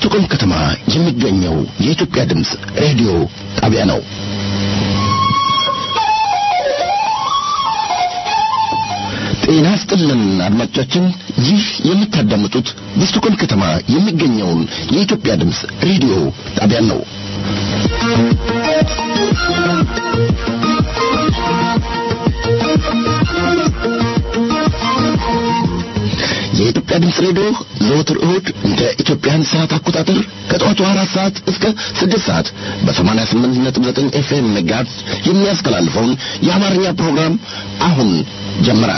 በስቱቆም ከተማ የሚገኘው የኢትዮጵያ ድምፅ ሬዲዮ ጣቢያ ነው። ጤና ስጥልን አድማጮቻችን፣ ይህ የምታዳምጡት በስቱቆም ከተማ የሚገኘውን የኢትዮጵያ ድምፅ ሬዲዮ ጣቢያ ነው። የኢትዮጵያ ድምፅ ሬዲዮ ዘወትር እሁድ እንደ ኢትዮጵያን ሰዓት አቆጣጠር ከጠዋቱ አራት ሰዓት እስከ ስድስት ሰዓት በሰማንያ ስምንት ነጥብ ዘጠኝ ኤፍኤም ሜጋሄርዝ የሚያስተላልፈውን የአማርኛ ፕሮግራም አሁን ጀመረ።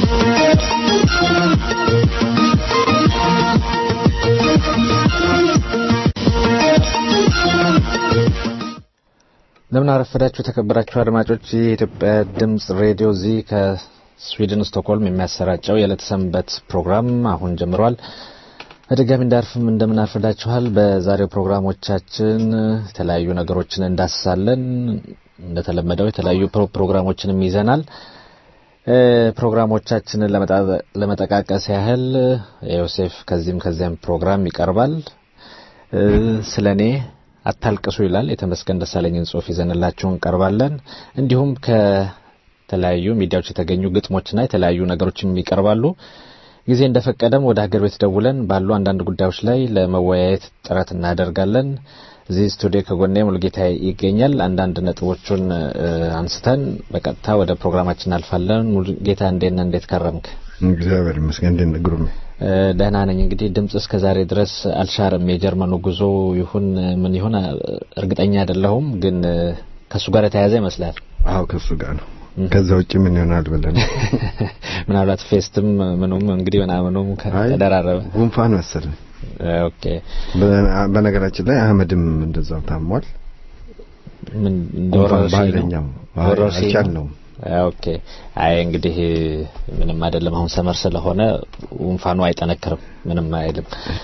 እንደምን አረፈዳችሁ የተከበራችሁ አድማጮች። ይህ የኢትዮጵያ ድምፅ ሬዲዮ እዚህ ከስዊድን ስቶክሆልም የሚያሰራጨው የዕለት ሰንበት ፕሮግራም አሁን ጀምሯል። በድጋሚ እንዳርፍም እንደምን አርፈዳችኋል። በዛሬው ፕሮግራሞቻችን የተለያዩ ነገሮችን እንዳስሳለን። እንደተለመደው የተለያዩ ፕሮግራሞችንም ይዘናል። ፕሮግራሞቻችንን ለመጠቃቀስ ያህል ዮሴፍ ከዚህም ከዚያም ፕሮግራም ይቀርባል። ስለ እኔ አታልቅሱ ይላል የተመስገን ደሳለኝን ጽሑፍ ይዘንላችሁ እንቀርባለን። እንዲሁም ከተለያዩ ሚዲያዎች የተገኙ ግጥሞችና የተለያዩ ነገሮችም ይቀርባሉ። ጊዜ እንደፈቀደም ወደ ሀገር ቤት ደውለን ባሉ አንዳንድ ጉዳዮች ላይ ለመወያየት ጥረት እናደርጋለን። እዚህ ስቱዲዮ ከጎኔ ሙልጌታ ይገኛል። አንዳንድ ነጥቦቹን አንስተን በቀጥታ ወደ ፕሮግራማችን እናልፋለን። ሙልጌታ እንዴት ነህ? እንዴት ከረምክ? እግዚአብሔር ይመስገን። እንዴት ነህ? ግሩሜ ደህና ነኝ። እንግዲህ ድምጽ እስከ ዛሬ ድረስ አልሻርም። የጀርመኑ ጉዞ ይሁን ምን ይሁን እርግጠኛ አይደለሁም፣ ግን ከእሱ ጋር የተያያዘ ይመስላል። አዎ ከእሱ ጋር ነው። ከዛ ውጭ ምን ይሆናል ብለን ምናልባት ፌስትም ምኑም እንግዲህ ምናምኑም ተደራረበ ጉንፋን መሰለኝ። ኦኬ። በነገራችን ላይ አህመድም እንደዛው ታሟል። ምን በኃይለኛው አልቻልነውም። ኦኬ። አይ እንግዲህ ምንም አይደለም። አሁን ሰመር ስለሆነ ጉንፋኑ አይጠነክርም፣ ምንም አይልም።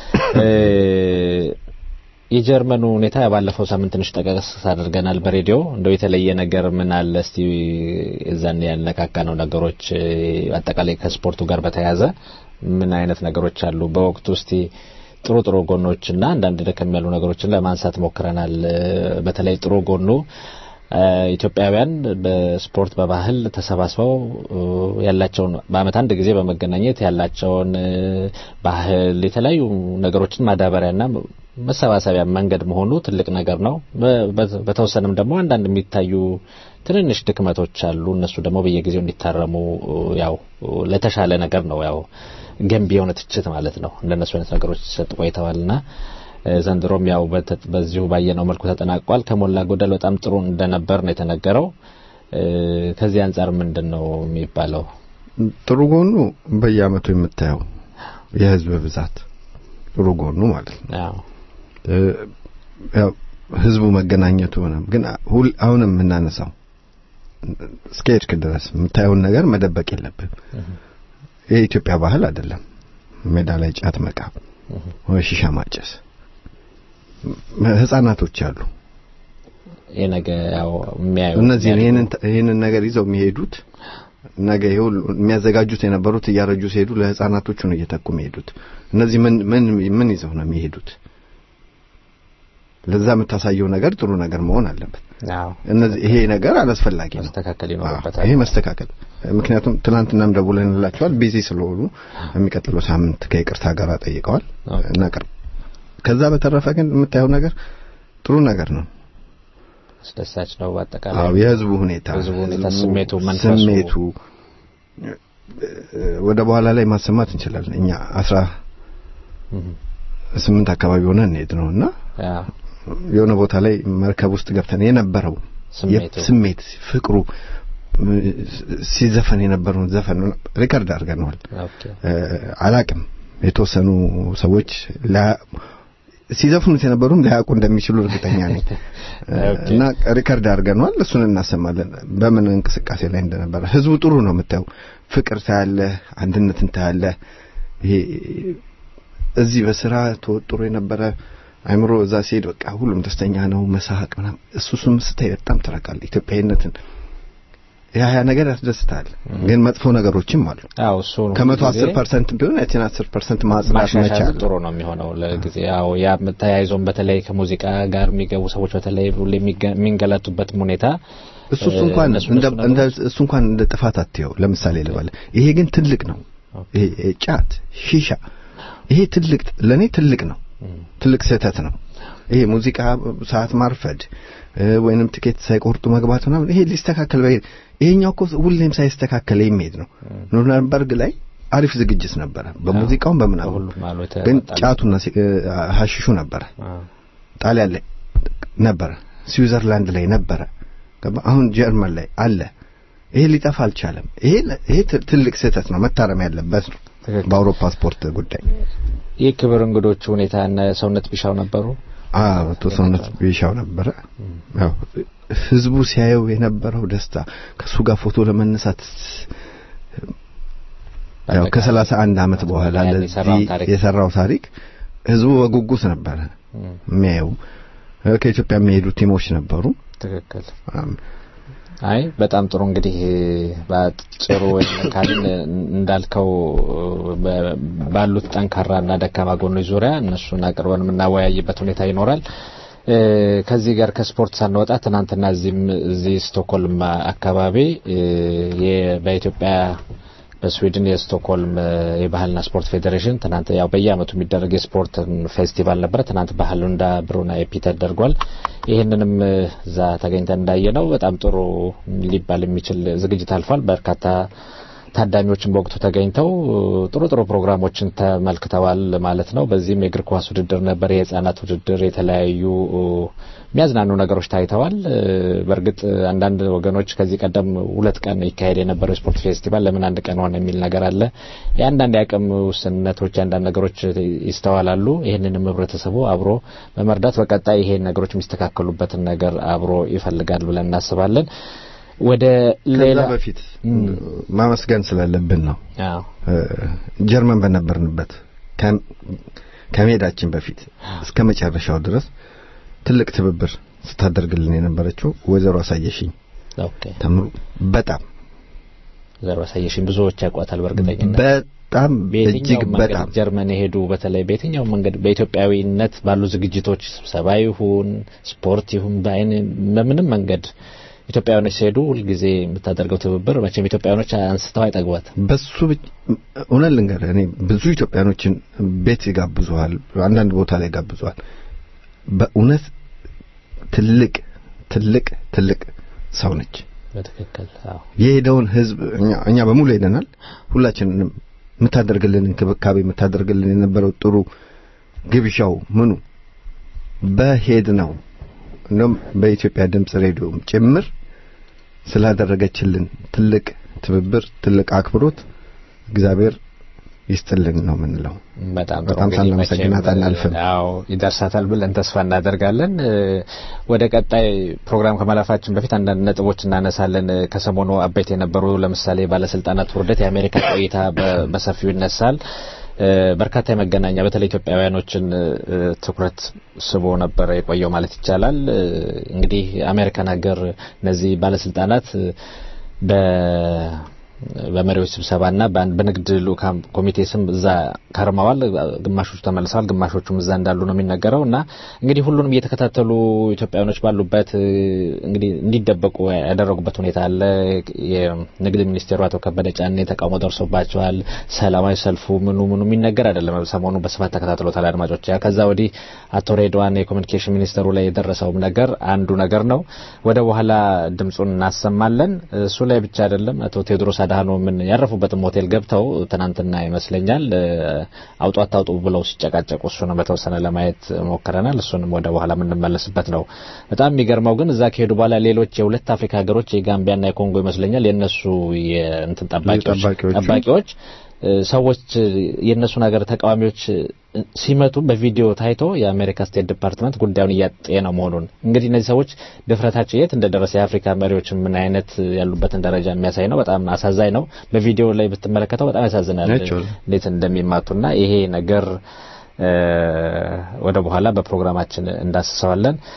የጀርመኑ ሁኔታ ባለፈው ሳምንት ትንሽ ጠቀስ አድርገናል በሬዲዮ። እንደው የተለየ ነገር ምን አለ እስቲ እዛን ያልነካካ ነው ነገሮች አጠቃላይ ከስፖርቱ ጋር በተያያዘ ምን አይነት ነገሮች አሉ በወቅቱ እስቲ ጥሩ ጥሩ ጎኖችና አንዳንድ ደከም ያሉ ነገሮችን ለማንሳት ሞክረናል። በተለይ ጥሩ ጎኑ ኢትዮጵያውያን በስፖርት በባህል ተሰባስበው ያላቸውን በዓመት አንድ ጊዜ በመገናኘት ያላቸውን ባህል የተለያዩ ነገሮችን ማዳበሪያና መሰባሰቢያ መንገድ መሆኑ ትልቅ ነገር ነው። በተወሰነም ደግሞ አንዳንድ የሚታዩ ትንንሽ ድክመቶች አሉ። እነሱ ደግሞ በየጊዜው እንዲታረሙ ያው ለተሻለ ነገር ነው ያው ገንቢ የሆነ ትችት ማለት ነው። እንደነሱ አይነት ነገሮች ሲሰጥ ቆይተዋልና ዘንድሮም ያው በዚሁ ባየነው መልኩ ተጠናቋል። ከሞላ ጎደል በጣም ጥሩ እንደነበር ነው የተነገረው። ከዚህ አንጻር ምንድን ነው የሚባለው? ጥሩ ጎኑ በየአመቱ የምታየው የህዝብ ብዛት ጥሩ ጎኑ ማለት ነው። ያው ህዝቡ መገናኘቱ ሆነ ግን አሁንም የምናነሳው እስከሄድክ ድረስ የምታየውን ነገር መደበቅ የለብን። የኢትዮጵያ ባህል አይደለም። ሜዳ ላይ ጫት መቃም ወይ ሺሻ ማጨስ ህጻናቶች አሉ። ይሄ ነገር ያው የሚያዩ እነዚህ ይሄንን ነገር ይዘው የሚሄዱት ነገ ይሁን የሚያዘጋጁት የነበሩት እያረጁ ሲሄዱ ለህፃናቶቹ ነው እየተኩ የሚሄዱት። እነዚህ ምን ምን ምን ይዘው ነው የሚሄዱት? ለዛ የምታሳየው ነገር ጥሩ ነገር መሆን አለበት። እነዚህ ይሄ ነገር አላስፈላጊ ነው፣ መስተካከል ይኖርበታል። ይሄ መስተካከል ምክንያቱም ትናንትናም ደውለንላቸዋል ቢዚ ስለሆኑ የሚቀጥለው ሳምንት ከይቅርታ ጋር ጠይቀዋል እናቀርብ። ከዛ በተረፈ ግን የምታየው ነገር ጥሩ ነገር ነው፣ አስደሳች ነው። በአጠቃላይ አዎ፣ የህዝቡ ሁኔታ ህዝቡ ሁኔታ፣ ስሜቱ፣ መንፈሱ ስሜቱ ወደ በኋላ ላይ ማሰማት እንችላለን። እኛ አስራ ስምንት አካባቢ ሆነ እንሄድ ነው እና የሆነ ቦታ ላይ መርከብ ውስጥ ገብተን የነበረው ስሜት ፍቅሩ ሲዘፈን የነበረውን ዘፈን ሪከርድ አድርገነዋል። አላቅም የተወሰኑ ሰዎች ሲዘፍኑት የነበሩም ሊያውቁ እንደሚችሉ እርግጠኛ ነኝ እና ሪከርድ አድርገነዋል። እሱን እናሰማለን በምን እንቅስቃሴ ላይ እንደነበረ። ህዝቡ ጥሩ ነው የምታየው፣ ፍቅር ታያለ፣ አንድነትን ታያለ። ይሄ እዚህ በስራ ተወጥሮ የነበረ አይምሮ እዛ ሲሄድ በቃ ሁሉም ደስተኛ ነው፣ መሳቅ ምናምን። እሱ እሱም ስታይ በጣም ትረካለህ ኢትዮጵያዊነትን። ያ ያ ነገር ያስደስታል። ግን መጥፎ ነገሮችም አሉ። አዎ እሱ ከመቶ አስር ፐርሰንት ቢሆን ያችን አስር ፐርሰንት ማጽዳት ማሻሻል መቻል ጥሩ ነው የሚሆነው ለጊዜ ያው ያ ተያይዞም በተለይ ከሙዚቃ ጋር የሚገቡ ሰዎች በተለይ ሁሌ የሚገ- የሚንገላቱበትም ሁኔታ እሱ እሱ እንኳን እነሱ እንደ እነሱ እንደ ነገሮች- እሱ እንኳን እንደ ጥፋት አትየው። ለምሳሌ ልበል፣ ይሄ ግን ትልቅ ነው። ይሄ ይሄ ጫት፣ ሺሻ ይሄ ትልቅ ለኔ ትልቅ ነው። ትልቅ ስህተት ነው። ይሄ ሙዚቃ ሰዓት ማርፈድ እ፣ ወይንም ትኬት ሳይቆርጡ መግባት ምናምን ይሄ ሊስተካከል በይ ይሄኛው እኮ ሁሌም ሳይስተካከል የሚሄድ ነው። ኑርንበርግ ላይ አሪፍ ዝግጅት ነበረ፣ በሙዚቃውም በምናምን በሁሉም አሉ ግን የተዋጣለት። ጫቱና ሲ- እ፣ ሀሺሹ ነበረ። አዎ። ጣሊያን ላይ ነበረ፣ ስዊዘርላንድ ላይ ነበረ፣ ገባ? አሁን ጀርመን ላይ አለ። ይሄ ሊጠፋ አልቻለም። ይሄ ይሄ ት- ትልቅ ስህተት ነው፣ መታረም ያለበት ነው። ትክክል። በአውሮፓ ስፖርት ጉዳይ የክብር እንግዶቹ ሁኔታ እነ ሰውነት ቢሻው ነበሩ። አዎ አቶ ሰውነት ቢሻው ነበረ። ያው ህዝቡ ሲያየው የነበረው ደስታ ከሱ ጋር ፎቶ ለመነሳት ያው ከሰላሳ አንድ አመት በኋላ ያን ለዚህ የሰራው ታሪክ። የሰራው ታሪክ ህዝቡ በጉጉት ነበረ የሚያየው። እ፣ ከኢትዮጵያ የሚሄዱ ቲሞች ነበሩ። ትክክል። አም፣ አይ በጣም ጥሩ እንግዲህ በአጭሩ ወይም ካልን እንዳልከው በ- ባሉት ጠንካራና ደካማ ጎኖች ዙሪያ እነሱን አቅርበን የምናወያይበት ሁኔታ ይኖራል። እ፣ ከዚህ ጋር ከስፖርት ሳንወጣ ትናንትና እዚህም እዚህ ስቶክሆልም አካባቢ እ፣ የ- በኢትዮጵያ በስዊድን የስቶክሆልም እ፣ የባህልና ስፖርት ፌዴሬሽን ትናንት ያው በየአመቱ የሚደረግ የስፖርት ፌስቲቫል ነበረ። ትናንት ባህሉንዳ ብሩና ኤፒ ተደርጓል። ይህንንም እ፣ እዛ ተገኝተን እንዳየነው በጣም ጥሩ ሊባል የሚችል ዝግጅት አልፏል። በርካታ ታዳሚዎችን በወቅቱ ተገኝተው እ፣ ጥሩ ጥሩ ፕሮግራሞችን ተመልክተዋል ማለት ነው። በዚህም የእግር ኳስ ውድድር ነበር፣ የህጻናት ውድድር፣ የተለያዩ እ፣ የሚያዝናኑ ነገሮች ታይተዋል። እ፣ በእርግጥ አንዳንድ ወገኖች ከዚህ ቀደም ሁለት ቀን ይካሄድ የነበረው የስፖርት ፌስቲቫል ለምን አንድ ቀን ሆነ የሚል ነገር አለ። የአንዳንድ የአቅም ውስንነቶች፣ የአንዳንድ ነገሮች ይስተዋላሉ። ይህንንም ህብረተሰቡ አብሮ በመርዳት በቀጣይ ይሄን ነገሮች የሚስተካከሉበትን ነገር አብሮ ይፈልጋል ብለን እናስባለን። ወደ ከዛ ሌላ በፊት ማመስገን ስላለብን ነው። አዎ እ፣ ጀርመን በነበርንበት ከ- ከመሄዳችን በፊት እስከ መጨረሻው ድረስ ትልቅ ትብብር ስታደርግልን የነበረችው ወይዘሮ አሳየሽኝ ኦኬ ተምሩ በጣም ዘሮ አሳየሽኝ ብዙዎች ያውቋታል በእርግጠኝነት በጣም እጅግ በየትኛው መንገድ በጣም ጀርመን የሄዱ በተለይ በየትኛው መንገድ በኢትዮጵያዊነት ባሉ ዝግጅቶች ስብሰባ ይሁን ስፖርት ይሁን በአይን በምንም መንገድ ኢትዮጵያውያኖች ሲሄዱ ሁልጊዜ የምታደርገው ትብብር መቼም ኢትዮጵያውያኖች አንስተው አይጠግቧት። በሱ ብቻ- እውነት ልንገርህ እኔ ብዙ ኢትዮጵያኖችን ቤት ይጋብዙሃል፣ አንዳንድ ቦታ ላይ ይጋብዙሃል። በእውነት ትልቅ ትልቅ ትልቅ ሰው ነች። በትክክል አዎ የሄደውን ህዝብ እኛ እኛ በሙሉ ሄደናል። ሁላችንንም የምታደርግልን እንክብካቤ የምታደርግልን የነበረው ጥሩ ግብዣው ምኑ በሄድ ነው እንደውም በኢትዮጵያ ድምጽ ሬዲዮም ጭምር ስላደረገችልን ትልቅ ትብብር ትልቅ አክብሮት እግዚአብሔር ይስጥልን ነው የምንለው። በጣም ጥሩ በጣም እንግዲህ ሳናመሰግናት መቼም፣ አናልፍም። አዎ ይደርሳታል ብለን ተስፋ እናደርጋለን። እ፣ ወደ ቀጣይ ፕሮግራም ከማለፋችን በፊት አንዳንድ ነጥቦች እናነሳለን። እ፣ ከሰሞኑ አበይት የነበሩ ለምሳሌ ባለስልጣናት ውርደት፣ የአሜሪካ ቆይታ በ- በሰፊው ይነሳል። እ፣ በርካታ የመገናኛ በተለይ ኢትዮጵያውያኖችን እ፣ ትኩረት ስቦ ነበር የቆየው ማለት ይቻላል። እ፣ እንግዲህ አሜሪካን ሀገር እነዚህ ባለስልጣናት እ፣ በ በመሪዎች ስብሰባና በአንድ በንግድ ልኡካን ኮሚቴ ስም እዛ ከርመዋል። ግማሾቹ ተመልሰዋል፣ ግማሾቹም እዛ እንዳሉ ነው የሚነገረው እና እንግዲህ ሁሉንም እየተከታተሉ ኢትዮጵያውያኖች ባሉበት እ፣ እንግዲህ እንዲደበቁ ያደረጉበት ሁኔታ አለ። የንግድ ሚኒስቴሩ አቶ ከበደ ጫኔ ተቃውሞ ደርሶባቸዋል። ሰላማዊ ሰልፉ ምኑ ምኑ የሚነገር አይደለም። ሰሞኑ በስፋት ተከታትሎታል አድማጮች። ያ ከዛ ወዲህ አቶ ሬድዋን የኮሚኒኬሽን ሚኒስተሩ ላይ የደረሰውም ነገር አንዱ ነገር ነው። ወደ በኋላ ድምጹን እናሰማለን። እሱ ላይ ብቻ አይደለም አቶ ቴዎድሮስ አድሃኖምን ያረፉበትም ሆቴል ገብተው ትናንትና ይመስለኛል እ፣ አውጡ አታውጡ ብለው ሲጨቃጨቁ እሱንም በተወሰነ ለማየት ሞክረናል። እሱንም ወደ በኋላ የምንመለስበት ነው። በጣም የሚገርመው ግን እዛ ከሄዱ በኋላ ሌሎች የሁለት አፍሪካ ሀገሮች የጋምቢያና የኮንጎ ይመስለኛል የእነሱ የእንትን ጠባቂዎች ጠባቂዎቹ ጠባቂዎች እ፣ ሰዎች እ፣ የእነሱን ሀገር ተቃዋሚዎች እ፣ ሲመቱ በቪዲዮ ታይቶ የአሜሪካ ስቴት ዲፓርትመንት ጉዳዩን እያጤነው መሆኑን እንግዲህ እነዚህ ሰዎች ድፍረታቸው የት እንደደረሰ የአፍሪካ መሪዎች ምን አይነት እ፣ ያሉበትን ደረጃ የሚያሳይ ነው። በጣም አሳዛኝ ነው። በቪዲዮ ላይ ብትመለከተው በጣም ያሳዝናል ናቸው። እንዴት እንደሚማቱና ይሄ ነገር እ፣ ወደ በኋላ በፕሮግራማችን እንዳስሰዋለን።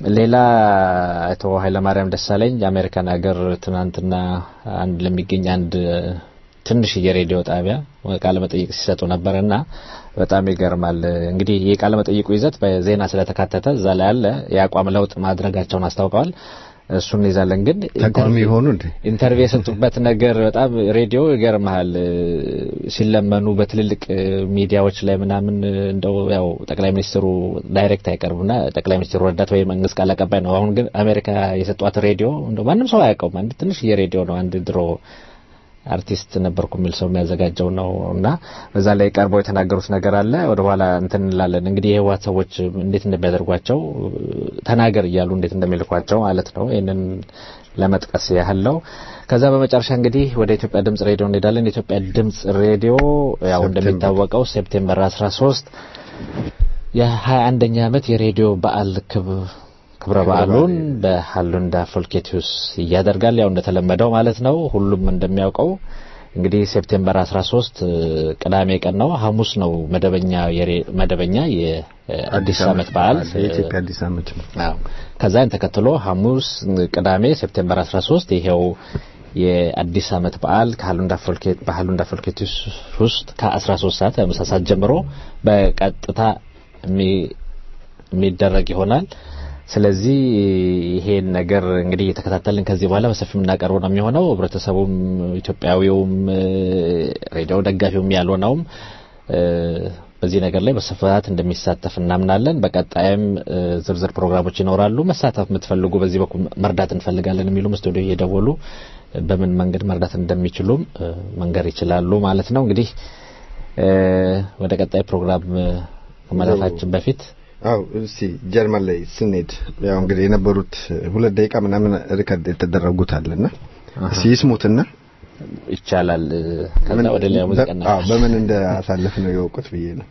ሌላ አቶ ኃይለማርያም ደሳለኝ የአሜሪካን ሀገር ትናንትና አንድ ለሚገኝ አንድ ትንሽዬ ሬዲዮ ጣቢያ ቃለ መጠይቅ ሲሰጡ ነበር እና በጣም ይገርማል። እንግዲህ የቃለ መጠይቁ ይዘት በዜና ስለተካተተ እዛ ላይ ያለ የአቋም ለውጥ ማድረጋቸውን አስታውቀዋል። እሱን ይዛለን ግን ተቃዋሚ የሆኑ እንዴ ኢንተርቪው የሰጡበት ነገር በጣም ሬዲዮ ይገርመሃል። ሲለመኑ በትልልቅ ሚዲያዎች ላይ ምናምን እንደው ያው ጠቅላይ ሚኒስትሩ ዳይሬክት አይቀርቡና ጠቅላይ ሚኒስትሩ ረዳት ወይ መንግስት ቃል አቀባይ ነው። አሁን ግን አሜሪካ የሰጧት ሬዲዮ እንደው ማንም ሰው አያውቀውም። አንድ ትንሽዬ ሬዲዮ ነው። አንድ ድሮ አርቲስት ነበርኩ የሚል ሰው የሚያዘጋጀው ነው እና በዛ ላይ ቀርበው የተናገሩት ነገር አለ። ወደ ኋላ እንትን እንላለን። እንግዲህ የህወሓት ሰዎች እንዴት እንደሚያደርጓቸው ተናገር እያሉ እንዴት እንደሚልኳቸው ማለት ነው። ይህንን ለመጥቀስ ያህል ነው። ከዛ በመጨረሻ እንግዲህ ወደ ኢትዮጵያ ድምጽ ሬዲዮ እንሄዳለን። የኢትዮጵያ ድምጽ ሬዲዮ ያው እንደሚታወቀው ሴፕቴምበር 13 የሀያ አንደኛ ዓመት የሬዲዮ በዓል ክብረ በዓሉን በሀሉንዳ ፎልኬቲዩስ እያደርጋል። ያው እንደተለመደው ማለት ነው። ሁሉም እንደሚያውቀው እንግዲህ ሴፕቴምበር 13 ቅዳሜ ቀን ነው። ሐሙስ ነው መደበኛ መደበኛ የአዲስ ዓመት በዓል የኢትዮጵያ አዲስ ዓመት ነው። አዎ ከዛን ተከትሎ ሐሙስ፣ ቅዳሜ ሴፕቴምበር 13 ይሄው የአዲስ ዓመት በዓል ከሀሉንዳ ፎልኬት በሀሉንዳ ፎልኬቲዩስ ውስጥ ከ13 ሰዓት ከምሳ ሰዓት ጀምሮ በቀጥታ የሚደረግ ይሆናል። ስለዚህ ይሄን ነገር እንግዲህ እየተከታተልን ከዚህ በኋላ በሰፊው የምናቀርበው ነው የሚሆነው። ህብረተሰቡም ኢትዮጵያዊውም ሬዲዮ ደጋፊውም ያልሆነውም በዚህ ነገር ላይ በስፋት እንደሚሳተፍ እናምናለን። በቀጣይም ዝርዝር ፕሮግራሞች ይኖራሉ። መሳተፍ የምትፈልጉ በዚህ በኩል መርዳት እንፈልጋለን የሚሉም ስቱዲዮ እየደወሉ በምን መንገድ መርዳት እንደሚችሉም መንገር ይችላሉ ማለት ነው። እንግዲህ ወደ ቀጣይ ፕሮግራም ከማለፋችን በፊት አው እስቲ ጀርመን ላይ ስንሄድ ያው እንግዲህ የነበሩት ሁለት ደቂቃ ምናምን ሪከርድ የተደረጉት አለና እስቲ ይስሙትና ይቻላል። ከዛ ወደ ሌላ ሙዚቃ አዎ በምን እንዳሳለፍ ነው የወቁት ብዬ ነው።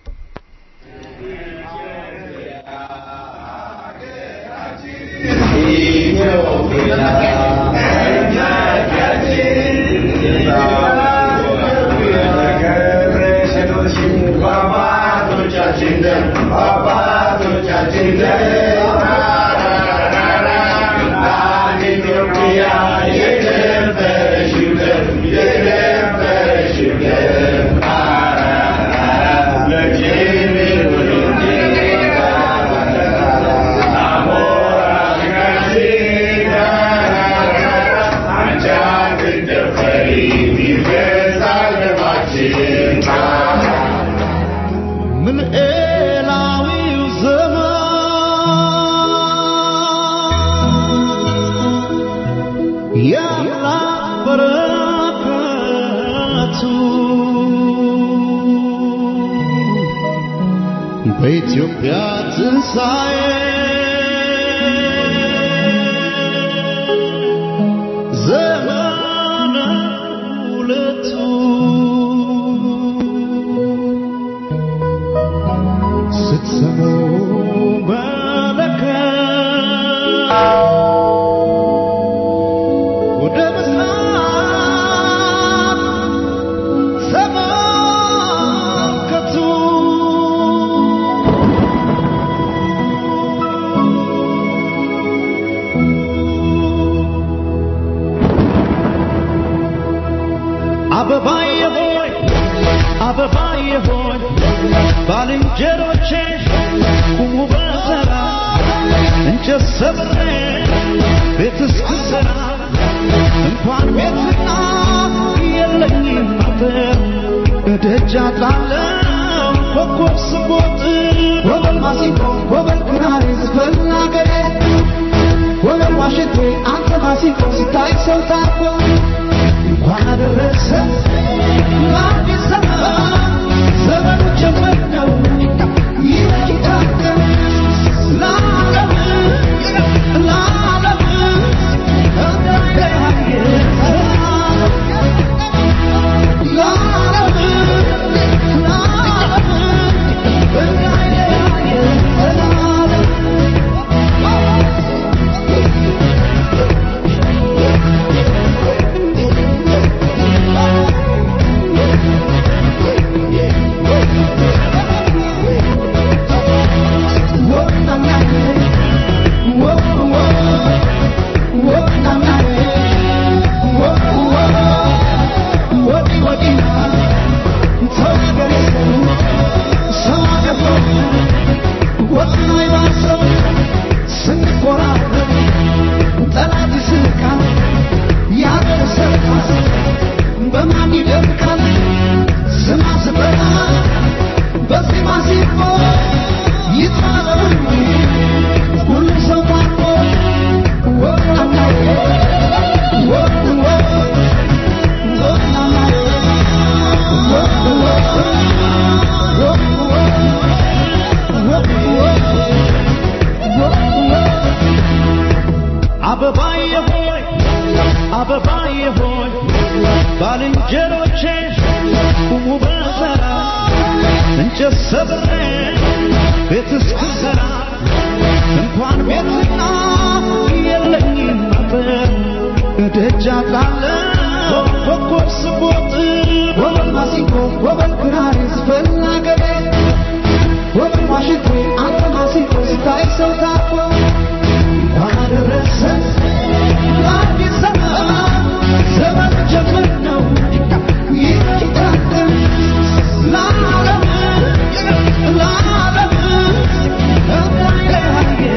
በኢትዮጵያ ትንሣኤ ዘመነ ሁለቱ ስትሰሙ መለከት ወደ ምስራቅ ተመልከቱ አበባዬ ሆይ አበባዬ ሆይ ባልንጀሮቼ ቁሙ በተራ እንጨት ሰብሬ ቤት እስክሰራ እንኳን ቤትና የለኝም አጥር እደጃ ጣለው ኮከብ ስቦጥ ወበል ማሲንቆ ወበል ክራር ዝፈን አገሬ ወበል ዋሽንቴ አንተ ማሲንቆ ሲታይ ሰው ታኮ እንኳን አደረሰ ለአዲስ ዘመን ዘመኑ ጀመር ነው ይታደም ለዓለም ለዓለም እንደያየ ለዓለም ለዓለም እንደያየ ለዓለም እንጨት ሰብሬ ቤት እስክሰራ እንኳን ቤትና የለኝም ነበር እደጃ ጣለው ኮከብ ስቦጥ ወበል ማሲንቆ ወበል ክራር ዝፈን አገሬ ወበል ዋሽንቴ አንተ ማሲንቆ ስታይ ሰው ታኮ እንኳን አደረሰን ለአዲስ ዘመን ዘመን ጀምር ነው ይታደም ለዓለም ለዓለም እንዳይለያየ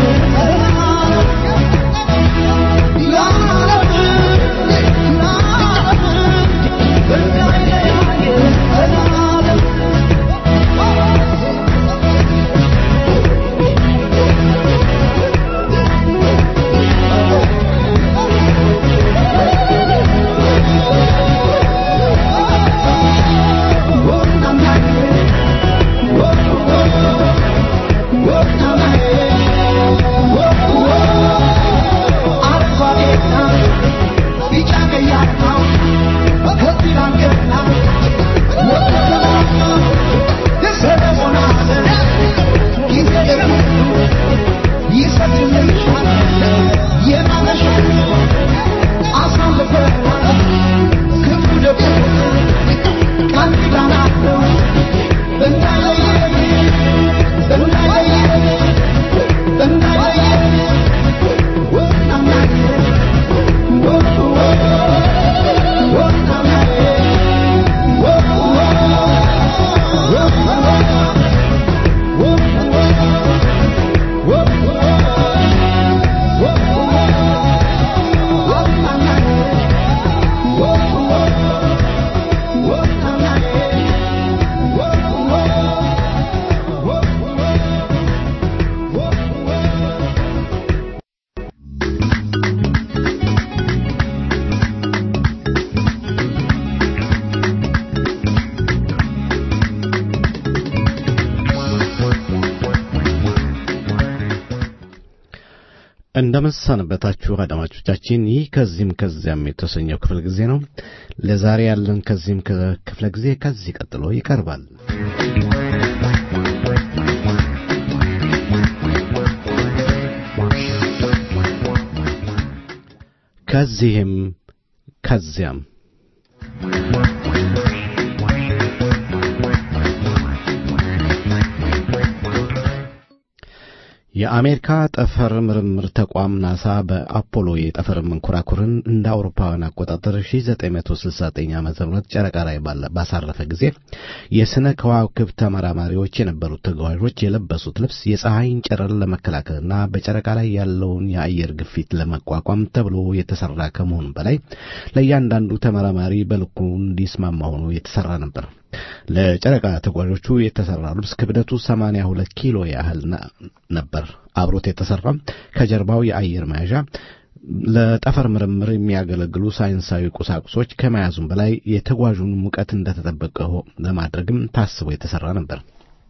እንደምንሰነበታችሁ አድማጮቻችን፣ ይህ ከዚህም ከዚያም የተሰኘው ክፍለ ጊዜ ነው። ለዛሬ ያለን ከዚህም ክፍለ ጊዜ ከዚህ ቀጥሎ ይቀርባል። ከዚህም ከዚያም የአሜሪካ ጠፈር ምርምር ተቋም ናሳ በአፖሎ የጠፈር መንኮራኩርን እንደ አውሮፓውያን አቆጣጠር 1969 ዓ ም ጨረቃ ላይ ባሳረፈ ጊዜ የሥነ ከዋክብት ተመራማሪዎች የነበሩት ተጓዦች የለበሱት ልብስ የፀሐይን ጨረር ለመከላከልና በጨረቃ ላይ ያለውን የአየር ግፊት ለመቋቋም ተብሎ የተሠራ ከመሆኑ በላይ ለእያንዳንዱ ተመራማሪ በልኩ እንዲስማማ ሆኖ የተሠራ ነበር። ለጨረቃ ተጓዦቹ የተሰራ ልብስ ክብደቱ 82 ኪሎ ያህል ነበር። አብሮት የተሰራም ከጀርባው የአየር መያዣ ለጠፈር ምርምር የሚያገለግሉ ሳይንሳዊ ቁሳቁሶች ከመያዙም በላይ የተጓዡን ሙቀት እንደተጠበቀ ለማድረግም ታስቦ የተሰራ ነበር።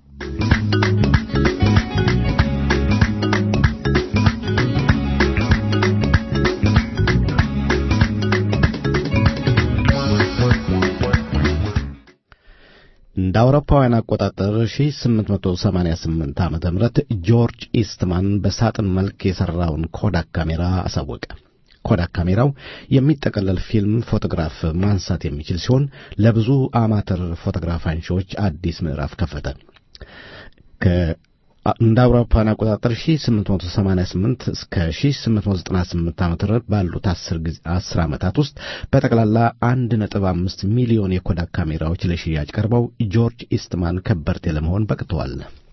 እንደ አውሮፓውያን አቆጣጠር 1888 ዓ ም ጆርጅ ኢስትማን በሳጥን መልክ የሠራውን ኮዳክ ካሜራ አሳወቀ። ኮዳክ ካሜራው የሚጠቀለል ፊልም ፎቶግራፍ ማንሳት የሚችል ሲሆን ለብዙ አማተር ፎቶግራፍ አንሺዎች አዲስ ምዕራፍ ከፈተ። እንደ አውሮፓውያን አቆጣጠር 1888 እስከ 1898 ዓ.ም ባሉት 10 ዓመታት ውስጥ በጠቅላላ 1.5 ሚሊዮን የኮዳክ ካሜራዎች ለሽያጭ ቀርበው ጆርጅ ኢስትማን ከበርቴ ለመሆን በቅተዋል።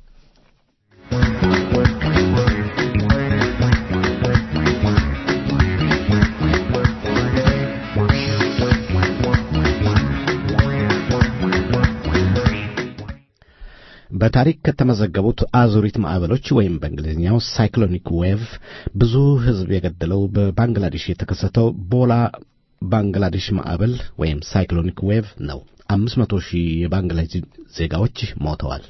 በታሪክ ከተመዘገቡት አዙሪት ማዕበሎች ወይም በእንግሊዝኛው ሳይክሎኒክ ዌቭ ብዙ ሕዝብ የገደለው በባንግላዴሽ የተከሰተው ቦላ ባንግላዴሽ ማዕበል ወይም ሳይክሎኒክ ዌቭ ነው። አምስት መቶ ሺህ የባንግላዴሽ ዜጋዎች ሞተዋል።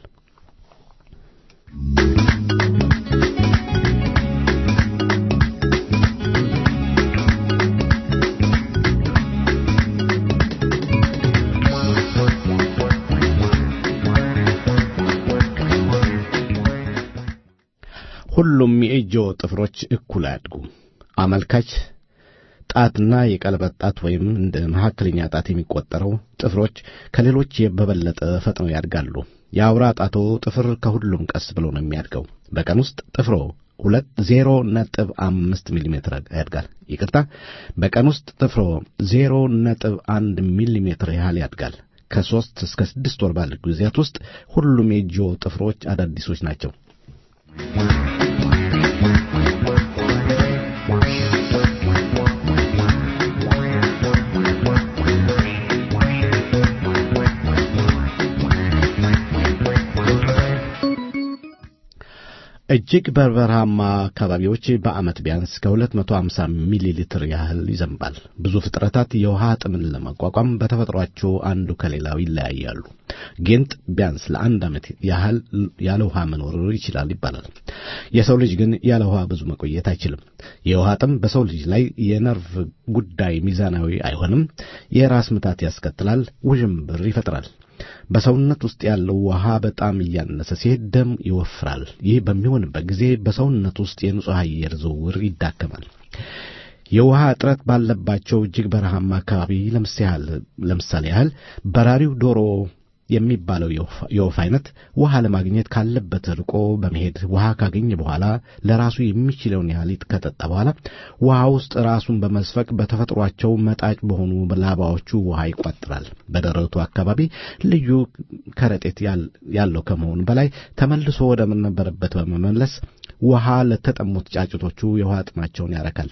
ሁሉም የእጅዎ ጥፍሮች እኩል አያድጉም። አመልካች ጣትና የቀለበት ጣት ወይም እንደ መካከለኛ ጣት የሚቆጠረው ጥፍሮች ከሌሎች በበለጠ ፈጥነው ያድጋሉ። የአውራ ጣቶ ጥፍር ከሁሉም ቀስ ብሎ ነው የሚያድገው። በቀን ውስጥ ጥፍሮ ሁለት ዜሮ ነጥብ አምስት ሚሊሜትር ያድጋል። ይቅርታ፣ በቀን ውስጥ ጥፍሮ ዜሮ ነጥብ አንድ ሚሊሜትር ያህል ያድጋል። ከሦስት እስከ ስድስት ወር ባለ ጊዜያት ውስጥ ሁሉም የእጅዎ ጥፍሮች አዳዲሶች ናቸው። እጅግ በበረሃማ አካባቢዎች በዓመት ቢያንስ ከ250 ሚሊ ሊትር ያህል ይዘንባል። ብዙ ፍጥረታት የውሃ ጥምን ለመቋቋም በተፈጥሯቸው አንዱ ከሌላው ይለያያሉ። ጊንጥ ቢያንስ ለአንድ ዓመት ያህል ያለ ውሃ መኖር ይችላል ይባላል። የሰው ልጅ ግን ያለ ውሃ ብዙ መቆየት አይችልም። የውሃ ጥም በሰው ልጅ ላይ የነርቭ ጉዳይ ሚዛናዊ አይሆንም። የራስ ምታት ያስከትላል፣ ውዥንብር ይፈጥራል። በሰውነት ውስጥ ያለው ውሃ በጣም እያነሰ ሲሄድ ደም ይወፍራል። ይህ በሚሆንበት ጊዜ በሰውነት ውስጥ የንጹሕ አየር ዝውውር ይዳከማል። የውሃ እጥረት ባለባቸው እጅግ በረሃማ አካባቢ ለምሳሌ ያህል በራሪው ዶሮ የሚባለው የወፍ አይነት ውሃ ለማግኘት ካለበት ርቆ በመሄድ ውሃ ካገኘ በኋላ ለራሱ የሚችለውን ያህል ከጠጣ በኋላ ውሃ ውስጥ ራሱን በመስፈቅ በተፈጥሯቸው መጣጭ በሆኑ ላባዎቹ ውሃ ይቋጥራል። በደረቱ አካባቢ ልዩ ከረጢት ያለው ከመሆኑ በላይ ተመልሶ ወደ ነበረበት በመመለስ ውሃ ለተጠሙት ጫጩቶቹ የውሃ ጥማቸውን ያረካል።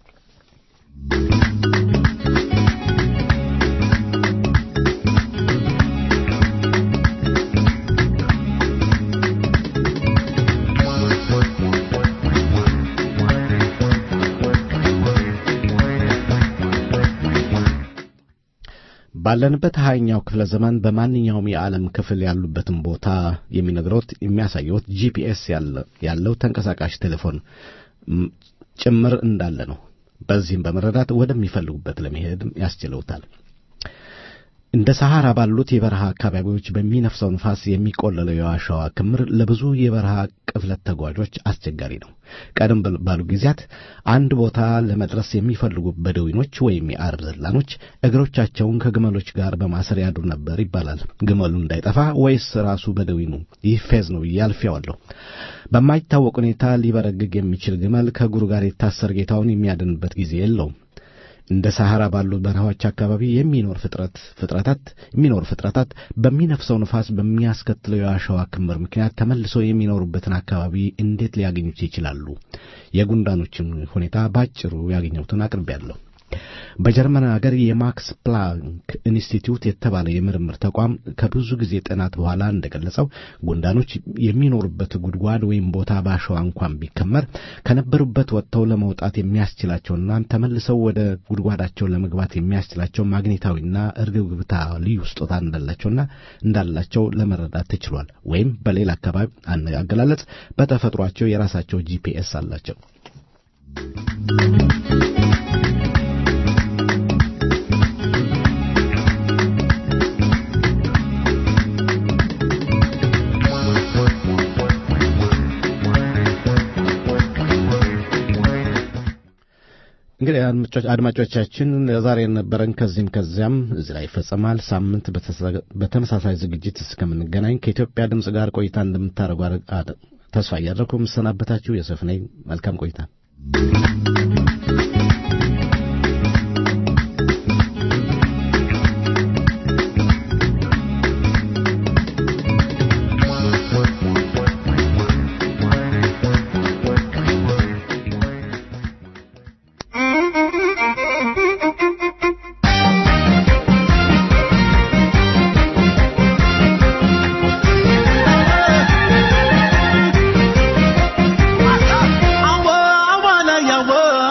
ባለንበት ሀያኛው ክፍለ ዘመን በማንኛውም የዓለም ክፍል ያሉበትን ቦታ የሚነግሮት የሚያሳየውት ጂፒኤስ ያለው ተንቀሳቃሽ ቴሌፎን ጭምር እንዳለ ነው። በዚህም በመረዳት ወደሚፈልጉበት ለመሄድ ያስችለውታል። እንደ ሰሐራ ባሉት የበረሃ አካባቢዎች በሚነፍሰው ንፋስ የሚቆለለው የዋሻዋ ክምር ለብዙ የበረሃ ቅፍለት ተጓዦች አስቸጋሪ ነው። ቀደም ባሉ ጊዜያት አንድ ቦታ ለመድረስ የሚፈልጉ በደዊኖች ወይም የአረብ ዘላኖች እግሮቻቸውን ከግመሎች ጋር በማሰር ያድሩ ነበር ይባላል። ግመሉ እንዳይጠፋ ወይስ ራሱ በደዊኑ? ይህ ፌዝ ነው ብዬ አልፌዋለሁ። በማይታወቅ ሁኔታ ሊበረግግ የሚችል ግመል ከእግሩ ጋር የታሰር ጌታውን የሚያድንበት ጊዜ የለውም። እንደ ሰሐራ ባሉ በረሃዎች አካባቢ የሚኖር ፍጥረት ፍጥረታት የሚኖር ፍጥረታት በሚነፍሰው ንፋስ በሚያስከትለው የአሸዋ ክምር ምክንያት ተመልሰው የሚኖሩበትን አካባቢ እንዴት ሊያገኙት ይችላሉ? የጉንዳኖችን ሁኔታ ባጭሩ ያገኘሁትን አቅርቤያለሁ። በጀርመን ሀገር የማክስ ፕላንክ ኢንስቲትዩት የተባለ የምርምር ተቋም ከብዙ ጊዜ ጥናት በኋላ እንደገለጸው ጉንዳኖች የሚኖሩበት ጉድጓድ ወይም ቦታ በአሸዋ እንኳን ቢከመር ከነበሩበት ወጥተው ለመውጣት የሚያስችላቸውና ተመልሰው ወደ ጉድጓዳቸው ለመግባት የሚያስችላቸው ማግኔታዊና እርግብግብታ ልዩ ስጦታ እንዳላቸውና እንዳላቸው ለመረዳት ተችሏል። ወይም በሌላ አካባቢ አገላለጽ በተፈጥሯቸው የራሳቸው ጂፒኤስ አላቸው። እንግዲህ አድማጮቻችን ዛሬ የነበረን ከዚህም ከዚያም እዚህ ላይ ይፈጸማል። ሳምንት በተመሳሳይ ዝግጅት እስከምንገናኝ ከኢትዮጵያ ድምፅ ጋር ቆይታ እንደምታደርጉ ተስፋ እያደረኩ የምሰናበታችሁ የሰፍ ነኝ። መልካም ቆይታ። I wanna, I wanna,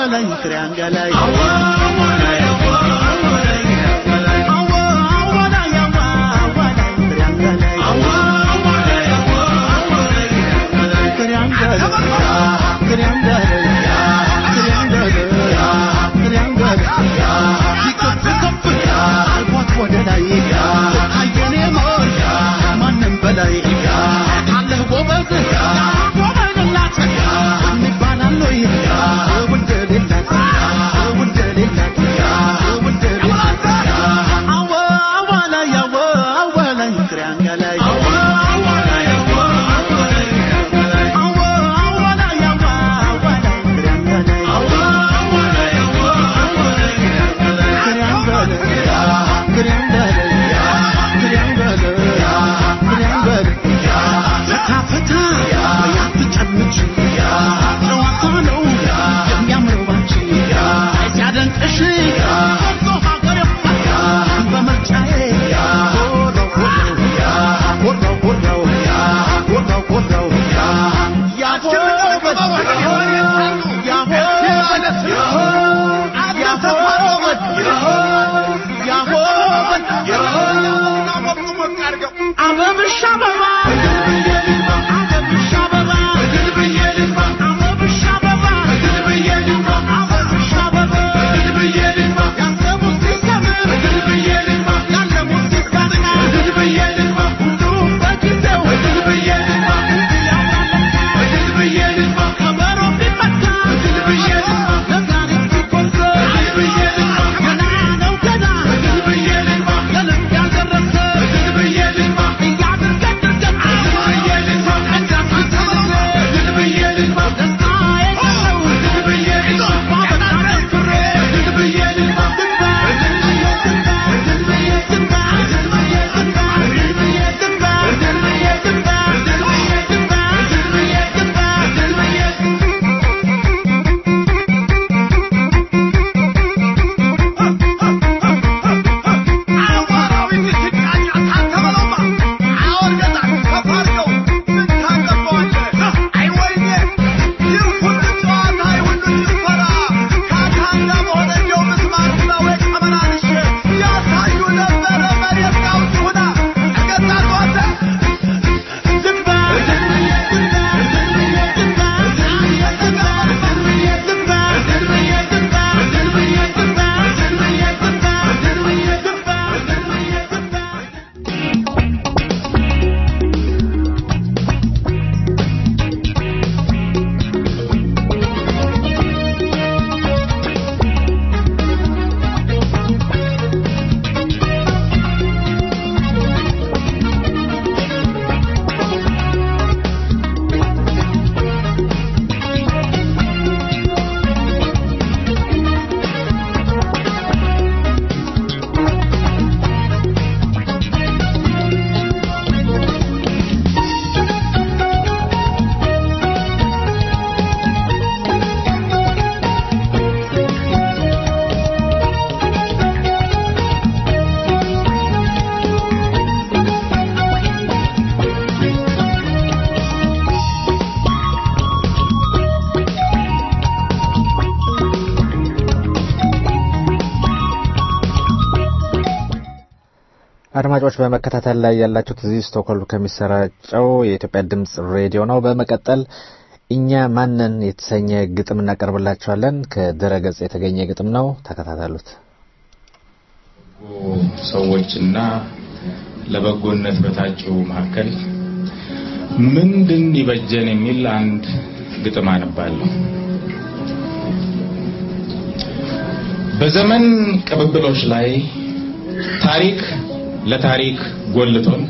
አዋላይ ፍሬያንጋላይ አድማጮች በመከታተል ላይ ያላችሁት እዚህ ስቶክሆልም ከሚሰራጨው የኢትዮጵያ ድምጽ ሬዲዮ ነው። በመቀጠል እኛ ማንን የተሰኘ ግጥም እናቀርብላችኋለን። ከድረ ገጽ የተገኘ ግጥም ነው። ተከታተሉት። ሰዎችና ለበጎነት በታጩ መካከል ምንድን ይበጀን የሚል አንድ ግጥም አነባለሁ። በዘመን ቅብብሎች ላይ ታሪክ ለታሪክ ጎልቶን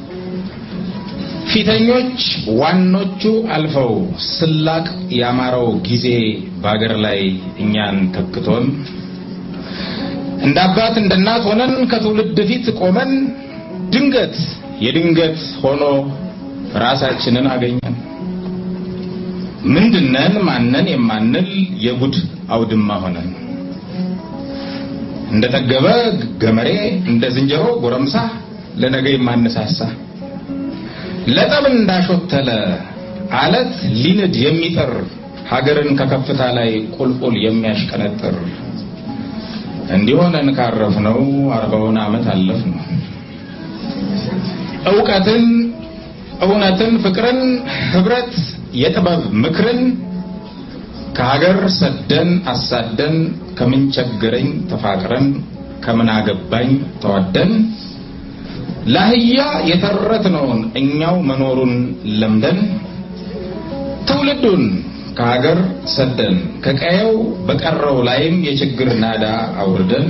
ፊተኞች ዋኖቹ አልፈው ስላቅ ያማረው ጊዜ በአገር ላይ እኛን ተክቶን እንደ አባት እንደ እናት ሆነን ከትውልድ ፊት ቆመን ድንገት የድንገት ሆኖ ራሳችንን አገኘን። ምንድነን ማነን የማንል የጉድ አውድማ ሆነን እንደ ጠገበ ገመሬ እንደ ዝንጀሮ ጎረምሳ ለነገ የማነሳሳ ለጠብ እንዳሾተለ አለት ሊንድ የሚጠር ሀገርን ከከፍታ ላይ ቁልቁል የሚያሽቀነጥር እንዲሆነን ካረፍነው አርባውን ዓመት አለፍ ነው። እውቀትን፣ እውነትን፣ ፍቅርን፣ ህብረት፣ የጥበብ ምክርን ከሀገር ሰደን አሳደን ከምን ቸገረኝ ተፋቅረን ከምን አገባኝ ተዋደን ለአህያ የተረትነውን እኛው መኖሩን ለምደን ትውልዱን ከሀገር ሰደን ከቀየው በቀረው ላይም የችግር ናዳ አውርደን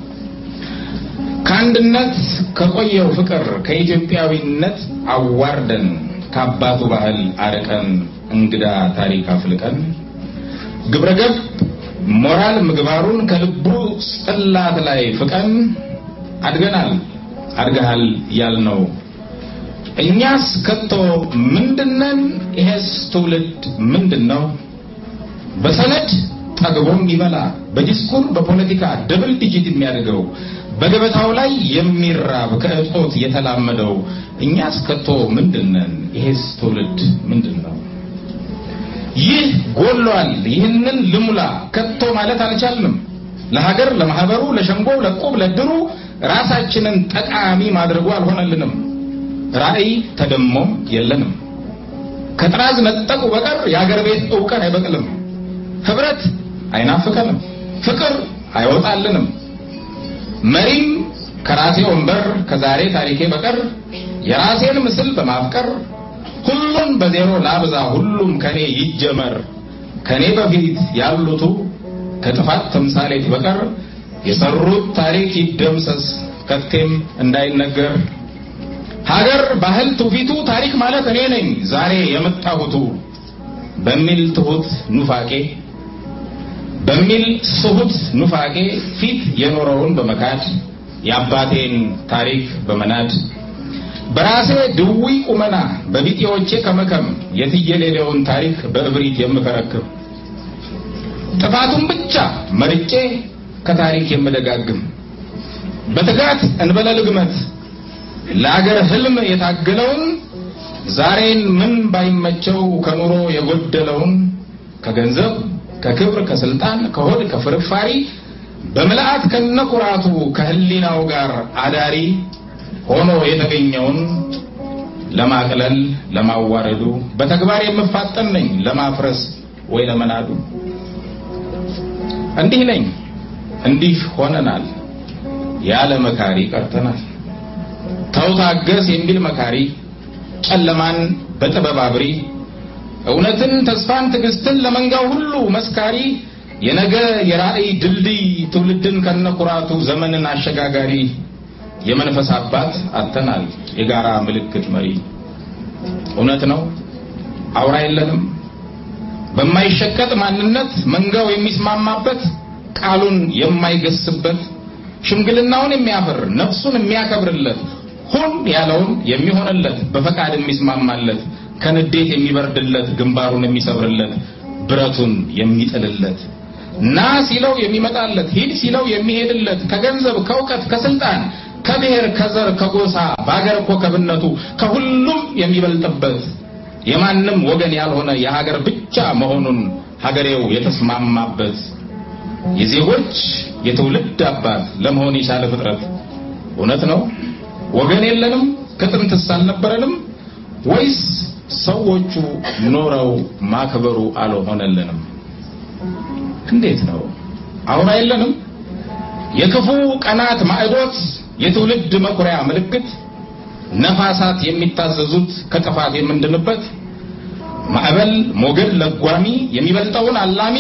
ከአንድነት ከቆየው ፍቅር ከኢትዮጵያዊነት አዋርደን ከአባቱ ባህል አርቀን እንግዳ ታሪክ አፍልቀን ግብረገብ ሞራል ምግባሩን ከልቡ ጽላት ላይ ፍቀን አድገናል አድገሃል ያልነው እኛስ ከቶ ምንድነን? ይሄስ ትውልድ ምንድነው? በሰነድ ጠግቦም ይበላ በዲስኩር በፖለቲካ ደብል ዲጂት የሚያደርገው በገበታው ላይ የሚራብ ከእጦት የተላመደው እኛስ ከቶ ምንድነን? ይሄስ ትውልድ ምንድነው? ይህ ጎሏል፣ ይህንን ልሙላ ከቶ ማለት አልቻልንም። ለሀገር፣ ለማህበሩ፣ ለሸንጎው፣ ለቁብ፣ ለድሩ ራሳችንን ጠቃሚ ማድረጉ አልሆነልንም። ራዕይ ተደሞም የለንም። ከጥራዝ ነጠቁ በቀር የአገር ቤት እውቀት አይበቅልም። ህብረት አይናፍቀንም። ፍቅር አይወጣልንም። መሪም ከራሴ ወንበር ከዛሬ ታሪኬ በቀር የራሴን ምስል በማፍቀር ሁሉን በዜሮ ላብዛ፣ ሁሉም ከኔ ይጀመር፣ ከኔ በፊት ያሉቱ ከጥፋት ተምሳሌት በቀር የሰሩት ታሪክ ይደምሰስ፣ ከቴም እንዳይነገር ሀገር ባህል ትውፊቱ ታሪክ ማለት እኔ ነኝ ዛሬ የመጣሁቱ በሚል ትሁት ኑፋቄ በሚል ስሁት ኑፋቄ ፊት የኖረውን በመካድ የአባቴን ታሪክ በመናድ በራሴ ድዊ ቁመና በቢጤዎቼ ከመከም የትየሌሌውን ታሪክ በእብሪት የምከረክም ጥፋቱን ብቻ መርጬ ከታሪክ የምደጋግም በትጋት እንበለ ልግመት ለአገር ህልም የታገለውን ዛሬን ምን ባይመቸው ከኑሮ የጎደለውን ከገንዘብ ከክብር ከስልጣን ከሆድ ከፍርፋሪ በምልአት ከነኩራቱ ከህሊናው ጋር አዳሪ ሆኖ የተገኘውን ለማቅለል ለማዋረዱ በተግባር የምፋጠን ነኝ ለማፍረስ ወይ ለመናዱ እንዲህ ነኝ እንዲህ ሆነናል ያለ መካሪ ቀርተናል ተው ታገስ የሚል መካሪ ጨለማን በጥበብ አብሪ እውነትን ተስፋን ትዕግስትን ለመንጋው ሁሉ መስካሪ የነገ የራእይ ድልድይ ትውልድን ከነኩራቱ ዘመንን አሸጋጋሪ የመንፈስ አባት አተናል የጋራ ምልክት መሪ እውነት ነው አውራ የለንም በማይሸቀጥ ማንነት መንጋው የሚስማማበት ቃሉን የማይገስበት ሽምግልናውን የሚያፍር ነፍሱን የሚያከብርለት ሁን ያለውን የሚሆንለት በፈቃድ የሚስማማለት ከንዴት የሚበርድለት ግንባሩን የሚሰብርለት ብረቱን የሚጥልለት ና ሲለው የሚመጣለት ሂድ ሲለው የሚሄድለት ከገንዘብ ከእውቀት ከስልጣን ከብሔር ከዘር ከጎሳ በአገር ኮከብነቱ ከሁሉም የሚበልጥበት የማንም ወገን ያልሆነ የሀገር ብቻ መሆኑን ሀገሬው የተስማማበት የዜጎች የትውልድ አባት ለመሆን የቻለ ፍጥረት እውነት ነው ወገን የለንም ከጥንትስ አልነበረንም ወይስ ሰዎቹ ኖረው ማክበሩ አልሆነልንም እንዴት ነው አሁን የለንም የክፉ ቀናት ማዕዶት የትውልድ መኩሪያ ምልክት ነፋሳት የሚታዘዙት ከጥፋት የምንድንበት ማዕበል ሞገድ ለጓሚ የሚበልጠውን አላሚ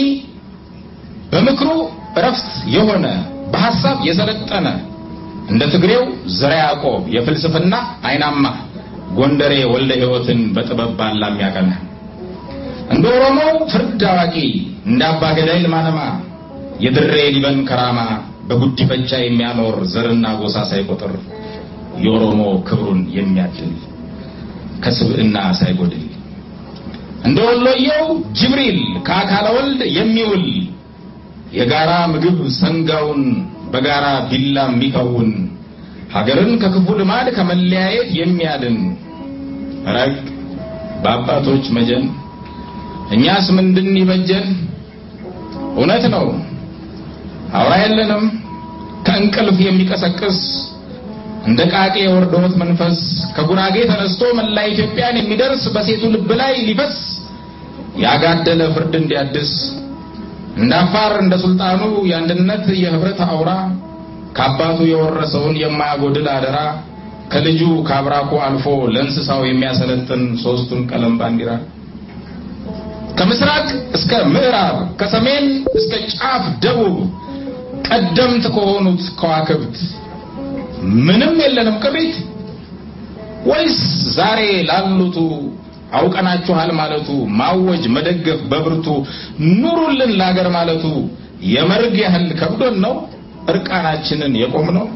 በምክሩ እረፍት የሆነ በሐሳብ የሰለጠነ እንደ ትግሬው ዘረ ያዕቆብ የፍልስፍና አይናማ ጎንደሬ ወልደ ሕይወትን በጥበብ ባላ የሚያቀና እንደ ኦሮሞው ፍርድ አዋቂ እንደ አባ ገዳይ ልማነማ የድሬ ሊበን ከራማ በጉዲፈቻ የሚያኖር ዘርና ጎሳ ሳይቆጥር የኦሮሞ ክብሩን የሚያድል ከስብዕና ሳይጎድል እንደ ወሎየው ጅብሪል ከአካለ ወልድ የሚውል የጋራ ምግብ ሰንጋውን በጋራ ቢላ የሚከውን ሀገርን ከክፉ ልማድ ከመለያየት የሚያድን ረግ በአባቶች መጀን እኛስ ምንድን ይበጀን? እውነት ነው አውራ የለንም ከእንቅልፍ የሚቀሰቅስ እንደ ቃቄ የወርዶት መንፈስ ከጉራጌ ተነስቶ መላ ኢትዮጵያን የሚደርስ በሴቱ ልብ ላይ ሊፈስ ያጋደለ ፍርድ እንዲያድስ እንደ አፋር እንደ ሱልጣኑ የአንድነት የህብረት አውራ ከአባቱ የወረሰውን የማያጎድል አደራ ከልጁ ከአብራኩ አልፎ ለእንስሳው የሚያሰለጥን ሶስቱን ቀለም ባንዲራ ከምስራቅ እስከ ምዕራብ ከሰሜን እስከ ጫፍ ደቡብ ቀደምት ከሆኑት ከዋክብት ምንም የለንም ቅሪት ወይስ ዛሬ ላሉቱ አውቀናችኋል ማለቱ ማወጅ መደገፍ በብርቱ ኑሩልን ላገር ማለቱ የመርግ ያህል ከብዶን ነው እርቃናችንን የቆም ነው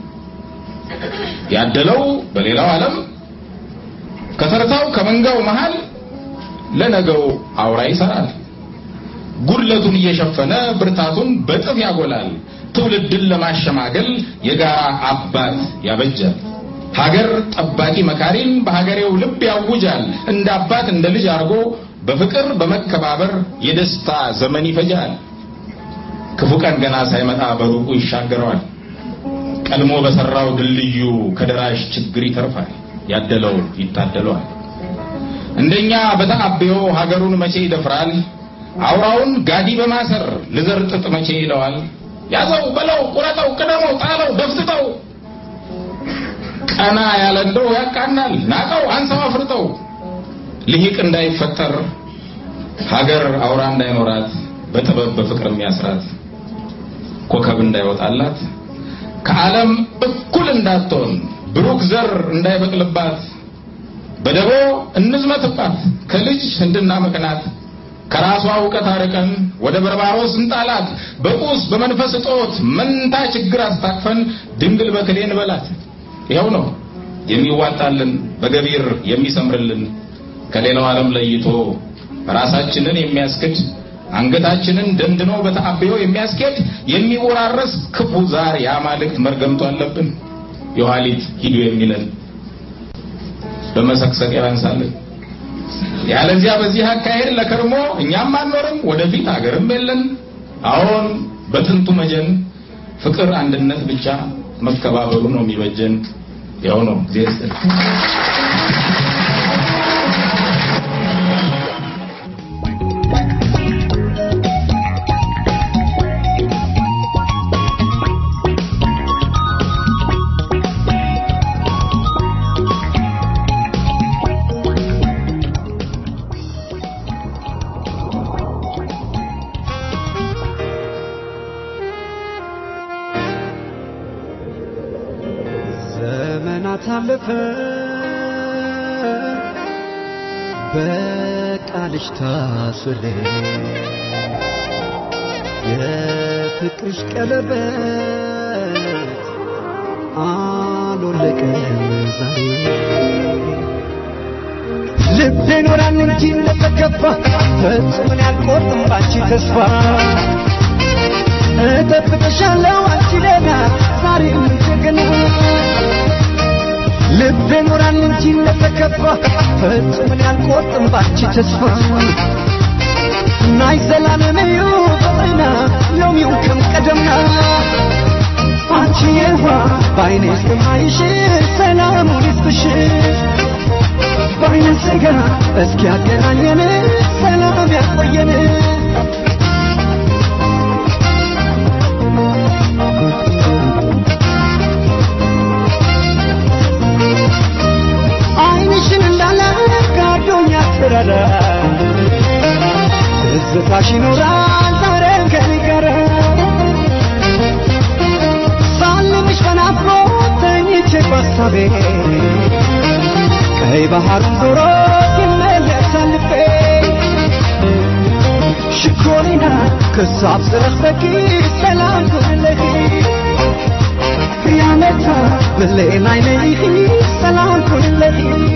ያደለው በሌላው ዓለም ከተርታው ከመንጋው መሃል ለነገው አውራ ይሰራል ጉድለቱን እየሸፈነ ብርታቱን በጥፍ ያጎላል ትውልድን ለማሸማገል የጋራ አባት ያበጃል ሀገር ጠባቂ መካሪን በሀገሬው ልብ ያውጃል እንደ አባት እንደ ልጅ አድርጎ በፍቅር በመከባበር የደስታ ዘመን ይፈጃል ክፉ ቀን ገና ሳይመጣ በሩቁ ይሻገረዋል ቀድሞ በሰራው ድልድዩ ከደራሽ ችግር ይተርፋል ያደለው ይታደለዋል እንደኛ በተአብዮ ሀገሩን መቼ ይደፍራል አውራውን ጋዲ በማሰር ልዘርጥጥ መቼ ይለዋል ያዘው በለው ቁረጠው ቅደመው ጣለው ደፍትተው ቀና ያለ እንደው ያቃናል ናቀው አንሳው አፍርጠው ልሂቅ እንዳይፈጠር ሀገር አውራ እንዳይኖራት በጥበብ በፍቅር የሚያስራት ኮከብ እንዳይወጣላት ከዓለም እኩል እንዳትሆን ብሩክ ዘር እንዳይበቅልባት በደቦ እንዝመትባት ከልጅ እንድናመክናት ከራሷ እውቀት አርቀን ወደ በርባሮስ እንጣላት በቁስ በመንፈስ እጦት መንታ ችግር አስታቅፈን ድንግል በክሌን በላት ይኸው ነው የሚዋጣልን በገቢር የሚሰምርልን ከሌላው ዓለም ለይቶ ራሳችንን የሚያስክድ አንገታችንን ደንድኖ በተአብዮ የሚያስኬድ የሚወራረስ ክፉ ዛር የአማልክት መርገምቶ አለብን የኋሊት ሂዱ የሚለን በመሰቅሰቅ ያንሳልን ያለዚያ በዚህ አካሄድ ለከርሞ እኛም አንኖርም ወደፊት ሀገርም የለን አሁን በጥንቱ መጀን ፍቅር አንድነት ብቻ መከባበሩ ነው የሚበጀን ያው ነው ጊዜ ዘመናት አለፈ በቃልሽ ታስሬ የፍቅርሽ ቀለበት አልወለቀም ዛሬ ልቤ ኖራል እንጂ እንደተከፋ ፈጽሞን ያልቆርጥም ባንቺ ተስፋ እጠብቅሻለሁ አንቺ ደህና ዛሬም ጀግና ልቤ ኖራል እንጂ እንደተከፋ ፈጽሞን ያልቆርጥም ባንቺ ተስፋ ናይ ዘላለመዩ ፍቅርና ሎሚው ከም ቀደምና አንቺ የዋ በአይኔ እስከማይሽ ሰላሙን ይስጥሽ በአይነ ስጋ እስኪ ያገናኘን ሰላም ያቆየን አይንሽን እንዳለ ጋዶኛ ትረዳ ትዝታሽ ይኖራል ዛሬም ከኔ ጋር ሳልምሽ በናፍቆት ተኝቼ ባሳቤ ቀይ ባህሩን ዞሮ ይመለሳል ልቤ ሽኮሪና ክሳብ ስረኽበኪ ሰላም ኩለኺ ያመታ ብሌን ዓይነይኺ ሰላም ኩለኺ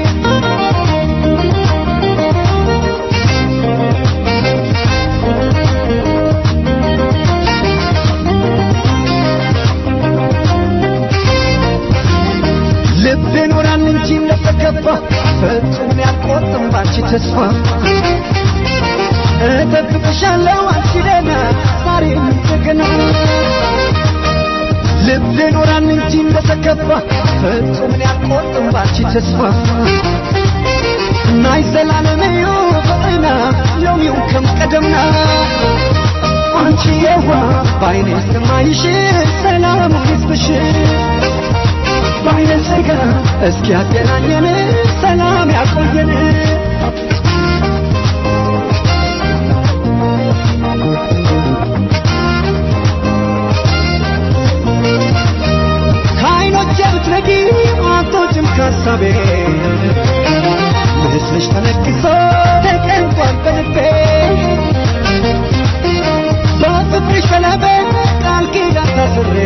ልቤ ኖራል እንጂ እንደተከፋ ፈጽሞ ያልቆርጥም ባንቺ ተስፋ እጠብቅሻለሁ አንቺ ደህና ዛሬም እንደገና ልብ ኖራን እንጂ እንደተከፋ ፍጹምን ያልቆርጥም ባንቺ ተስፋ ናይ ዘላለመዮ ፍቅርና ሎሚው ከም ቀደምና አንቺ የዋ ባይኔ ሰማይሽ ሰላም ይስጥሽ ባይነ ስጋ እስኪ ያገናኘን ሰላም ያቆየን ከዓይኖቼ ብትነጊ አቶችም ከሳቤ ምስልሽ ተነክሶ ተቀንቋል በልቤ በፍቅርሽ በለበ ቃል ኪዳን ታስሬ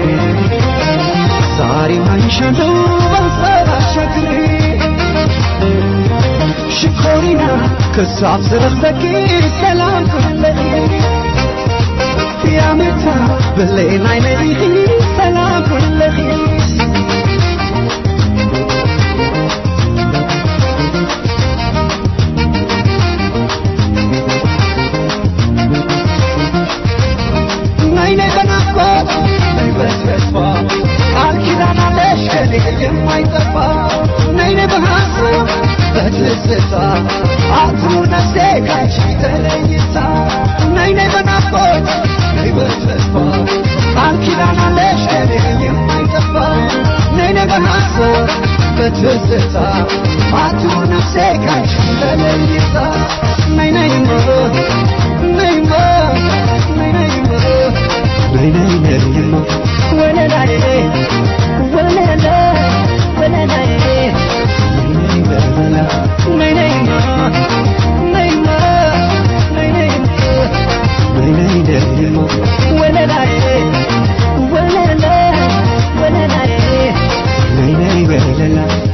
ዛሬ ማይሻለው በሀሳብ አሻግሬ ሽኮሪና ከሳብ ስለሰኪ ሰላም ኩለይ ያመታ በሌን አይነይ ሰላም ኩለይ ነይ ነይ በናፍቆት ነይ በተስፋ ቃል ኪዳን አለሽ ከኔ የማይጠፋ ነይ ነይ በሐሳብ በትዝታ አትኑ ነፍሴ ካንቺ ተለይታ ነይ ነይ በናፍቆት ነይ በተስፋ ቃል ኪዳን አለሽ ከኔ የማይጠፋ ነይ ነይ በሐሳብ በትዝታ አትኑ ነፍሴ ካንቺ ተለይታ ነይ ነይማ ነይማ ነይ ነይማ ነይ ነይ ነይማ ወለላዬ ወለላ ወለላዬ ነይ ነይ ወለላ ነይ ነይማ ነይማ ነይ ነይማ ነይ ነይ ነይማ ወለላዬ ወለላ ወለላዬ ነይ ነይ ወለላ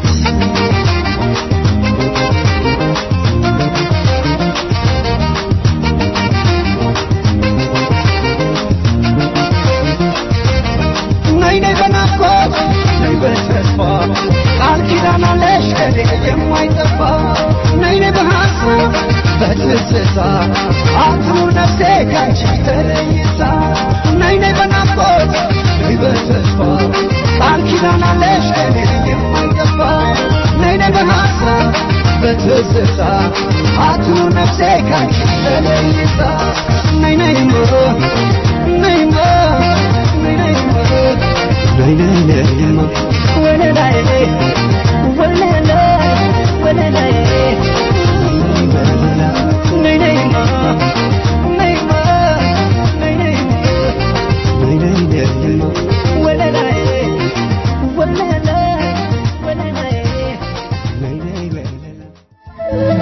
ነይ ነይ በናፍቆት ነይ በተስፋ ቃል ኪዳን አለሽ ከኔ የማይጠፋ ነይ ነይ በሐሳብ በትዝታ አትኑር ነፍሴ ካንቺ ተለይታ ነይ ነይ በናፍቆት ነይ በተስፋ ቃል ኪዳን አለሽ ከኔ የማይጠፋ ነይ ነይ በሐሳብ በትዝታ አትኑር ነፍሴ ካንቺ ተለይታ ነይ ነይማ ነይማ ነይ ነይማ ነይ ነይ ነይማ ወለላዬ ወለላ ወለላዬ ነይ ነይማ ነይማ ነይ ነይማ ነይ ነይ ነይማ ወለላዬ ወለላ ወለላዬ ነይ ነይ ወለላ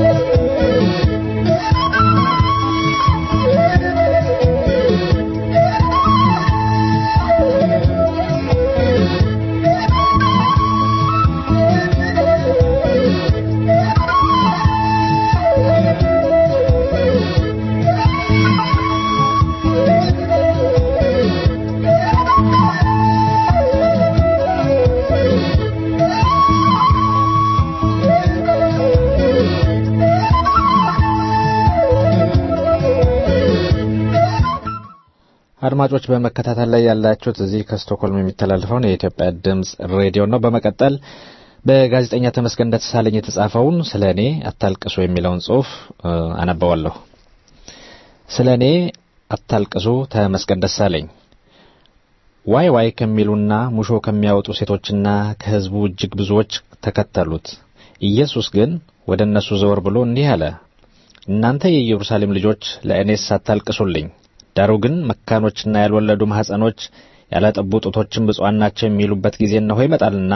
አድማጮች በመከታተል ላይ ያላችሁት እዚህ ከስቶክሆልም የሚተላለፈውን የኢትዮጵያ ድምፅ ሬዲዮ ነው። በመቀጠል በጋዜጠኛ ተመስገን ደሳለኝ የተጻፈውን ስለ እኔ አታልቅሱ የሚለውን ጽሑፍ እ፣ አነበዋለሁ። ስለ እኔ አታልቅሱ ተመስገን ደሳለኝ ዋይ ዋይ ከሚሉና ሙሾ ከሚያወጡ ሴቶችና ከሕዝቡ እጅግ ብዙዎች ተከተሉት። ኢየሱስ ግን ወደ እነሱ ዘወር ብሎ እንዲህ አለ፣ እናንተ የኢየሩሳሌም ልጆች ለእኔስ አታልቅሱልኝ ዳሩ ግን መካኖችና ያልወለዱ ማኅፀኖች ያላጠቡ ጡቶችን ብፁዓን ናቸው የሚሉበት ጊዜ እነሆ ይመጣልና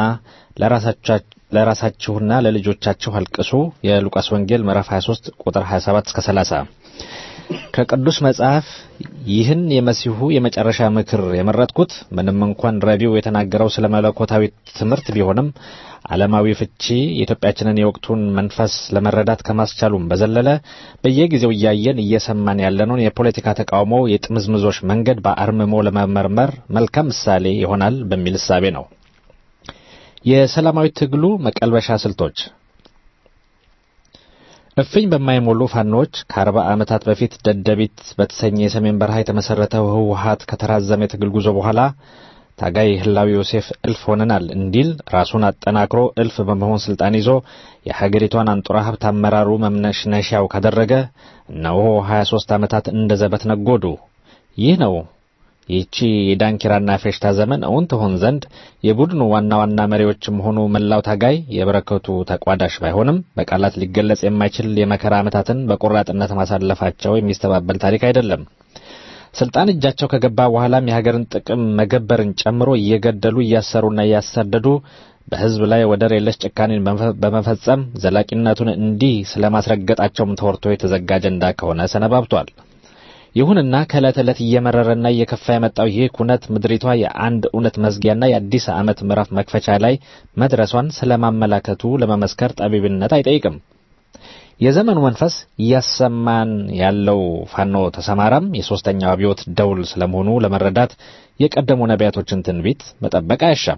ለራሳችሁና ለልጆቻችሁ አልቅሱ። የሉቃስ ወንጌል ምዕራፍ 23 ቁጥር 27 እስከ 30። ከቅዱስ መጽሐፍ ይህን የመሲሁ የመጨረሻ ምክር የመረጥኩት ምንም እንኳን ረቢው የተናገረው ስለ መለኮታዊ ትምህርት ቢሆንም ዓለማዊ ፍቺ የኢትዮጵያችንን የወቅቱን መንፈስ ለመረዳት ከማስቻሉም በዘለለ በየጊዜው እያየን እየሰማን ያለነውን የፖለቲካ ተቃውሞ የጥምዝምዞች መንገድ በአርምሞ ለመመርመር መልካም ምሳሌ ይሆናል በሚል እሳቤ ነው። የሰላማዊ ትግሉ መቀልበሻ ስልቶች እፍኝ በማይሞሉ ፋኖች ከአርባ ዓመታት በፊት ደደቢት በተሰኘ የሰሜን በረሃ የተመሠረተው ህወሀት ከተራዘመ የትግል ጉዞ በኋላ ታጋይ ህላዊ ዮሴፍ እልፍ ሆነናል እንዲል ራሱን አጠናክሮ እልፍ በመሆን ስልጣን ይዞ የሀገሪቷን አንጡራ ሀብት አመራሩ መምነሽነሻው ካደረገ እነሆ 23 ዓመታት እንደ ዘበት ነጎዱ። ይህ ነው ይህቺ የዳንኪራና ፌሽታ ዘመን እውን ትሆን ዘንድ የቡድኑ ዋና ዋና መሪዎችም ሆኑ መላው ታጋይ የበረከቱ ተቋዳሽ ባይሆንም በቃላት ሊገለጽ የማይችል የመከራ ዓመታትን በቆራጥነት ማሳለፋቸው የሚስተባበል ታሪክ አይደለም። ስልጣን እጃቸው ከገባ በኋላም የሀገርን ጥቅም መገበርን ጨምሮ እየገደሉ እያሰሩና እያሳደዱ በህዝብ ላይ ወደር የለሽ ጭካኔን በመፈጸም ዘላቂነቱን እንዲህ ስለማስረገጣቸውም ተወርቶ የተዘጋ አጀንዳ ከሆነ ሰነባብቷል። ይሁንና ከዕለት ዕለት እየመረረና እየከፋ የመጣው ይህ ኩነት ምድሪቷ የአንድ እውነት መዝጊያና የአዲስ ዓመት ምዕራፍ መክፈቻ ላይ መድረሷን ስለማመላከቱ ለመመስከር ጠቢብነት አይጠይቅም። የዘመኑ መንፈስ እያሰማን ያለው ፋኖ ተሰማራም የሦስተኛው አብዮት ደውል ስለመሆኑ ለመረዳት የቀደሙ ነቢያቶችን ትንቢት መጠበቅ አያሻም።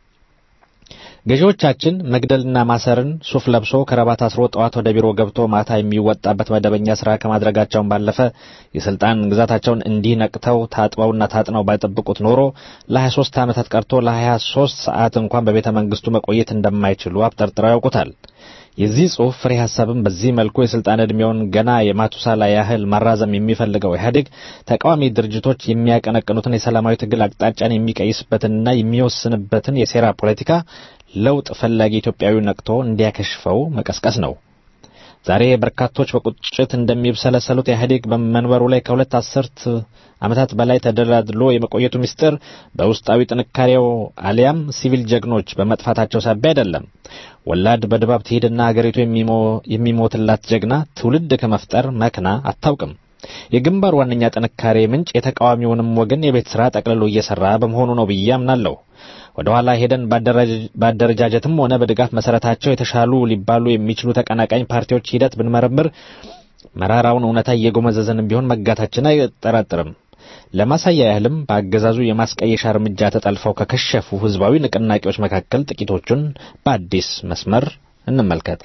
ገዢዎቻችን መግደልና ማሰርን ሱፍ ለብሶ ከረባት አስሮ ጠዋት ወደ ቢሮ ገብቶ ማታ የሚወጣበት መደበኛ ስራ ከማድረጋቸውን ባለፈ የስልጣን ግዛታቸውን እንዲህ ነቅተው ታጥበውና ታጥነው ባይጠብቁት ኖሮ ለ23 ዓመታት ቀርቶ ለ23 ሰዓት እንኳን በቤተ መንግስቱ መቆየት እንደማይችሉ አብጠርጥረው ያውቁታል። የዚህ ጽሑፍ ፍሬ ሐሳብም በዚህ መልኩ የስልጣን ዕድሜውን ገና የማቱሳላ ያህል ማራዘም የሚፈልገው ኢህአዴግ ተቃዋሚ ድርጅቶች የሚያቀነቅኑትን የሰላማዊ ትግል አቅጣጫን የሚቀይስበትንና የሚወስንበትን የሴራ ፖለቲካ ለውጥ ፈላጊ ኢትዮጵያዊ ነቅቶ እንዲያከሽፈው መቀስቀስ ነው። ዛሬ በርካቶች በቁጭት እንደሚብሰለሰሉት ኢህአዴግ በመንበሩ ላይ ከሁለት አስርት ዓመታት በላይ ተደላድሎ የመቆየቱ ምስጢር በውስጣዊ ጥንካሬው አሊያም ሲቪል ጀግኖች በመጥፋታቸው ሳቢያ አይደለም። ወላድ በድባብ ትሄድና አገሪቱ የሚሞትላት ጀግና ትውልድ ከመፍጠር መክና አታውቅም። የግንባር ዋነኛ ጥንካሬ ምንጭ የተቃዋሚውንም ወገን የቤት ሥራ ጠቅልሎ እየሠራ በመሆኑ ነው ብዬ አምናለሁ። ወደ ኋላ ሄደን በአደረጃጀትም ሆነ በድጋፍ መሰረታቸው የተሻሉ ሊባሉ የሚችሉ ተቀናቃኝ ፓርቲዎች ሂደት ብንመረምር መራራውን እውነታ እየጎመዘዘንም ቢሆን መጋታችን አይጠራጥርም። ለማሳያ ያህልም በአገዛዙ የማስቀየሻ እርምጃ ተጠልፈው ከከሸፉ ህዝባዊ ንቅናቄዎች መካከል ጥቂቶቹን በአዲስ መስመር እንመልከት።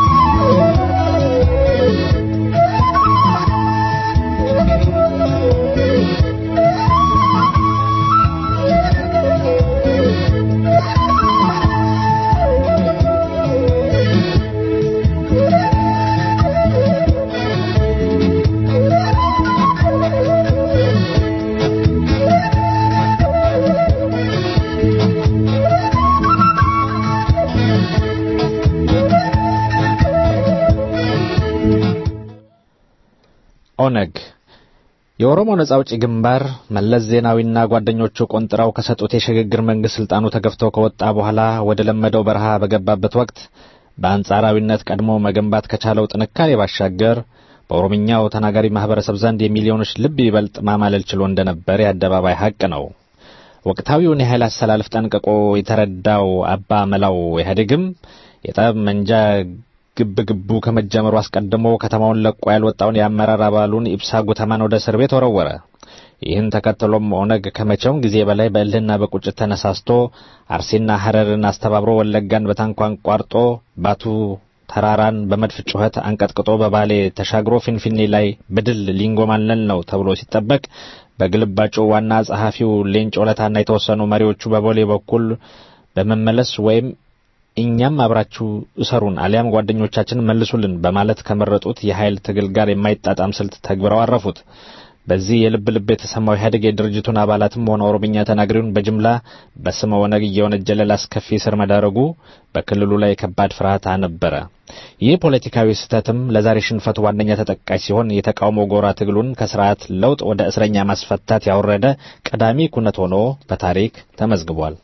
ኦነግ የኦሮሞ ነጻ አውጪ ግንባር መለስ ዜናዊና ጓደኞቹ ቆንጥራው ከሰጡት የሽግግር መንግስት ስልጣኑ ተገፍቶ ከወጣ በኋላ ወደ ለመደው በረሃ በገባበት ወቅት በአንጻራዊነት ቀድሞ መገንባት ከቻለው ጥንካሬ ባሻገር በኦሮምኛው ተናጋሪ ማህበረሰብ ዘንድ የሚሊዮኖች ልብ ይበልጥ ማማለል ችሎ እንደነበር የአደባባይ ሀቅ ነው። ወቅታዊውን የኃይል አሰላለፍ ጠንቅቆ የተረዳው አባ መላው ኢህአዴግም የጠብ መንጃ ግብ ግቡ ከመጀመሩ አስቀድሞ ከተማውን ለቆ ያልወጣውን የአመራር አባሉን ኢብሳ ጉተማን ወደ እስር ቤት ወረወረ። ይህን ተከትሎም ኦነግ ከመቼውም ጊዜ በላይ በእልህና በቁጭት ተነሳስቶ አርሲና ሐረርን አስተባብሮ ወለጋን በታንኳ አንቋርጦ ባቱ ተራራን በመድፍ ጩኸት አንቀጥቅጦ በባሌ ተሻግሮ ፊንፊኔ ላይ በድል ሊንጎማለል ነው ተብሎ ሲጠበቅ በግልባጩ ዋና ጸሐፊው ሌንጮ ለታና የተወሰኑ መሪዎቹ በቦሌ በኩል በመመለስ ወይም እኛም አብራችሁ እሰሩን አሊያም ጓደኞቻችን መልሱልን በማለት ከመረጡት የኃይል ትግል ጋር የማይጣጣም ስልት ተግብረው አረፉት። በዚህ የልብ ልብ የተሰማው ኢህአዴግ የድርጅቱን አባላትም ሆነ ኦሮምኛ ተናጋሪውን በጅምላ በስመ ኦነግ እየወነጀለ ላስከፊ እስር መዳረጉ በክልሉ ላይ ከባድ ፍርሃት አነበረ። ይህ ፖለቲካዊ ስህተትም ለዛሬ ሽንፈቱ ዋነኛ ተጠቃሽ ሲሆን የተቃውሞ ጎራ ትግሉን ከስርዓት ለውጥ ወደ እስረኛ ማስፈታት ያወረደ ቀዳሚ ኩነት ሆኖ በታሪክ ተመዝግቧል።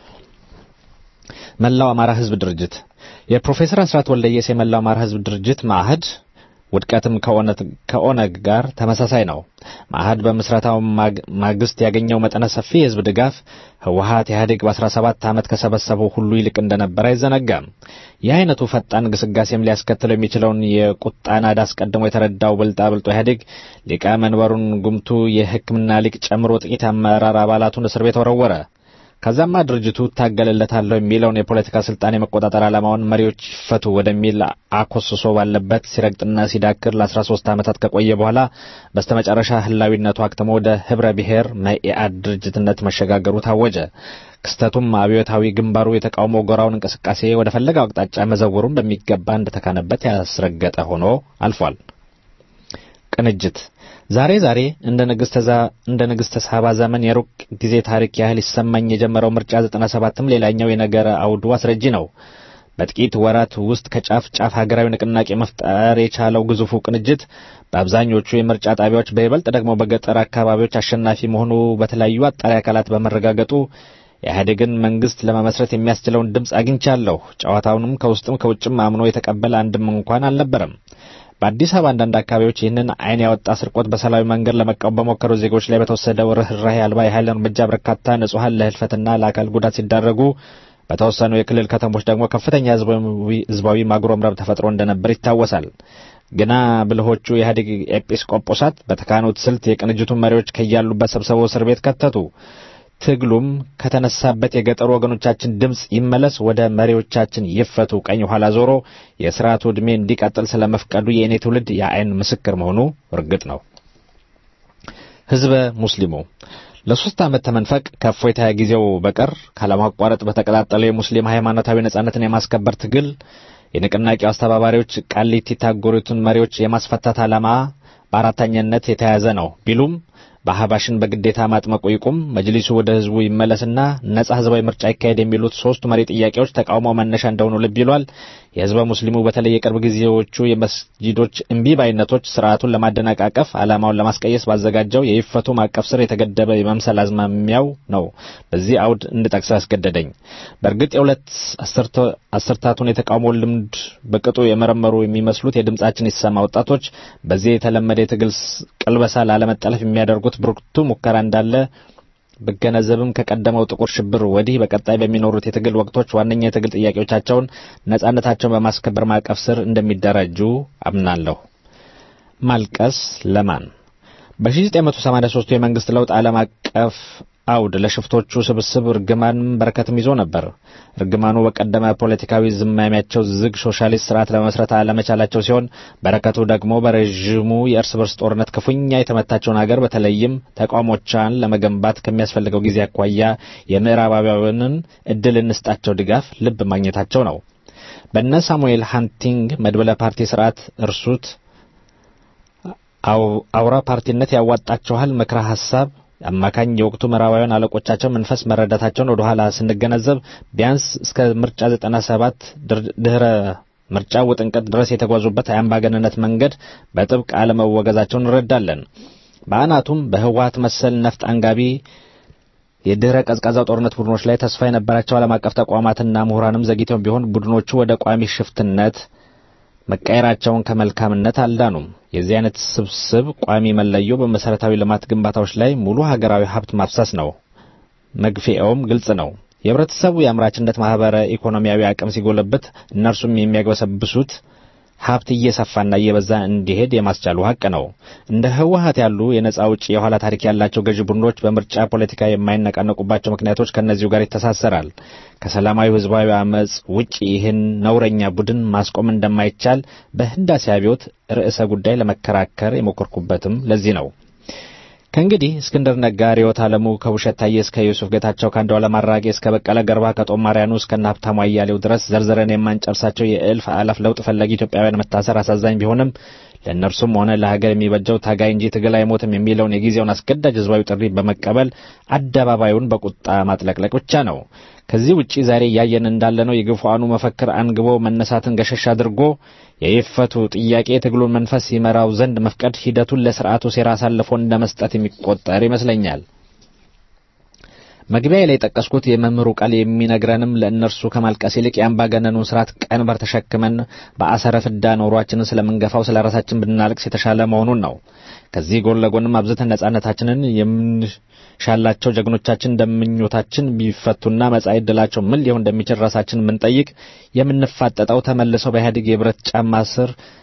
መላው አማራ ህዝብ ድርጅት የፕሮፌሰር አስራት ወልደየስ የመላው አማራ ህዝብ ድርጅት ማዕህድ ውድቀትም ከኦነግ ጋር ተመሳሳይ ነው። ማዕህድ በምስረታው ማግስት ያገኘው መጠነ ሰፊ የህዝብ ድጋፍ ህወሀት ኢህአዴግ በ17 ዓመት ከሰበሰበው ሁሉ ይልቅ እንደነበር አይዘነጋም። ይህ አይነቱ ፈጣን ግስጋሴም ሊያስከትለው የሚችለውን የቁጣ ናዳ አስቀድሞ የተረዳው ብልጣብልጦ ኢህአዴግ ሊቀ መንበሩን ጉምቱ የሕክምና ሊቅ ጨምሮ ጥቂት አመራር አባላቱን እስር ቤት ወረወረ። ከዛማ ድርጅቱ እታገልለታለሁ የሚለውን የፖለቲካ ስልጣን የመቆጣጠር ዓላማውን መሪዎች ይፈቱ ወደሚል አኮስሶ ባለበት ሲረግጥና ሲዳክር ለ13 ዓመታት ከቆየ በኋላ በስተመጨረሻ ህላዊነቱ አክትሞ ወደ ህብረ ብሔር መኢአድ ድርጅትነት መሸጋገሩ ታወጀ። ክስተቱም አብዮታዊ ግንባሩ የተቃውሞ ጎራውን እንቅስቃሴ ወደ ፈለገው አቅጣጫ መዘወሩን በሚገባ እንደተካነበት ያስረገጠ ሆኖ አልፏል። ቅንጅት ዛሬ ዛሬ እንደ ንግሥተ ሳባ ዘመን የሩቅ ጊዜ ታሪክ ያህል ይሰማኝ የጀመረው ምርጫ 97ም ሌላኛው የነገረ አውዱ አስረጂ ነው። በጥቂት ወራት ውስጥ ከጫፍ ጫፍ ሀገራዊ ንቅናቄ መፍጠር የቻለው ግዙፉ ቅንጅት በአብዛኞቹ የምርጫ ጣቢያዎች በይበልጥ ደግሞ በገጠር አካባቢዎች አሸናፊ መሆኑ በተለያዩ አጣሪ አካላት በመረጋገጡ የኢህአዴግን መንግስት ለመመስረት የሚያስችለውን ድምፅ አግኝቻለሁ። ጨዋታውንም ከውስጥም ከውጭም አምኖ የተቀበለ አንድም እንኳን አልነበረም። በአዲስ አበባ አንዳንድ አካባቢዎች ይህንን ዓይን ያወጣ ስርቆት በሰላማዊ መንገድ ለመቃወም በሞከሩ ዜጎች ላይ በተወሰደው ርኅራኄ አልባ የኃይል እርምጃ በርካታ ንጹሐን ለህልፈትና ለአካል ጉዳት ሲዳረጉ፣ በተወሰኑ የክልል ከተሞች ደግሞ ከፍተኛ ህዝባዊ ማጉረምረም ተፈጥሮ እንደነበር ይታወሳል። ግና ብልሆቹ የኢህአዴግ ኤጲስቆጶሳት በተካኑት ስልት የቅንጅቱን መሪዎች ከያሉበት ሰብስበው እስር ቤት ከተቱ። ትግሉም ከተነሳበት የገጠሩ ወገኖቻችን ድምፅ ይመለስ ወደ መሪዎቻችን ይፈቱ ቀኝ ኋላ ዞሮ የስርዓቱ ዕድሜ እንዲቀጥል ስለመፍቀዱ የእኔ ትውልድ የአይን ምስክር መሆኑ እርግጥ ነው። ህዝበ ሙስሊሙ ለሶስት ዓመት ተመንፈቅ ከእፎይታ ጊዜው በቀር ካለማቋረጥ በተቀጣጠለው የሙስሊም ሃይማኖታዊ ነጻነትን የማስከበር ትግል የንቅናቄው አስተባባሪዎች ቃሊቲ የታጎሩትን መሪዎች የማስፈታት ዓላማ በአራተኛነት የተያዘ ነው ቢሉም በአህባሽን በግዴታ ማጥመቁ ይቁም፣ መጅሊሱ ወደ ህዝቡ ይመለስና ነጻ ህዝባዊ ምርጫ ይካሄድ የሚሉት ሶስቱ መሪ ጥያቄዎች ተቃውሞ መነሻ እንደሆኑ ልብ ይሏል። የህዝበ ሙስሊሙ በተለይ የቅርብ ጊዜዎቹ የመስጂዶች እምቢ ባይነቶች ስርዓቱን ለማደናቃቀፍ ዓላማውን ለማስቀየስ ባዘጋጀው የይፈቱ ማዕቀፍ ስር የተገደበ የመምሰል አዝማሚያው ነው በዚህ አውድ እንድጠቅሰው ያስገደደኝ። በእርግጥ የሁለት አስርታቱን የተቃውሞ ልምድ በቅጡ የመረመሩ የሚመስሉት የድምጻችን ይሰማ ወጣቶች በዚህ የተለመደ የትግል ቅልበሳ ላለመጠለፍ የሚያደርጉት ብርቱ ሙከራ እንዳለ ብገነዘብም ከቀደመው ጥቁር ሽብር ወዲህ በቀጣይ በሚኖሩት የትግል ወቅቶች ዋነኛ የትግል ጥያቄዎቻቸውን ነጻነታቸውን በማስከበር ማዕቀፍ ስር እንደሚደራጁ አምናለሁ። ማልቀስ ለማን? በ1983 የመንግስት ለውጥ ዓለም አቀፍ አውድ ለሽፍቶቹ ስብስብ እርግማንም በረከትም ይዞ ነበር። እርግማኑ በቀደመ ፖለቲካዊ ዝማሚያቸው ዝግ ሶሻሊስት ስርዓት ለመመስረት አለመቻላቸው ሲሆን፣ በረከቱ ደግሞ በረዥሙ የእርስ በርስ ጦርነት ክፉኛ የተመታቸውን ሀገር በተለይም ተቋሞቿን ለመገንባት ከሚያስፈልገው ጊዜ አኳያ የምዕራባውያንን እድል እንስጣቸው ድጋፍ ልብ ማግኘታቸው ነው። በነ ሳሙኤል ሃንቲንግ መድበለ ፓርቲ ስርዓት እርሱት አውራ ፓርቲነት ያዋጣቸዋል ምክረ ሀሳብ አማካኝ የወቅቱ ምዕራባውያን አለቆቻቸው መንፈስ መረዳታቸውን ወደ ኋላ ስንገነዘብ ቢያንስ እስከ ምርጫ 97 ድህረ ምርጫ ውጥንቅጥ ድረስ የተጓዙበት የአምባገነንነት መንገድ በጥብቅ አለመወገዛቸውን እንረዳለን። በአናቱም በህወሀት መሰል ነፍጥ አንጋቢ የድህረ ቀዝቃዛው ጦርነት ቡድኖች ላይ ተስፋ የነበራቸው ዓለም አቀፍ ተቋማትና ምሁራንም ዘግይተው ቢሆን ቡድኖቹ ወደ ቋሚ ሽፍትነት መቀየራቸውን ከመልካምነት አልዳኑም። የዚህ አይነት ስብስብ ቋሚ መለዮ በመሰረታዊ ልማት ግንባታዎች ላይ ሙሉ ሀገራዊ ሀብት ማፍሰስ ነው። መግፊያውም ግልጽ ነው። የህብረተሰቡ የአምራችነት ማህበረ ኢኮኖሚያዊ አቅም ሲጎለብት እነርሱም የሚያግበሰብሱት ሀብት እየሰፋና እየበዛ እንዲሄድ የማስቻሉ ሀቅ ነው። እንደ ህወሀት ያሉ የነጻ ውጭ የኋላ ታሪክ ያላቸው ገዢ ቡድኖች በምርጫ ፖለቲካ የማይነቃነቁባቸው ምክንያቶች ከእነዚሁ ጋር ይተሳሰራል። ከሰላማዊ ህዝባዊ አመፅ ውጭ ይህን ነውረኛ ቡድን ማስቆም እንደማይቻል በህዳሴ አብዮት ርዕሰ ጉዳይ ለመከራከር የሞከርኩበትም ለዚህ ነው። ከእንግዲህ እስክንድር ነጋ፣ ርዕዮት ዓለሙ ከውብሸት ታዬ እስከ ዩሱፍ ጌታቸው ከአንዱዓለም አራጌ እስከ በቀለ ገርባ ከጦማርያኑ እስከ እነ ሀብታሙ አያሌው ድረስ ዘርዝረን የማንጨርሳቸው የእልፍ አላፍ ለውጥ ፈላጊ ኢትዮጵያውያን መታሰር አሳዛኝ ቢሆንም ለእነርሱም ሆነ ለሀገር የሚበጀው ታጋይ እንጂ ትግል አይሞትም የሚለውን የጊዜውን አስገዳጅ ህዝባዊ ጥሪ በመቀበል አደባባዩን በቁጣ ማጥለቅለቅ ብቻ ነው። ከዚህ ውጪ ዛሬ እያየን እንዳለነው የግፉአኑ መፈክር አንግቦ መነሳትን ገሸሽ አድርጎ የይፈቱ ጥያቄ የትግሉን መንፈስ ይመራው ዘንድ መፍቀድ ሂደቱን ለስርዓቱ ሴራ አሳልፎ እንደ መስጠት የሚቆጠር ይመስለኛል። መግቢያ ላይ የጠቀስኩት የመምህሩ ቃል የሚነግረንም ለእነርሱ ከማልቀስ ይልቅ የአምባገነኑን ስርዓት ቀንበር ተሸክመን በአሰረ ፍዳ ኖሯችንን ስለምንገፋው ስለ ራሳችን ብናለቅስ የተሻለ መሆኑን ነው። ከዚህ ጎን ለጎንም አብዝተን ነጻነታችንን የምንሻላቸው ጀግኖቻችን እንደምኞታችን ቢፈቱና መጻኢ ዕድላቸው ምን ሊሆን እንደሚችል ራሳችን የምንጠይቅ የምንፋጠጠው ተመልሰው በኢህአዴግ የብረት ጫማ ስር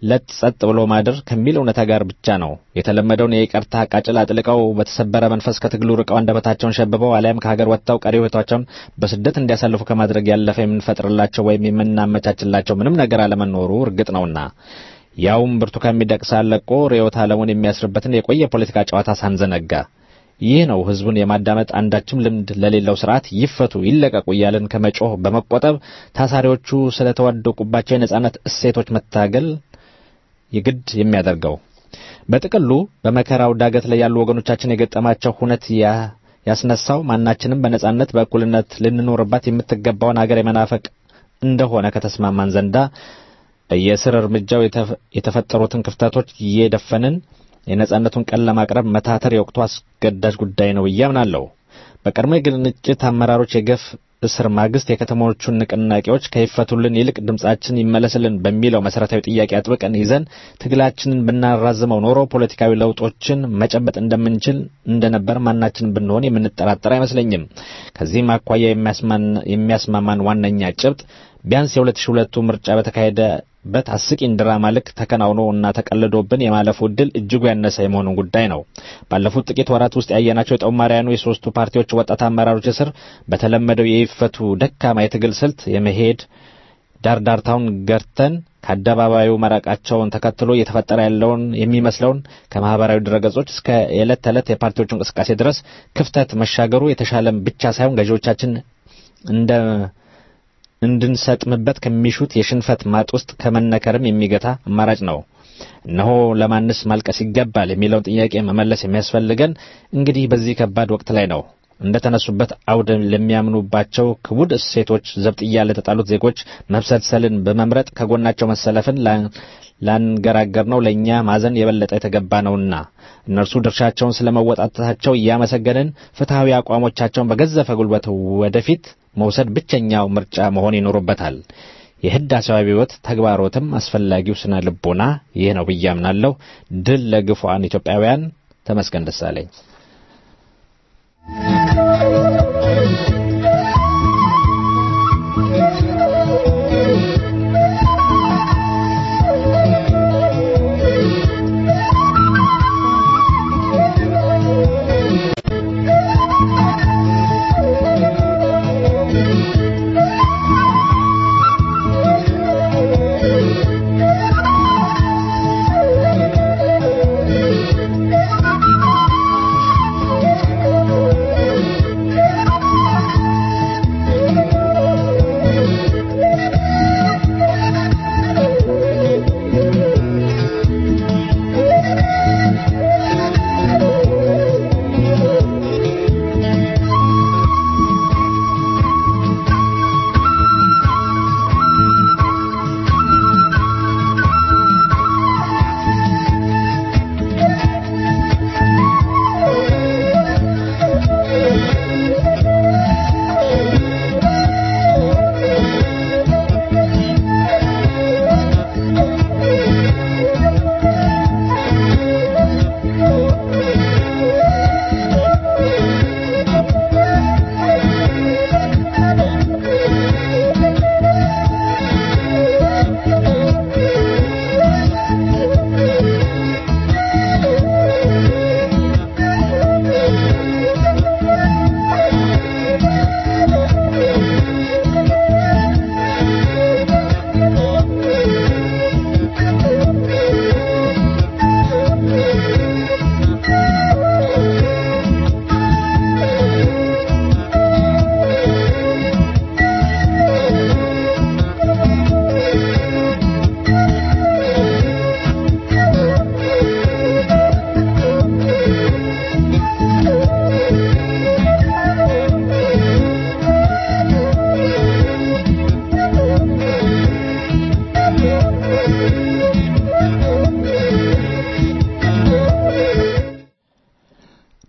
ለት ጸጥ ብሎ ማደር ከሚል እውነታ ጋር ብቻ ነው። የተለመደውን የይቅርታ ቃጭል አጥልቀው በተሰበረ መንፈስ ከትግሉ ርቀው አንደበታቸውን ሸብበው አሊያም ከሀገር ወጥተው ቀሪ ሕይወታቸውን በስደት እንዲያሳልፉ ከማድረግ ያለፈ የምንፈጥርላቸው ወይም የምናመቻችላቸው ምንም ነገር አለመኖሩ እርግጥ ነውና ያውም ብርቱካን ሚደቅሳ ለቆ ርዕዮተ ዓለሙን የሚያስርበትን የቆየ የፖለቲካ ጨዋታ ሳንዘነጋ ይህ ነው ህዝቡን የማዳመጥ አንዳችም ልምድ ለሌለው ስርዓት ይፈቱ ይለቀቁ እያለን ከመጮህ በመቆጠብ ታሳሪዎቹ ስለተዋደቁባቸው የነጻነት እሴቶች መታገል የግድ የሚያደርገው። በጥቅሉ በመከራው ዳገት ላይ ያሉ ወገኖቻችን የገጠማቸው ሁነት ያስነሳው ማናችንም በነጻነት በእኩልነት ልንኖርባት የምትገባውን አገር የመናፈቅ እንደሆነ ከተስማማን ዘንዳ በየስር እርምጃው የተፈጠሩትን ክፍተቶች እየደፈንን የነጻነቱን ቀን ለማቅረብ መታተር የወቅቱ አስገዳጅ ጉዳይ ነው ብዬ አምናለሁ። በቀድሞ የግንጭት አመራሮች የገፍ እስር ማግስት የከተሞቹን ንቅናቄዎች ከይፈቱልን ይልቅ ድምጻችን ይመለስልን በሚለው መሰረታዊ ጥያቄ አጥብቀን ይዘን ትግላችንን ብናራዝመው ኖሮ ፖለቲካዊ ለውጦችን መጨበጥ እንደምንችል እንደነበር ማናችን ብንሆን የምንጠራጠር አይመስለኝም። ከዚህም አኳያ የሚያስማማን ዋነኛ ጭብጥ ቢያንስ የሁለት ሺህ ሁለቱ ምርጫ በተካሄደበት አስቂኝ ድራማ ልክ ተከናውኖ እና ተቀልዶብን የማለፉ ዕድል እጅጉ ያነሰ የመሆኑን ጉዳይ ነው። ባለፉት ጥቂት ወራት ውስጥ ያየናቸው የጦማሪያኑ የሶስቱ ፓርቲዎች ወጣት አመራሮች እስር በተለመደው የይፈቱ ደካማ የትግል ስልት የመሄድ ዳርዳርታውን ገርተን ከአደባባዩ መራቃቸውን ተከትሎ እየተፈጠረ ያለውን የሚመስለውን ከማህበራዊ ድረገጾች እስከ የዕለት ተዕለት የፓርቲዎቹ እንቅስቃሴ ድረስ ክፍተት መሻገሩ የተሻለም ብቻ ሳይሆን ገዢዎቻችን እንደ እንድንሰጥምበት ከሚሹት የሽንፈት ማጥ ውስጥ ከመነከርም የሚገታ አማራጭ ነው። እነሆ ለማንስ ማልቀስ ይገባል የሚለውን ጥያቄ መመለስ የሚያስፈልገን እንግዲህ በዚህ ከባድ ወቅት ላይ ነው። እንደ ተነሱበት አውድ ለሚያምኑባቸው ክቡድ እሴቶች ዘብጥያ ለተጣሉት ዜጎች መብሰልሰልን በመምረጥ ከጎናቸው መሰለፍን ላንገራገር ነው ለእኛ ማዘን የበለጠ የተገባ ነውና እነርሱ ድርሻቸውን ስለመወጣታቸው እያመሰገንን ፍትሐዊ አቋሞቻቸውን በገዘፈ ጉልበት ወደፊት መውሰድ ብቸኛው ምርጫ መሆን ይኖርበታል። የህዳሴው አብዮት ተግባሮትም አስፈላጊው ስነ ልቦና ይህ ነው ብዬ አምናለሁ። ድል ለግፉዓን ኢትዮጵያውያን። ተመስገን ደሳለኝ።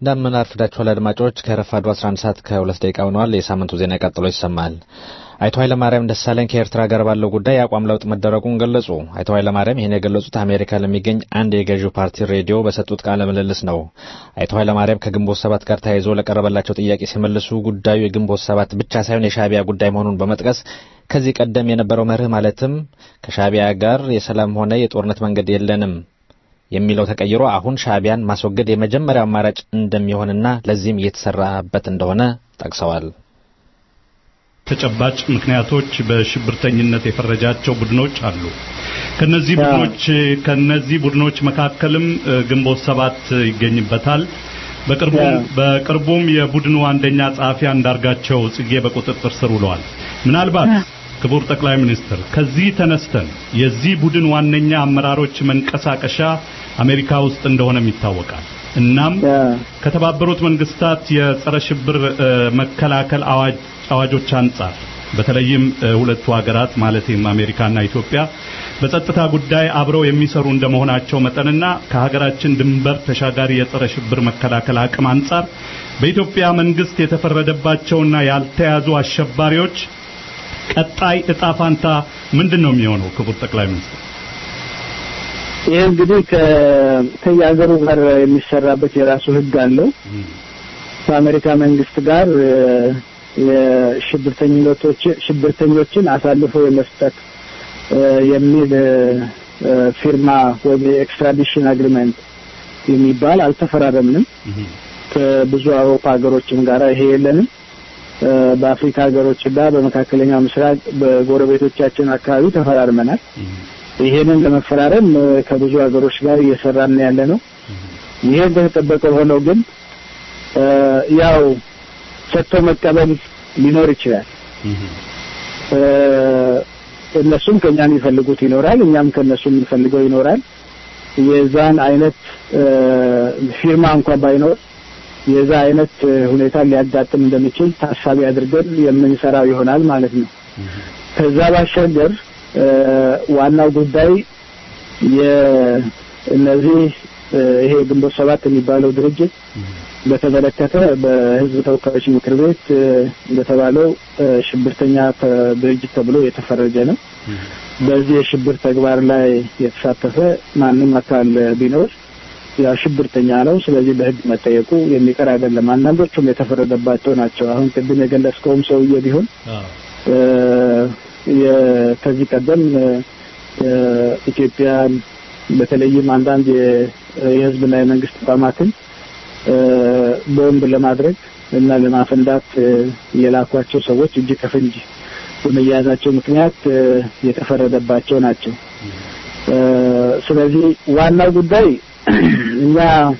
እንደምን አርፍዳችኋል አድማጮች። ከረፋዱ 11 ሰዓት ከሁለት ደቂቃ ሆነዋል። የሳምንቱ ዜና ቀጥሎ ይሰማል። አቶ ኃይለማርያም ደሳለኝ ከኤርትራ ጋር ባለው ጉዳይ የአቋም ለውጥ መደረጉን ገለጹ። አቶ ኃይለማርያም ይህን የገለጹት አሜሪካ ለሚገኝ አንድ የገዢው ፓርቲ ሬዲዮ በሰጡት ቃለ ምልልስ ነው። አቶ ኃይለማርያም ከግንቦት ሰባት ጋር ተያይዞ ለቀረበላቸው ጥያቄ ሲመልሱ ጉዳዩ የግንቦት ሰባት ብቻ ሳይሆን የሻዕቢያ ጉዳይ መሆኑን በመጥቀስ ከዚህ ቀደም የነበረው መርህ ማለትም ከሻዕቢያ ጋር የሰላም ሆነ የጦርነት መንገድ የለንም የሚለው ተቀይሮ አሁን ሻዕቢያን ማስወገድ የመጀመሪያው አማራጭ እንደሚሆንና ለዚህም እየተሰራበት እንደሆነ ጠቅሰዋል። ተጨባጭ ምክንያቶች በሽብርተኝነት የፈረጃቸው ቡድኖች አሉ። ከነዚህ ቡድኖች ከነዚህ ቡድኖች መካከልም ግንቦት ሰባት ይገኝበታል። በቅርቡም በቅርቡም የቡድኑ አንደኛ ጸሐፊ አንዳርጋቸው ጽጌ በቁጥጥር ስር ውለዋል። ምናልባት ክቡር ጠቅላይ ሚኒስትር ከዚህ ተነስተን የዚህ ቡድን ዋነኛ አመራሮች መንቀሳቀሻ አሜሪካ ውስጥ እንደሆነም ይታወቃል። እናም ከተባበሩት መንግስታት የጸረ ሽብር መከላከል አዋጅ አዋጆች አንጻር በተለይም ሁለቱ ሀገራት ማለትም አሜሪካና ኢትዮጵያ በጸጥታ ጉዳይ አብረው የሚሰሩ እንደመሆናቸው መጠንና ከሀገራችን ድንበር ተሻጋሪ የጸረ ሽብር መከላከል አቅም አንጻር በኢትዮጵያ መንግስት የተፈረደባቸውና ያልተያዙ አሸባሪዎች ቀጣይ እጣ ፋንታ ምንድን ነው የሚሆነው? ክቡር ጠቅላይ ሚኒስትር ይህ እንግዲህ ከየሀገሩ ጋር የሚሰራበት የራሱ ህግ አለው። ከአሜሪካ መንግስት ጋር የሽብርተኝነቶች ሽብርተኞችን አሳልፎ የመስጠት የሚል ፊርማ ወይም የኤክስትራዲሽን አግሪመንት የሚባል አልተፈራረምንም። ከብዙ አውሮፓ ሀገሮችም ጋር ይሄ የለንም። በአፍሪካ ሀገሮችና በመካከለኛው ምስራቅ በጎረቤቶቻችን አካባቢ ተፈራርመናል። ይሄንን ለመፈራረም ከብዙ ሀገሮች ጋር እየሰራን ያለ ነው። ይሄ እንደተጠበቀ ሆነው ግን ያው ሰጥቶ መቀበል ሊኖር ይችላል። እነሱም ከኛ የሚፈልጉት ይኖራል፣ እኛም ከነሱ የምንፈልገው ይኖራል። የዛን አይነት ፊርማ እንኳን ባይኖር የዛ አይነት ሁኔታ ሊያጋጥም እንደሚችል ታሳቢ አድርገን የምንሰራው ይሆናል ማለት ነው። ከዛ ባሻገር ዋናው ጉዳይ የእነዚህ ይሄ ግንቦት ሰባት የሚባለው ድርጅት በተመለከተ በሕዝብ ተወካዮች ምክር ቤት እንደተባለው ሽብርተኛ ድርጅት ተብሎ የተፈረጀ ነው። በዚህ የሽብር ተግባር ላይ የተሳተፈ ማንም አካል ቢኖር ያው ሽብርተኛ ነው። ስለዚህ በሕግ መጠየቁ የሚቀር አይደለም። አንዳንዶቹም የተፈረደባቸው ናቸው። አሁን ቅድም የገለጽከውም ሰውዬ ቢሆን ከዚህ ቀደም ኢትዮጵያን በተለይም አንዳንድ የህዝብና የመንግስት ተቋማትን ቦምብ ለማድረግ እና ለማፈንዳት የላኳቸው ሰዎች እጅ ከፍንጅ በመያዛቸው ምክንያት የተፈረደባቸው ናቸው። ስለዚህ ዋናው ጉዳይ እኛ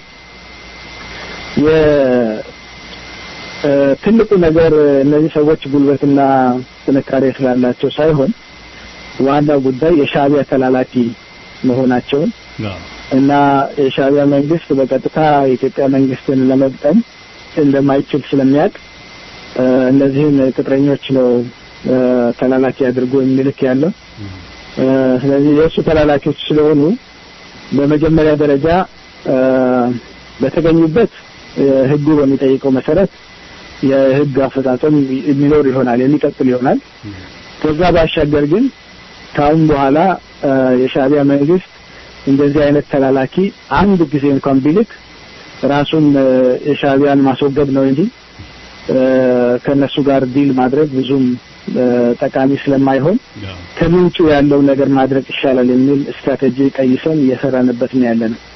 ትልቁ ነገር እነዚህ ሰዎች ጉልበትና ጥንካሬ ስላላቸው ሳይሆን ዋናው ጉዳይ የሻዕቢያ ተላላኪ መሆናቸውን እና የሻዕቢያ መንግስት በቀጥታ የኢትዮጵያ መንግስትን ለመግጠም እንደማይችል ስለሚያውቅ እነዚህን ቅጥረኞች ነው ተላላኪ አድርጎ የሚልክ ያለው። ስለዚህ የእሱ ተላላኪዎች ስለሆኑ በመጀመሪያ ደረጃ በተገኙበት ህጉ በሚጠይቀው መሰረት የህግ አፈጻጸም የሚኖር ይሆናል የሚቀጥል ይሆናል። ከዛ ባሻገር ግን ከአሁን በኋላ የሻዕቢያ መንግስት እንደዚህ አይነት ተላላኪ አንድ ጊዜ እንኳን ቢልክ ራሱን የሻዕቢያን ማስወገድ ነው እንጂ ከነሱ ጋር ዲል ማድረግ ብዙም ጠቃሚ ስለማይሆን ከምንጩ ያለው ነገር ማድረግ ይሻላል የሚል ስትራቴጂ ቀይሰን እየሰራንበት ነው ያለ ነው።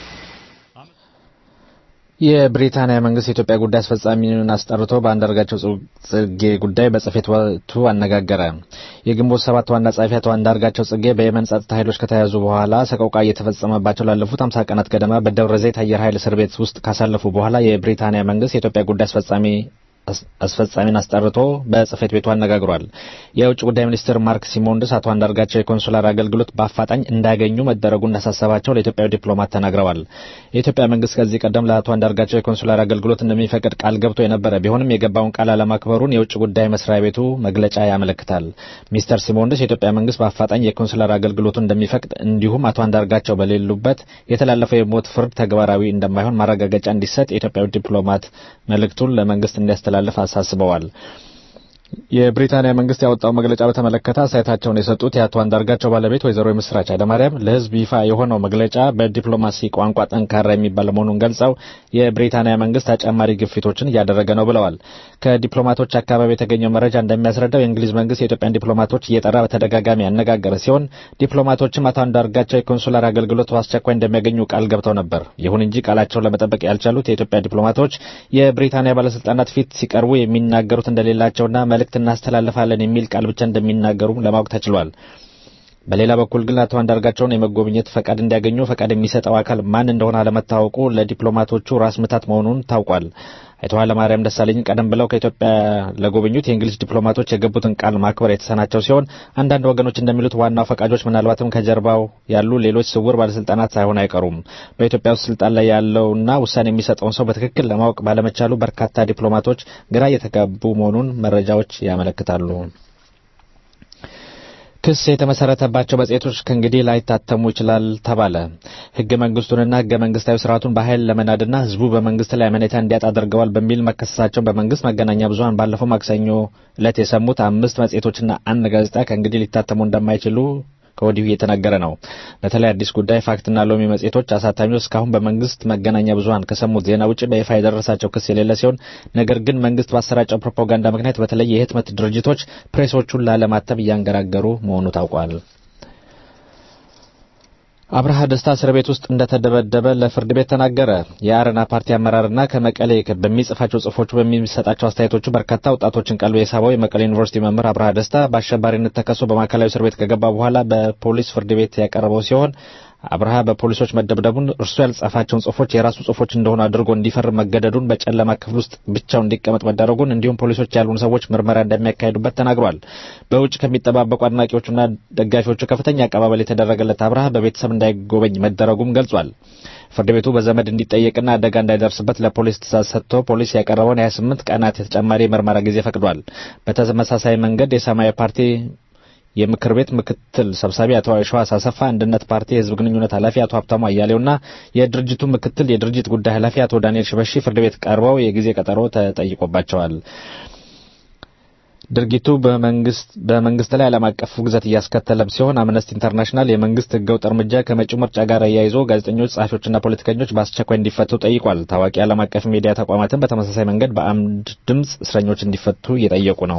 የብሪታንያ መንግስት የኢትዮጵያ ጉዳይ አስፈጻሚውን አስጠርቶ በአንዳርጋቸው ጽጌ ጉዳይ በጽሕፈት ቤቱ አነጋገረ። የግንቦት ሰባት ዋና ጸሐፊ አቶ አንዳርጋቸው ጽጌ በየመን ጸጥታ ኃይሎች ከተያዙ በኋላ ሰቆቃ እየተፈጸመባቸው ላለፉት አምሳ ቀናት ገደማ በደብረ ዘይት አየር ኃይል እስር ቤት ውስጥ ካሳለፉ በኋላ የብሪታንያ መንግስት የኢትዮጵያ ጉዳይ አስፈጻሚ አስፈጻሚን አስጠርቶ በጽህፈት ቤቱ አነጋግሯል። የውጭ ጉዳይ ሚኒስትር ማርክ ሲሞንድስ አቶ አንዳርጋቸው የኮንሱላር አገልግሎት በአፋጣኝ እንዳያገኙ መደረጉ እንዳሳሰባቸው ለኢትዮጵያዊ ዲፕሎማት ተናግረዋል። የኢትዮጵያ መንግስት ከዚህ ቀደም ለአቶ አንዳርጋቸው የኮንሱላር አገልግሎት እንደሚፈቅድ ቃል ገብቶ የነበረ ቢሆንም የገባውን ቃል አለማክበሩን የውጭ ጉዳይ መስሪያ ቤቱ መግለጫ ያመለክታል። ሚስተር ሲሞንድስ የኢትዮጵያ መንግስት በአፋጣኝ የኮንሱላር አገልግሎቱን እንደሚፈቅድ እንዲሁም አቶ አንዳርጋቸው በሌሉበት የተላለፈው የሞት ፍርድ ተግባራዊ እንደማይሆን ማረጋገጫ እንዲሰጥ የኢትዮጵያዊ ዲፕሎማት መልእክቱን ለመንግስት እንዲያስተላልፍ አሳስበዋል። የብሪታንያ መንግስት ያወጣው መግለጫ በተመለከተ አስተያየታቸውን የሰጡት የአቶ አንዳርጋቸው ባለቤት ወይዘሮ የምስራች ኃይለማርያም ለህዝብ ይፋ የሆነው መግለጫ በዲፕሎማሲ ቋንቋ ጠንካራ የሚባል መሆኑን ገልጸው የብሪታንያ መንግስት ተጨማሪ ግፊቶችን እያደረገ ነው ብለዋል። ከዲፕሎማቶች አካባቢ የተገኘው መረጃ እንደሚያስረዳው የእንግሊዝ መንግስት የኢትዮጵያን ዲፕሎማቶች እየጠራ በተደጋጋሚ ያነጋገረ ሲሆን ዲፕሎማቶችም አቶ አንዳርጋቸው የኮንሱላር አገልግሎት በአስቸኳይ እንደሚያገኙ ቃል ገብተው ነበር። ይሁን እንጂ ቃላቸውን ለመጠበቅ ያልቻሉት የኢትዮጵያ ዲፕሎማቶች የብሪታንያ ባለስልጣናት ፊት ሲቀርቡ የሚናገሩት እንደሌላቸውና መልእክት እናስተላልፋለን የሚል ቃል ብቻ እንደሚናገሩ ለማወቅ ተችሏል። በሌላ በኩል ግን አቶ አንዳርጋቸውን የመጎብኘት ፈቃድ እንዲያገኙ ፈቃድ የሚሰጠው አካል ማን እንደሆነ አለመታወቁ ለዲፕሎማቶቹ ራስ ምታት መሆኑን ታውቋል። አቶ ኃይለማርያም ደሳለኝ ቀደም ብለው ከኢትዮጵያ ለጎበኙት የእንግሊዝ ዲፕሎማቶች የገቡትን ቃል ማክበር የተሰናቸው ሲሆን አንዳንድ ወገኖች እንደሚሉት ዋናው ፈቃጆች ምናልባትም ከጀርባው ያሉ ሌሎች ስውር ባለስልጣናት ሳይሆን አይቀሩም። በኢትዮጵያ ውስጥ ስልጣን ላይ ያለውና ውሳኔ የሚሰጠውን ሰው በትክክል ለማወቅ ባለመቻሉ በርካታ ዲፕሎማቶች ግራ እየተጋቡ መሆኑን መረጃዎች ያመለክታሉ። ክስ የተመሰረተባቸው መጽሔቶች ከእንግዲህ ላይታተሙ ይችላል ተባለ። ህገ መንግስቱንና ህገ መንግስታዊ ስርዓቱን በኃይል ለመናድና ህዝቡ በመንግስት ላይ አመኔታ እንዲያጣ አድርገዋል በሚል መከሰሳቸውን በመንግስት መገናኛ ብዙኃን ባለፈው ማክሰኞ ዕለት የሰሙት አምስት መጽሔቶችና አንድ ጋዜጣ ከእንግዲህ ሊታተሙ እንደማይችሉ ከወዲሁ እየተነገረ ነው። በተለይ አዲስ ጉዳይ፣ ፋክትና ሎሚ መጽሔቶች አሳታሚዎች እስካሁን በመንግስት መገናኛ ብዙኃን ከሰሙት ዜና ውጭ በይፋ የደረሳቸው ክስ የሌለ ሲሆን ነገር ግን መንግስት ባሰራጨው ፕሮፓጋንዳ ምክንያት በተለይ የህትመት ድርጅቶች ፕሬሶቹን ላለማተም እያንገራገሩ መሆኑ ታውቋል። አብርሃ ደስታ እስር ቤት ውስጥ እንደተደበደበ ለፍርድ ቤት ተናገረ። የአረና ፓርቲ አመራርና ከመቀሌ በሚጽፋቸው ጽሁፎቹ በሚሰጣቸው አስተያየቶቹ በርካታ ወጣቶችን ቀልብ የሳበው የመቀሌ ዩኒቨርሲቲ መምህር አብርሃ ደስታ በአሸባሪነት ተከሶ በማዕከላዊ እስር ቤት ከገባ በኋላ በፖሊስ ፍርድ ቤት ያቀረበው ሲሆን አብርሃ በፖሊሶች መደብደቡን እርሱ ያልጻፋቸውን ጽሁፎች የራሱ ጽሁፎች እንደሆኑ አድርጎ እንዲፈርም መገደዱን በጨለማ ክፍል ውስጥ ብቻው እንዲቀመጥ መደረጉን እንዲሁም ፖሊሶች ያልሆኑ ሰዎች ምርመራ እንደሚያካሂዱበት ተናግሯል። በውጭ ከሚጠባበቁ አድናቂዎቹና ደጋፊዎቹ ከፍተኛ አቀባበል የተደረገለት አብርሃ በቤተሰብ እንዳይጎበኝ መደረጉም ገልጿል። ፍርድ ቤቱ በዘመድ እንዲጠየቅና አደጋ እንዳይደርስበት ለፖሊስ ትእዛዝ ሰጥቶ ፖሊስ ያቀረበውን የ28 ቀናት የተጨማሪ የምርመራ ጊዜ ፈቅዷል። በተመሳሳይ መንገድ የሰማያዊ ፓርቲ የምክር ቤት ምክትል ሰብሳቢ አቶ የሸዋስ አሰፋ፣ አንድነት ፓርቲ የህዝብ ግንኙነት ኃላፊ አቶ ሀብታሙ አያሌውና የድርጅቱ ምክትል የድርጅት ጉዳይ ኃላፊ አቶ ዳንኤል ሽበሺ ፍርድ ቤት ቀርበው የጊዜ ቀጠሮ ተጠይቆባቸዋል። ድርጊቱ በመንግስት በመንግስት ላይ ዓለም አቀፍ ውግዘት እያስከተለም ሲሆን አምነስቲ ኢንተርናሽናል የመንግስት ህገወጥ እርምጃ ከመጪው ምርጫ ጋር አያይዞ ጋዜጠኞች፣ ጸሐፊዎችና ፖለቲከኞች በአስቸኳይ እንዲፈቱ ጠይቋል። ታዋቂ ዓለም አቀፍ ሚዲያ ተቋማትን በተመሳሳይ መንገድ በአንድ ድምፅ እስረኞች እንዲፈቱ እየጠየቁ ነው።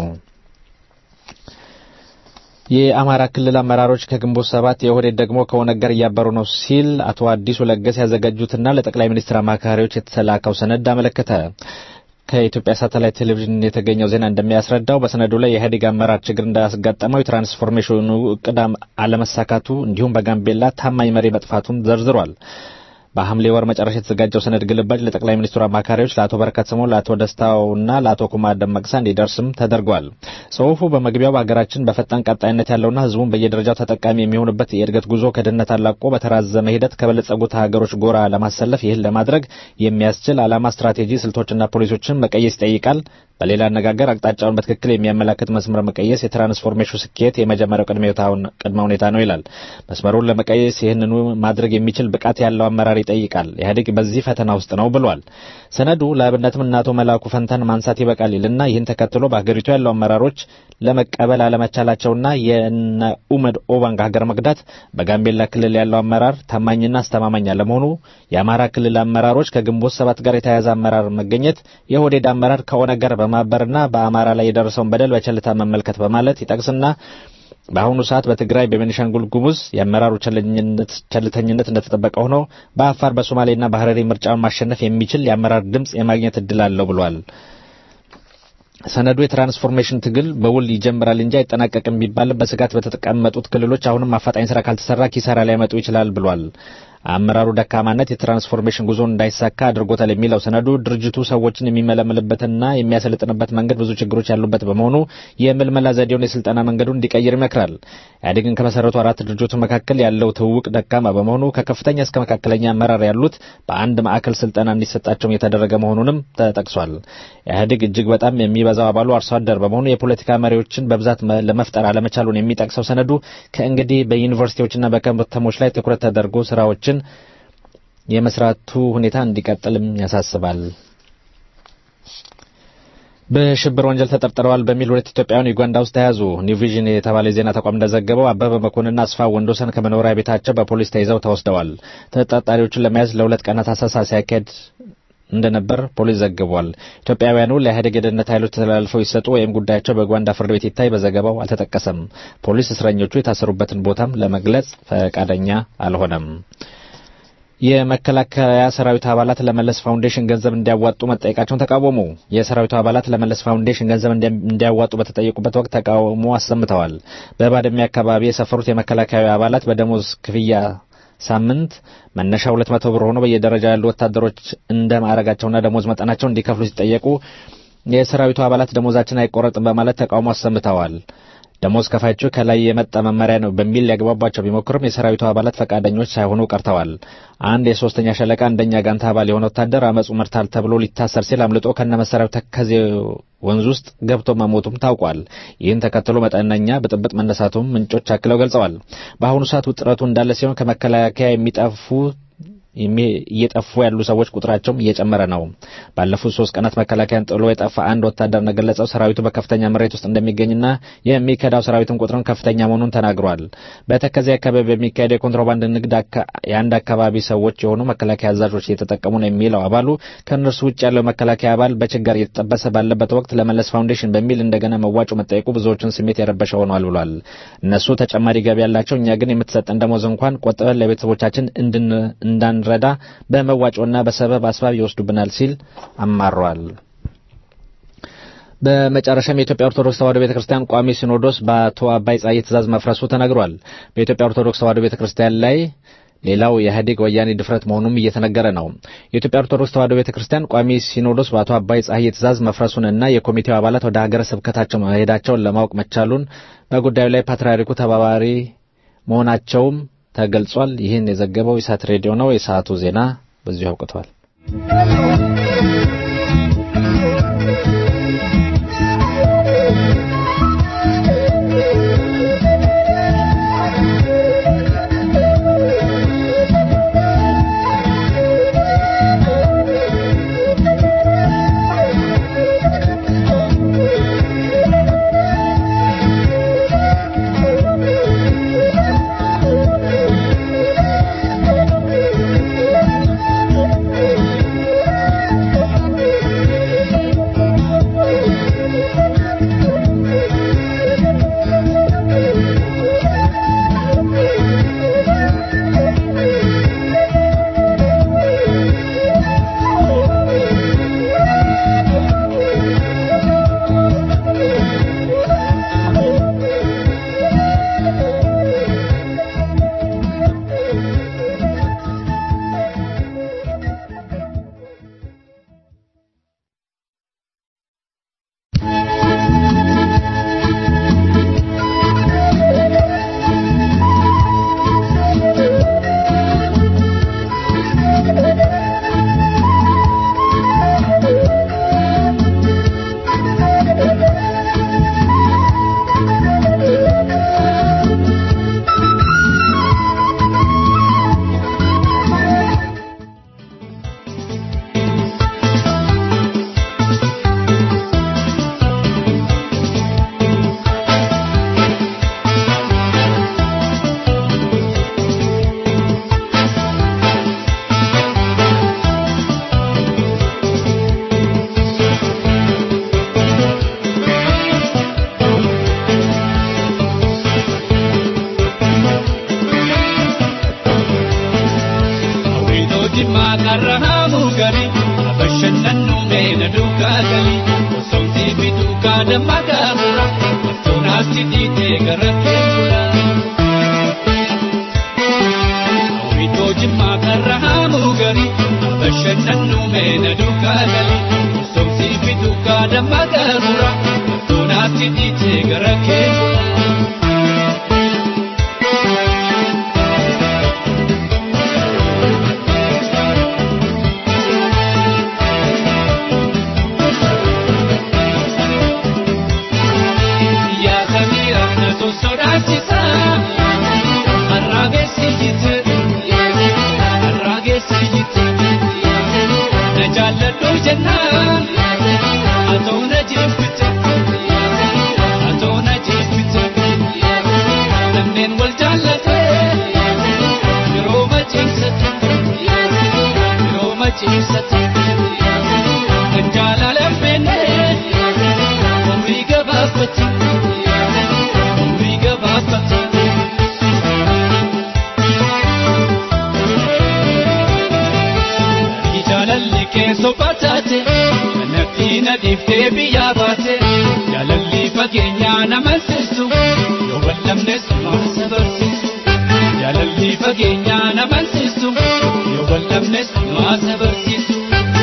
የአማራ ክልል አመራሮች ከግንቦት ሰባት የኦህዴድ ደግሞ ከኦነግ ጋር እያበሩ ነው ሲል አቶ አዲሱ ለገሰ ያዘጋጁትና ለጠቅላይ ሚኒስትር አማካሪዎች የተላከው ሰነድ አመለከተ። ከኢትዮጵያ ሳተላይት ቴሌቪዥን የተገኘው ዜና እንደሚያስረዳው በሰነዱ ላይ የኢህአዴግ አመራር ችግር እንዳስጋጠመው የትራንስፎርሜሽኑ እቅድ አለመሳካቱ እንዲሁም በጋምቤላ ታማኝ መሪ መጥፋቱን ዘርዝሯል። በሐምሌ ወር መጨረሻ የተዘጋጀው ሰነድ ግልባጭ ለጠቅላይ ሚኒስትሩ አማካሪዎች ለአቶ በረከት ስምኦን፣ ለአቶ ደስታውና ለአቶ ኩማ ደመቅሳ እንዲደርስም ተደርጓል። ጽሁፉ በመግቢያው በሀገራችን በፈጣን ቀጣይነት ያለውና ህዝቡን በየደረጃው ተጠቃሚ የሚሆንበት የእድገት ጉዞ ከድህነት አላቆ በተራዘመ ሂደት ከበለጸጉት ሀገሮች ጎራ ለማሰለፍ ይህን ለማድረግ የሚያስችል ዓላማ፣ ስትራቴጂ፣ ስልቶችና ፖሊሶችን መቀየስ ይጠይቃል። በሌላ አነጋገር አቅጣጫውን በትክክል የሚያመላክት መስመር መቀየስ የትራንስፎርሜሽኑ ስኬት የመጀመሪያው ቅድመ ሁኔታ ነው ይላል። መስመሩን ለመቀየስ ይህንኑ ማድረግ የሚችል ብቃት ያለው አመራር ይጠይቃል። ኢህአዴግ በዚህ ፈተና ውስጥ ነው ብሏል። ሰነዱ ለአብነትም እነ አቶ መላኩ ፈንታን ማንሳት ይበቃል ይልና ይህን ተከትሎ በሀገሪቱ ያለው አመራሮች ለመቀበል አለመቻላቸውና የነ ኡመድ ኦባንግ ሀገር መክዳት፣ በጋምቤላ ክልል ያለው አመራር ታማኝና አስተማማኝ አለመሆኑ፣ የአማራ ክልል አመራሮች ከግንቦት ሰባት ጋር የተያያዘ አመራር መገኘት፣ የኦህዴድ አመራር ከኦነግ ጋር በማበርና በአማራ ላይ የደረሰውን በደል በቸልታ መመልከት በማለት ይጠቅስና በአሁኑ ሰዓት በትግራይ በቤኒሻንጉል ጉሙዝ የአመራሩ ቸልተኝነት እንደተጠበቀ ሆኖ በአፋር በሶማሌና በሀረሪ ምርጫውን ማሸነፍ የሚችል የአመራር ድምፅ የማግኘት እድል አለው ብሏል። ሰነዱ የትራንስፎርሜሽን ትግል በውል ይጀምራል እንጂ አይጠናቀቅም ቢባልም በስጋት በተቀመጡት ክልሎች አሁንም አፋጣኝ ስራ ካልተሰራ ኪሳራ ሊያመጡ ይችላል ብሏል። አመራሩ ደካማነት የትራንስፎርሜሽን ጉዞን እንዳይሳካ አድርጎታል የሚለው ሰነዱ ድርጅቱ ሰዎችን የሚመለምልበትና የሚያሰለጥንበት መንገድ ብዙ ችግሮች ያሉበት በመሆኑ የምልመላ ዘዴውን የስልጠና መንገዱን እንዲቀይር ይመክራል። ኢህአዴግን ከመሰረቱ አራት ድርጅቶች መካከል ያለው ትውውቅ ደካማ በመሆኑ ከከፍተኛ እስከ መካከለኛ አመራር ያሉት በአንድ ማዕከል ስልጠና እንዲሰጣቸውም የተደረገ መሆኑንም ተጠቅሷል። ኢህአዴግ እጅግ በጣም የሚበዛው አባሉ አርሶ አደር በመሆኑ የፖለቲካ መሪዎችን በብዛት ለመፍጠር አለመቻሉን የሚጠቅሰው ሰነዱ ከእንግዲህ በዩኒቨርሲቲዎችና በከተሞች ላይ ትኩረት ተደርጎ ስራዎችን የመስራቱ ሁኔታ እንዲቀጥልም ያሳስባል። በሽብር ወንጀል ተጠርጥረዋል በሚል ሁለት ኢትዮጵያውያን ዩጋንዳ ውስጥ ተያዙ። ኒው ቪዥን የተባለ የዜና ተቋም እንደዘገበው አበበ መኮንንና አስፋ ወንዶሰን ከመኖሪያ ቤታቸው በፖሊስ ተይዘው ተወስደዋል። ተጠርጣሪዎቹን ለመያዝ ለሁለት ቀናት አሰሳ ሲያካሄድ እንደነበር ፖሊስ ዘግቧል። ኢትዮጵያውያኑ ለኢህአዴግ የደህንነት ኃይሎች ተላልፈው ይሰጡ ወይም ጉዳያቸው በዩጋንዳ ፍርድ ቤት ይታይ በዘገባው አልተጠቀሰም። ፖሊስ እስረኞቹ የታሰሩበትን ቦታም ለመግለጽ ፈቃደኛ አልሆነም። የመከላከያ ሰራዊት አባላት ለመለስ ፋውንዴሽን ገንዘብ እንዲያዋጡ መጠየቃቸውን ተቃወሙ። የሰራዊቱ አባላት ለመለስ ፋውንዴሽን ገንዘብ እንዲያዋጡ በተጠየቁበት ወቅት ተቃውሞ አሰምተዋል። በባድሜ አካባቢ የሰፈሩት የመከላከያ አባላት በደሞዝ ክፍያ ሳምንት መነሻ ሁለት መቶ ብር ሆኖ በየደረጃ ያሉ ወታደሮች እንደ ማዕረጋቸውና ደሞዝ መጠናቸው እንዲከፍሉ ሲጠየቁ የሰራዊቱ አባላት ደሞዛችን አይቆረጥም በማለት ተቃውሞ አሰምተዋል። ደሞዝ ከፋዮቹ ከላይ የመጣ መመሪያ ነው በሚል ሊያግባባቸው ቢሞክርም የሰራዊቱ አባላት ፈቃደኞች ሳይሆኑ ቀርተዋል። አንድ የሶስተኛ ሸለቃ አንደኛ ጋንታ አባል የሆነ ወታደር አመፁ መርታል ተብሎ ሊታሰር ሲል አምልጦ ከነ መሳሪያው ተከዜ ወንዝ ውስጥ ገብቶ መሞቱም ታውቋል። ይህን ተከትሎ መጠነኛ ብጥብጥ መነሳቱም ምንጮች አክለው ገልጸዋል። በአሁኑ ሰዓት ውጥረቱ እንዳለ ሲሆን ከመከላከያ የሚጠፉ እየጠፉ ያሉ ሰዎች ቁጥራቸውም እየጨመረ ነው። ባለፉት ሶስት ቀናት መከላከያን ጥሎ የጠፋ አንድ ወታደር እንደገለጸው ሰራዊቱ በከፍተኛ መሬት ውስጥ እንደሚገኝና የሚከዳው ሰራዊትም ቁጥሩን ከፍተኛ መሆኑን ተናግሯል። በተከዜ አካባቢ በሚካሄደው የኮንትሮባንድ ንግድ የአንድ አካባቢ ሰዎች የሆኑ መከላከያ አዛዦች እየተጠቀሙ ነው የሚለው አባሉ ከእነርሱ ውጭ ያለው መከላከያ አባል በችጋር እየተጠበሰ ባለበት ወቅት ለመለስ ፋውንዴሽን በሚል እንደገና መዋጮ መጠየቁ ብዙዎችን ስሜት የረበሸ ሆኗል ብሏል። እነሱ ተጨማሪ ገቢ ያላቸው፣ እኛ ግን የምትሰጠን ደሞዝ እንኳን ቆጥበን ለቤተሰቦቻችን እንዳን ረዳ በመዋጮና በሰበብ አስባብ ይወስዱብናል ሲል አማሯል። በመጨረሻም የኢትዮጵያ ኦርቶዶክስ ተዋሕዶ ቤተክርስቲያን ቋሚ ሲኖዶስ በአቶ አባይ ጸሐዬ ትእዛዝ መፍረሱ ተነግሯል። በኢትዮጵያ ኦርቶዶክስ ተዋሕዶ ቤተክርስቲያን ላይ ሌላው የኢህአዴግ ወያኔ ድፍረት መሆኑም እየተነገረ ነው። የኢትዮጵያ ኦርቶዶክስ ተዋሕዶ ቤተክርስቲያን ቋሚ ሲኖዶስ በአቶ አባይ ጸሐዬ ትእዛዝ መፍረሱንና የኮሚቴው አባላት ወደ ሀገረ ስብከታቸው መሄዳቸውን ለማወቅ መቻሉን በጉዳዩ ላይ ፓትርያርኩ ተባባሪ መሆናቸውም ተገልጿል። ይህን የዘገበው ኢሳት ሬዲዮ ነው። የሰዓቱ ዜና በዚሁ አብቅቷል። Jimma meena duukaa gali somsii fi duukaa damma garura toonaatti dhiitee gara keessa. jaalladhu jennaan atoona jeeffite atoona jeeffite kanneen wal jaallate yeroo maciimsate yeroo maciimsate kan jaalala beenne umrii gabaabbate umrii gabaabbate. jaalalli keessoo bataate natti na dhiiftee biyyaa baate jaalalli fageenyaa nama sirsu yoo wallamnes maasa barsiisu jaalalli fageenyaa nama sirsu yoo wallamnes maasa barsiisu.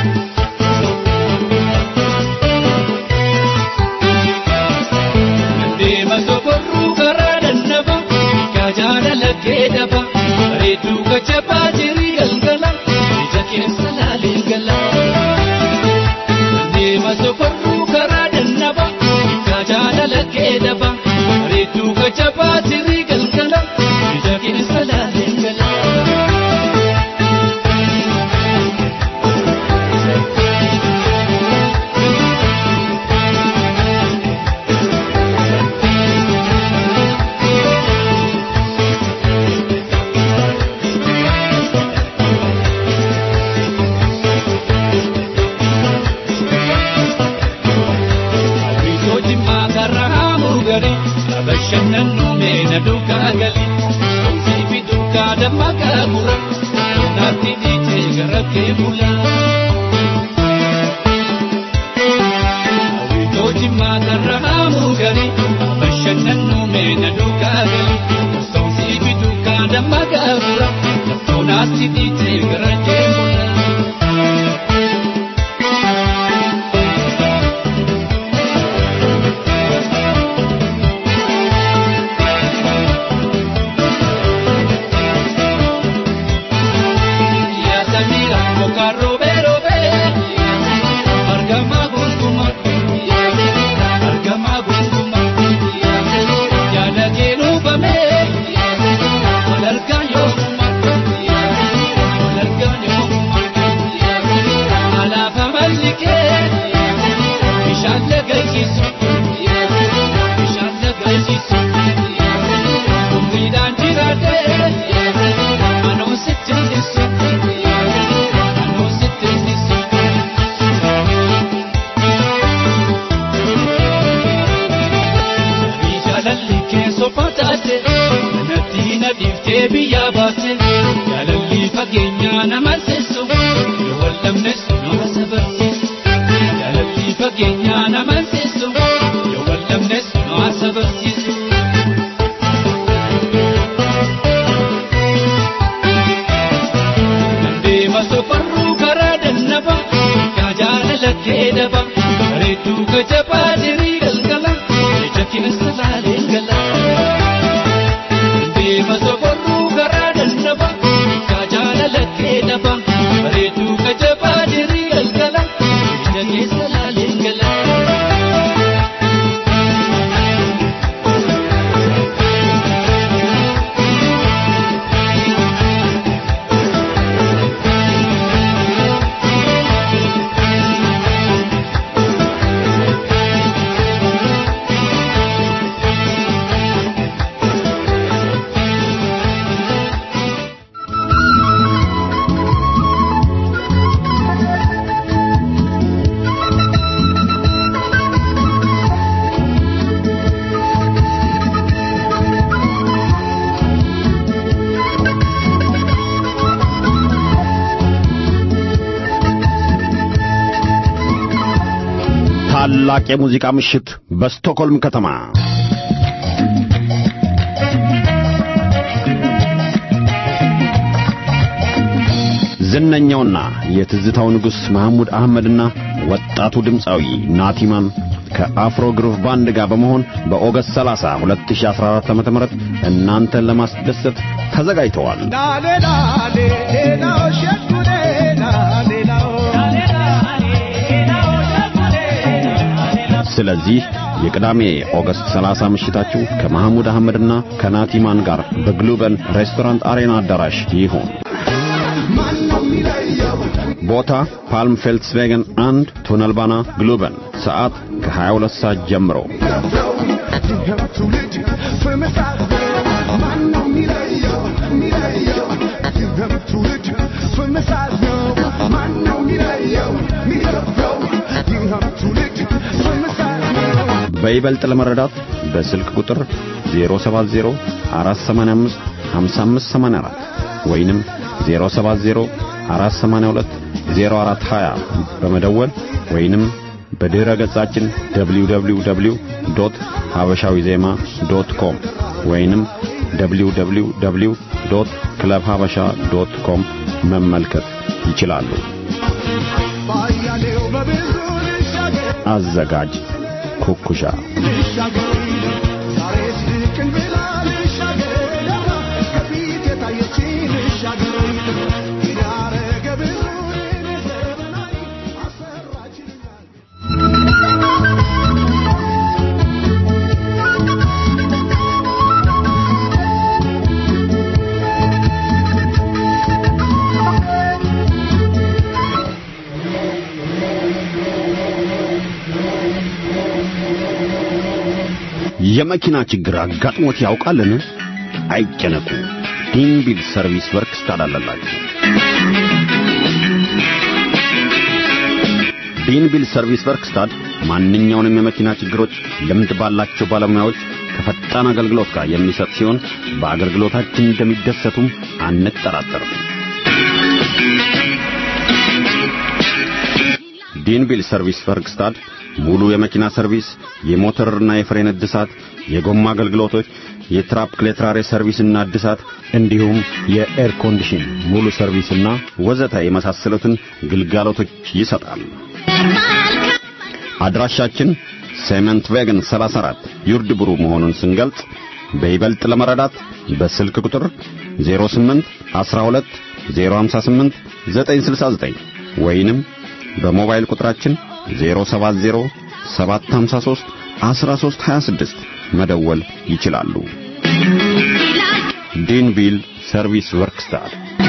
Deema sokorruu karaa dannaba yaa jaalala kee daba bareedduu gajjabaa jirii galgala. keessa laalee gala. Deema sokorruu karaa dannaba, yaa jaalala kee daba. Bareedduu gajjabaa tirii galgala, ija keessa laalee gala. bashannannu meena duukaa gali somsii fi duukaa damma gaagura naatti dhiitee gara kee bula. Hawwitoo jimmaa karra haamuu gali bashannannu meena duukaa gali somsii fi duukaa damma gaagura naatti dhiitee gara kee bula. biyyaa baate jaalalli fageenyaa nama sessu yoo wallamnes nama sabarsiisu jaalalli fageenyaa nama sessu yoo wallamnes nama sabarsiisu. Deema sofarruu karaa dannaba yaa jaalala kee daba bareedduu gajabaa dirii galgala ija keessa laalee gala. Deema sofarruu karaa dannaba yaa jaalala kee daba bareedduu gajabaa dirii galgala ija keessa laalee gala. ታላቅ የሙዚቃ ምሽት በስቶኮልም ከተማ ዝነኛውና የትዝታው ንጉሥ መሐሙድ አህመድና ወጣቱ ድምፃዊ ናቲማን ከአፍሮ ግሩቭ ባንድ ጋር በመሆን በኦገስት 30 2014 ዓ.ም እናንተን ለማስደሰት ተዘጋጅተዋል። ስለዚህ የቅዳሜ ኦገስት 30 ምሽታችሁ ከመሐሙድ አህመድና ከናቲማን ጋር በግሉበን ሬስቶራንት አሬና አዳራሽ ይሁን። ቦታ ፓልም ፌልትስቬገን አንድ ቱነልባና ግሉበን ሰዓት ከ22 ሰዓት ጀምሮ በይበልጥ ለመረዳት በስልክ ቁጥር 070 485 5584 ወይንም 070 482 0420 በመደወል ወይንም በድረ ገጻችን www.habashawiዜማ.com ወይንም www.clubhabasha.com መመልከት ይችላሉ። አዘጋጅ ኩኩሻ የመኪና ችግር አጋጥሞት ያውቃልን? አይጨነቁ። ዲንቢል ሰርቪስ ወርክስ ታዳላላችሁ። ዲንቢል ሰርቪስ ወርክስታድ ማንኛውንም የመኪና ችግሮች ልምድ ባላቸው ባለሙያዎች ከፈጣን አገልግሎት ጋር የሚሰጥ ሲሆን በአገልግሎታችን እንደሚደሰቱም አንጠራጠርም። ዲንቢል ሰርቪስ ወርክስታድ ሙሉ የመኪና ሰርቪስ፣ የሞተርና የፍሬን እድሳት፣ የጎማ አገልግሎቶች፣ የትራፕ ክሌትራሬ ሰርቪስና እድሳት እንዲሁም የኤር ኮንዲሽን ሙሉ ሰርቪስና ወዘተ የመሳሰሉትን ግልጋሎቶች ይሰጣል። አድራሻችን ሴመንት ቬገን 34 ዩርድ ብሩ መሆኑን ስንገልጽ በይበልጥ ለመረዳት በስልክ ቁጥር 08 12 058 969 ወይንም በሞባይል ቁጥራችን 070 753 1326 መደወል ይችላሉ። ዲንቪል ሰርቪስ ወርክስታር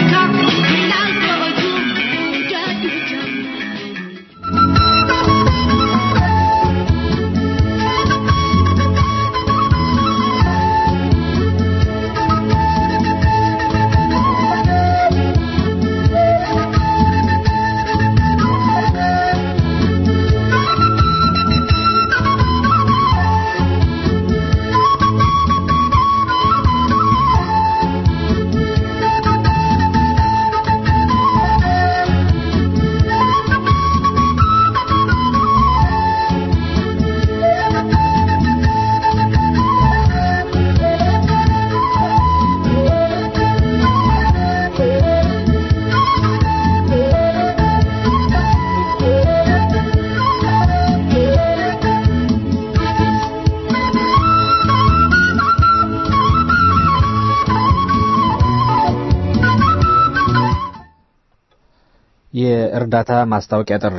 የእርዳታ ማስታወቂያ ጥሪ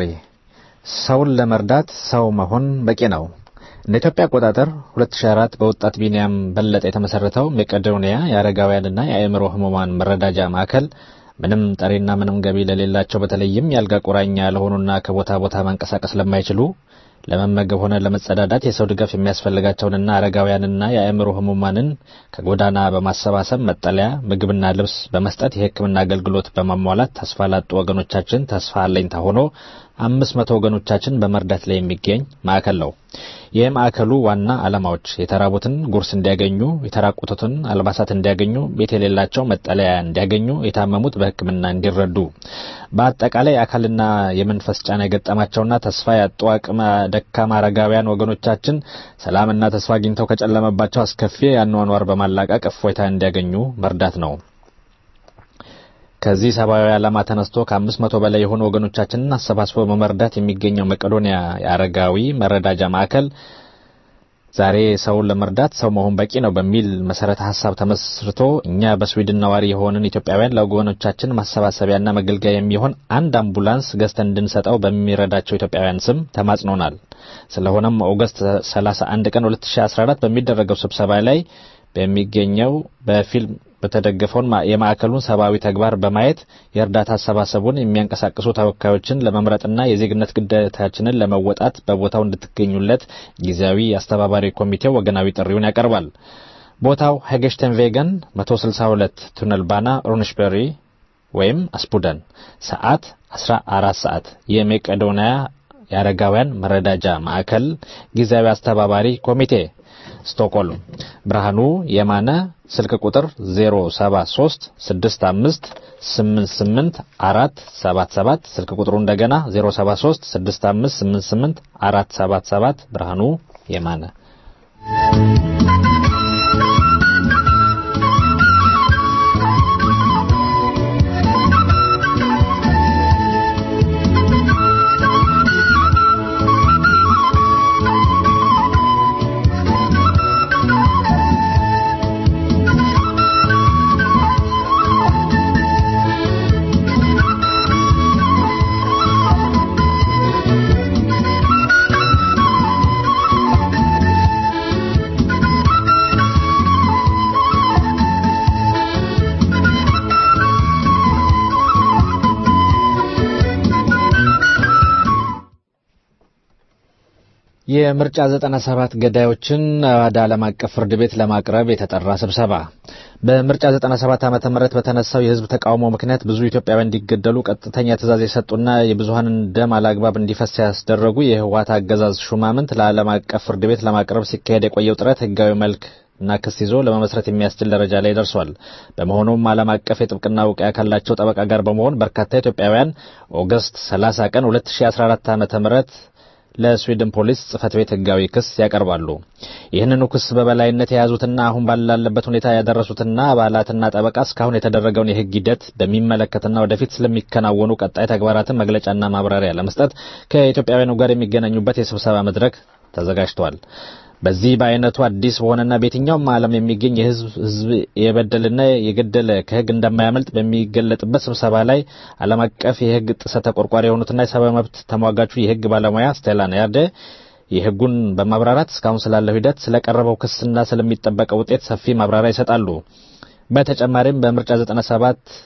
ሰውን ለመርዳት ሰው መሆን በቂ ነው። እንደ ኢትዮጵያ አቆጣጠር 2004 በወጣት ቢንያም በለጠ የተመሰረተው መቄዶንያ የአረጋውያንና የአእምሮ ህሙማን መረዳጃ ማዕከል ምንም ጠሪና ምንም ገቢ ለሌላቸው በተለይም ያልጋ ቁራኛ ለሆኑና ከቦታ ቦታ መንቀሳቀስ ለማይችሉ ለመመገብ ሆነ ለመጸዳዳት የሰው ድጋፍ የሚያስፈልጋቸውንና አረጋውያንና የአእምሮ ህሙማንን ከጎዳና በማሰባሰብ መጠለያ፣ ምግብና ልብስ በመስጠት የሕክምና አገልግሎት በማሟላት ተስፋ ላጡ ወገኖቻችን ተስፋ አለኝታ ሆኖ አምስት መቶ ወገኖቻችን በመርዳት ላይ የሚገኝ ማዕከል ነው። ይህ ማዕከሉ ዋና ዓላማዎች የተራቡትን ጉርስ እንዲያገኙ፣ የተራቁቱትን አልባሳት እንዲያገኙ፣ ቤት የሌላቸው መጠለያ እንዲያገኙ፣ የታመሙት በሕክምና እንዲረዱ፣ በአጠቃላይ አካልና የመንፈስ ጫና የገጠማቸውና ተስፋ ያጡ አቅመ ደካማ አረጋውያን ወገኖቻችን ሰላምና ተስፋ አግኝተው ከጨለመባቸው አስከፊ አኗኗር በማላቀቅ እፎይታ እንዲያገኙ መርዳት ነው። ከዚህ ሰብአዊ ዓላማ ተነስቶ ከአምስት መቶ በላይ የሆኑ ወገኖቻችንን አሰባስቦ በመርዳት የሚገኘው መቄዶንያ የአረጋዊ መረዳጃ ማዕከል ዛሬ ሰውን ለመርዳት ሰው መሆን በቂ ነው በሚል መሰረተ ሀሳብ ተመስርቶ እኛ በስዊድን ነዋሪ የሆንን ኢትዮጵያውያን ለወገኖቻችን ማሰባሰቢያና መገልገያ የሚሆን አንድ አምቡላንስ ገዝተን እንድንሰጠው በሚረዳቸው ኢትዮጵያውያን ስም ተማጽኖናል። ስለሆነም ኦገስት 31 ቀን 2014 በሚደረገው ስብሰባ ላይ በሚገኘው በፊልም በተደገፈውን የማዕከሉን ሰብአዊ ተግባር በማየት የእርዳታ አሰባሰቡን የሚያንቀሳቅሱ ተወካዮችን ለመምረጥና የዜግነት ግዴታችንን ለመወጣት በቦታው እንድትገኙለት ጊዜያዊ አስተባባሪ ኮሚቴው ወገናዊ ጥሪውን ያቀርባል። ቦታው ሄገሽተን ቬገን 162 ቱነል ባና ሩንሽበሪ ወይም አስፑደን፣ ሰዓት 14 ሰዓት። የመቄዶንያ የአረጋውያን መረዳጃ ማዕከል ጊዜያዊ አስተባባሪ ኮሚቴ ስቶክሆልም። ብርሃኑ የማነ ስልክ ቁጥር 073 65 88 477 ስልክ ቁጥሩ እንደገና 073 65 88 477 ብርሃኑ የማነ የምርጫ 97 ገዳዮችን ወደ ዓለም አቀፍ ፍርድ ቤት ለማቅረብ የተጠራ ስብሰባ። በምርጫ 97 ዓመተ ምህረት በተነሳው የህዝብ ተቃውሞ ምክንያት ብዙ ኢትዮጵያውያን እንዲገደሉ ቀጥተኛ ትዕዛዝ የሰጡና የብዙሃንን ደም አላግባብ እንዲፈስ ያስደረጉ የህወሓት አገዛዝ ሹማምንት ለዓለም አቀፍ ፍርድ ቤት ለማቅረብ ሲካሄድ የቆየው ጥረት ህጋዊ መልክ እና ክስ ይዞ ለመመስረት የሚያስችል ደረጃ ላይ ደርሷል። በመሆኑም ዓለም አቀፍ የጥብቅና እውቅያ ካላቸው ጠበቃ ጋር በመሆን በርካታ ኢትዮጵያውያን ኦገስት 30 ቀን 2014 ዓመተ ምህረት ለስዊድን ፖሊስ ጽህፈት ቤት ህጋዊ ክስ ያቀርባሉ። ይህንኑ ክስ በበላይነት የያዙትና አሁን ባላለበት ሁኔታ ያደረሱትና አባላትና ጠበቃ እስካሁን የተደረገውን የህግ ሂደት በሚመለከትና ወደፊት ስለሚከናወኑ ቀጣይ ተግባራትን መግለጫና ማብራሪያ ለመስጠት ከኢትዮጵያውያኑ ጋር የሚገናኙበት የስብሰባ መድረክ ተዘጋጅቷል። በዚህ በአይነቱ አዲስ በሆነና በየትኛውም ዓለም የሚገኝ የህዝብ ህዝብ የበደልና የገደለ ከህግ እንደማያመልጥ በሚገለጥበት ስብሰባ ላይ ዓለም አቀፍ የህግ ጥሰት ተቆርቋሪ የሆኑትና የሰብአዊ መብት ተሟጋቹ የህግ ባለሙያ ስቴላን ያርደ የህጉን በማብራራት እስካሁን ስላለው ሂደት ስለቀረበው ክስና ስለሚጠበቀው ውጤት ሰፊ ማብራሪያ ይሰጣሉ። በተጨማሪም በምርጫ 97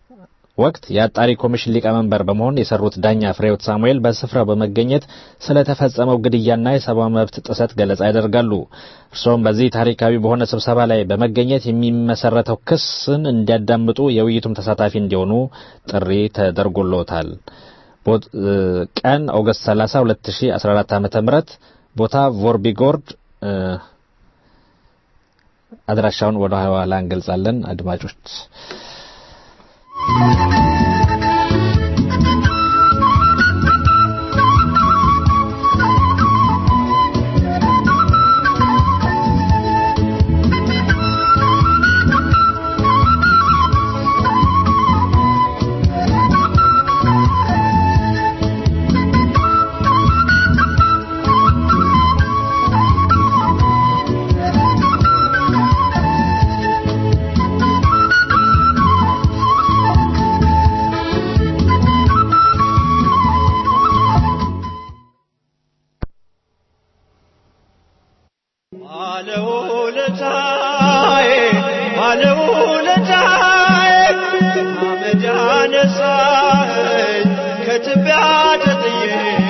ወቅት የአጣሪ ኮሚሽን ሊቀመንበር በመሆን የሰሩት ዳኛ ፍሬህይወት ሳሙኤል በስፍራው በመገኘት ስለተፈጸመው ግድያና የሰብአዊ መብት ጥሰት ገለጻ ያደርጋሉ። እርስዎም በዚህ ታሪካዊ በሆነ ስብሰባ ላይ በመገኘት የሚመሰረተው ክስን እንዲያዳምጡ የውይይቱም ተሳታፊ እንዲሆኑ ጥሪ ተደርጎሎታል። ቀን ኦገስት 30 2014 ዓ.ም ቦታ ቮርቢጎርድ አድራሻውን ወደ ኋላ እንገልጻለን አድማጮች ባለውለታዬ ባለውለታዬ አመድ አነሳኸኝ ከትቢያ ተጥዬ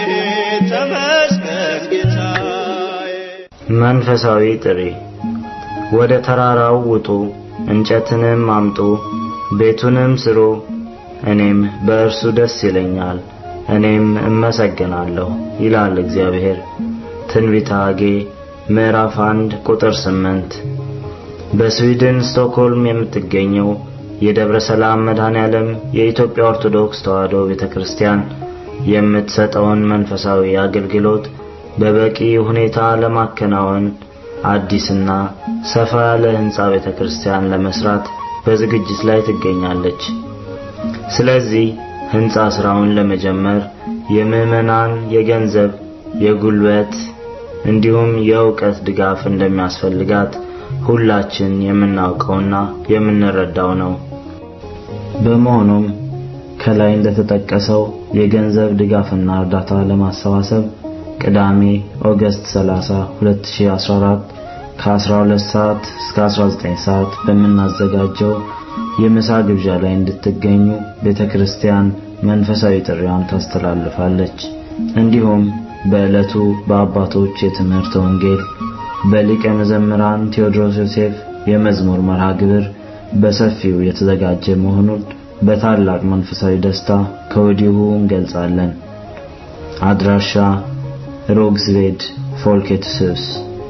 ተመስገን ጌታዬ። መንፈሳዊ ጥሪ ወደ ተራራው ውጡ፣ እንጨትንም አምጡ፣ ቤቱንም ስሩ፣ እኔም በእርሱ ደስ ይለኛል፣ እኔም እመሰግናለሁ ይላል እግዚአብሔር። ትንቢተ ሐጌ ምዕራፍ 1 ቁጥር 8 በስዊድን ስቶክሆልም የምትገኘው የደብረ ሰላም መድኃኔዓለም የኢትዮጵያ ኦርቶዶክስ ተዋሕዶ ቤተክርስቲያን የምትሰጠውን መንፈሳዊ አገልግሎት በበቂ ሁኔታ ለማከናወን አዲስና ሰፋ ያለ ህንጻ ቤተክርስቲያን ለመስራት በዝግጅት ላይ ትገኛለች። ስለዚህ ህንፃ ስራውን ለመጀመር የምዕመናን የገንዘብ፣ የጉልበት እንዲሁም የእውቀት ድጋፍ እንደሚያስፈልጋት ሁላችን የምናውቀውና የምንረዳው ነው። በመሆኑም ከላይ እንደተጠቀሰው የገንዘብ ድጋፍና እርዳታ ለማሰባሰብ ቅዳሜ ኦገስት 30 2014 ከ12 ሰዓት እስከ 19 ሰዓት በምናዘጋጀው የምሳ ግብዣ ላይ እንድትገኙ ቤተክርስቲያን መንፈሳዊ ጥሪዋን ታስተላልፋለች። እንዲሁም በዕለቱ በአባቶች የትምህርት ወንጌል በሊቀ መዘምራን ቴዎድሮስ ዮሴፍ የመዝሙር መርሃ ግብር በሰፊው የተዘጋጀ መሆኑን በታላቅ መንፈሳዊ ደስታ ከወዲሁ እንገልጻለን። አድራሻ ሮግስቬድ ፎልኬትስስ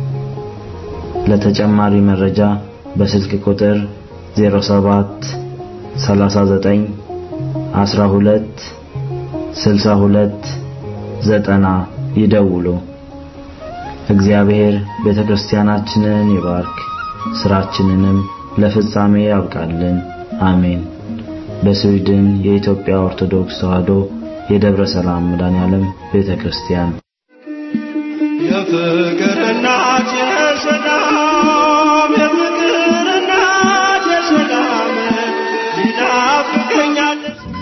ለተጨማሪ መረጃ በስልክ ቁጥር 07 39 12 62 90 ይደውሉ። እግዚአብሔር ቤተክርስቲያናችንን ይባርክ፣ ስራችንንም ለፍጻሜ ያብቃልን። አሜን። በስዊድን የኢትዮጵያ ኦርቶዶክስ ተዋሕዶ የደብረ ሰላም መድኃኔዓለም ቤተክርስቲያን የፍቅር እናት የሰላም የፍቅር እናት የሰላም ይናፍቀኛል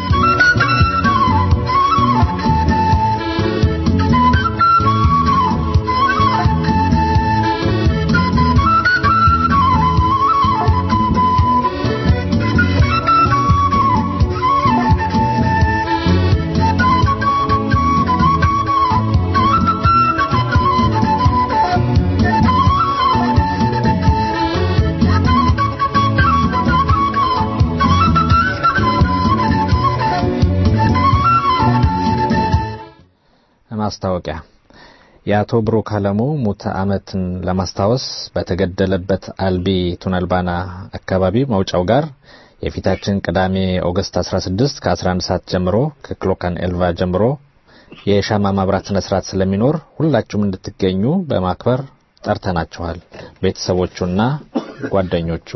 ማስታወቂያ የአቶ ብሩክ አለሙ ሙት ዓመትን ለማስታወስ በተገደለበት አልቢ ቱነልባና አካባቢ መውጫው ጋር የፊታችን ቅዳሜ ኦገስት 16 ከ11 ሰዓት ጀምሮ ከክሎካን ኤልቫ ጀምሮ የሻማ ማብራት ስነ ስርዓት ስለሚኖር ሁላችሁም እንድትገኙ በማክበር ጠርተናችኋል። ቤተሰቦቹና ጓደኞቹ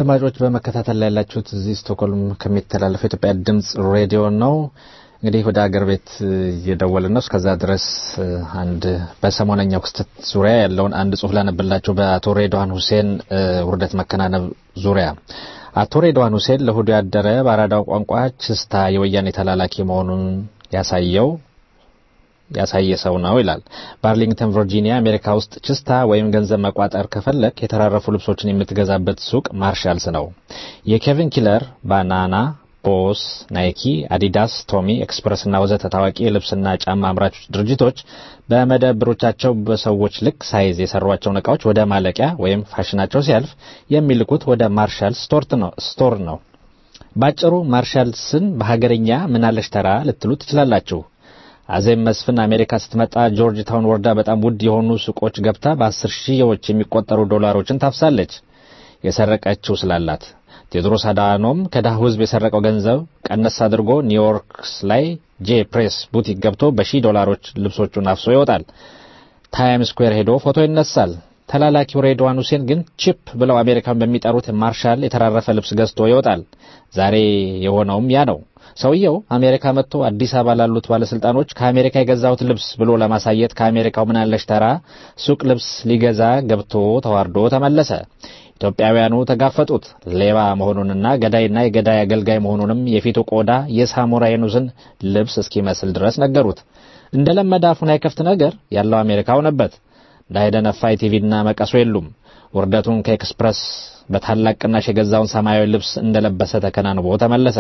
አድማጮች በመከታተል ላይ ያላችሁት እዚህ ስቶክሆልም ከሚተላለፈው የኢትዮጵያ ድምጽ ሬዲዮ ነው። እንግዲህ ወደ አገር ቤት እየደወልን ነው። እስከዛ ድረስ አንድ በሰሞነኛው ክስተት ዙሪያ ያለውን አንድ ጽሁፍ ላነብላችሁ። በአቶ ሬድዋን ሁሴን ውርደት መከናነብ ዙሪያ አቶ ሬድዋን ሁሴን ለእሁዱ ያደረ በአራዳው ቋንቋ ችስታ የወያኔ ተላላኪ መሆኑን ያሳየው ያሳየ ሰው ነው ይላል። በአርሊንግተን ቨርጂኒያ አሜሪካ ውስጥ ችስታ ወይም ገንዘብ መቋጠር ከፈለክ የተራረፉ ልብሶችን የምትገዛበት ሱቅ ማርሻልስ ነው። የኬቪን ኪለር፣ ባናና፣ ቦስ፣ ናይኪ፣ አዲዳስ፣ ቶሚ ኤክስፕረስ እና ወዘተ ታዋቂ የልብስና ጫማ አምራች ድርጅቶች በመደብሮቻቸው በሰዎች ልክ ሳይዝ የሰሯቸውን እቃዎች ወደ ማለቂያ ወይም ፋሽናቸው ሲያልፍ የሚልኩት ወደ ማርሻል ስቶር ነው። ባጭሩ ማርሻልስን በሀገርኛ ምናለሽ ተራ ልትሉ ትችላላችሁ። አዜብ መስፍን አሜሪካ ስትመጣ ጆርጅ ታውን ወርዳ በጣም ውድ የሆኑ ሱቆች ገብታ በአስር ሺዎች የሚቆጠሩ ዶላሮችን ታፍሳለች የሰረቀችው ስላላት። ቴዎድሮስ አዳኖም ከድሃው ሕዝብ የሰረቀው ገንዘብ ቀነስ አድርጎ ኒውዮርክስ ላይ ጄ ፕሬስ ቡቲክ ገብቶ በሺህ ዶላሮች ልብሶቹን አፍሶ ይወጣል። ታይም ስኩዌር ሄዶ ፎቶ ይነሳል። ተላላኪው ሬድዋን ሁሴን ግን ቺፕ ብለው አሜሪካን በሚጠሩት ማርሻል የተራረፈ ልብስ ገዝቶ ይወጣል። ዛሬ የሆነውም ያ ነው። ሰውየው አሜሪካ መጥቶ አዲስ አበባ ላሉት ባለስልጣኖች ከአሜሪካ የገዛሁት ልብስ ብሎ ለማሳየት ከአሜሪካው ምናለሽ ተራ ሱቅ ልብስ ሊገዛ ገብቶ ተዋርዶ ተመለሰ። ኢትዮጵያውያኑ ተጋፈጡት። ሌባ መሆኑንና ገዳይና የገዳይ አገልጋይ መሆኑንም የፊቱ ቆዳ የሳሙራ የኑስን ልብስ እስኪመስል ድረስ ነገሩት። እንደ ለመደ አፉን አይከፍት ነገር ያለው አሜሪካ ሆነበት። እንዳይደነፋ ቲቪና መቀሱ የሉም። ውርደቱን ከኤክስፕረስ በታላቅ ቅናሽ የገዛውን ሰማያዊ ልብስ እንደለበሰ ተከናንቦ ተመለሰ።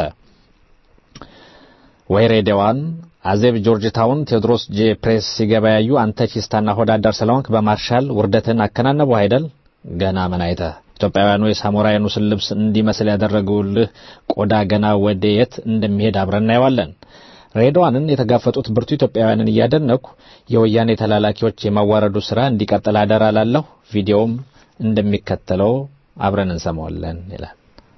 ወይ ሬዲዋን አዜብ ጆርጅ ታውን ቴዎድሮስ ጄ ፕሬስ ሲገበያዩ አንተ ቺስታና ሆዳዳር ስለሆንክ በማርሻል ውርደትን አከናነቡ አይደል? ገና ምን አይተህ ኢትዮጵያውያኑ የሳሙራ የኑስን ልብስ እንዲመስል ያደረጉልህ ቆዳ ገና ወደ የት እንደሚሄድ አብረን እናየዋለን። ሬድዋንን የተጋፈጡት ብርቱ ኢትዮጵያውያንን እያደነኩ የወያኔ ተላላኪዎች የማዋረዱ ስራ እንዲቀጥል አደራ ላለሁ። ቪዲዮውም እንደሚከተለው አብረን እንሰማዋለን ይላል።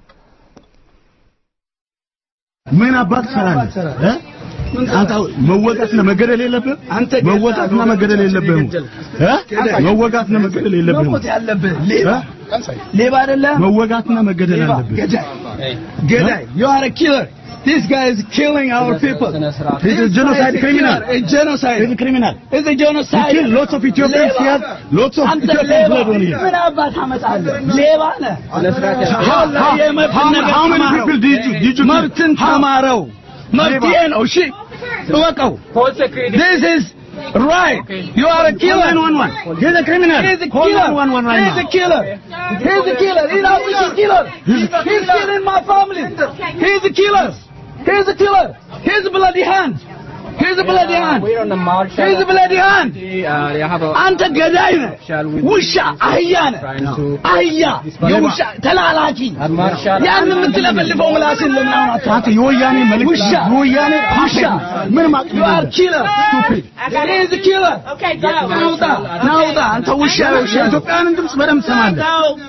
ምን አባት ትሰራለህ? አንተ መወጋትና መገደል የለብህም። አንተ መወጋትና መገደል የለብህም። መወጋትና መገደል የለብህም። መሞት ያለብህ ሌባ ሌባ አይደለም። መወጋትና መገደል አለብህ። ገዳይ ገዳይ you are a killer This guy is killing our people. He's a genocide criminal. A genocide. He's a criminal. He's a genocide. He killed lots of Ethiopians. He has lots of አንተ Ethiopian ሌባ blood on him. ምን አባት አመጣለህ? ሌባ ነህ። How- how- የመብት how- ነገር how many ተማረው። people did you- did you kill? መብትን How? ተማረው። መብት ይሄ ነው። እሺ እወቀው። This is right. You are a killer. Call 911. He's a criminal. He's a Call killer. 911 right He's now. a killer. He's a killer. He's not a killer. He's killing my family. He's a killer. He's a killer. He's a bloody hand. He's a bloody hand. He's a bloody hand. አንተ ገዳይ ነህ። ውሻ አህያ ነህ። አህያ የውሻ ተላላኪ ያን የምትለፈልፈው ምላስን ለምን አሁን አታ አንተ የወያኔ መልእክት ውሻ የወያኔ ውሻ ምንም አቅም You are የለህም። killer. Stupid. He is a killer. ናውጣ ናውጣ አንተ ውሻ ውሻ የኢትዮጵያውያንን ድምፅ በደንብ ትሰማለህ።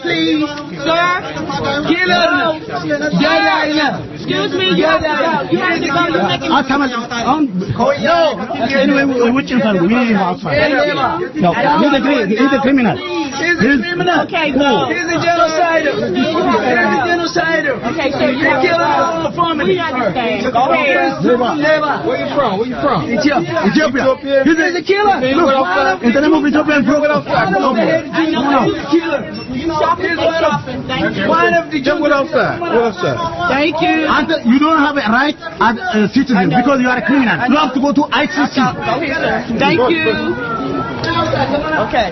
ኪለር ነህ። ገዳይ ነህ። ገዳይ አታመልጥ። አሁን anyway, ውጭ እንፈልጉ። ይሄ ነው outside. No, he's a cri- he's a criminal. He's a criminal. Okay, go. He's a genocider. He's a genocider. Okay, so you kill our whole family. We understand. Go ahead. Leva. Where you from? Where you from? Ethiopia. Ethiopia. He's a, he's a killer. Look, in the name of Ethiopian One program. of the head general. He's a killer. He's one of, one of the What else, sir? What else, sir? Thank you. And you don't have a right as a citizen because you are a criminal. You have to go to ICC. Thank you. Okay.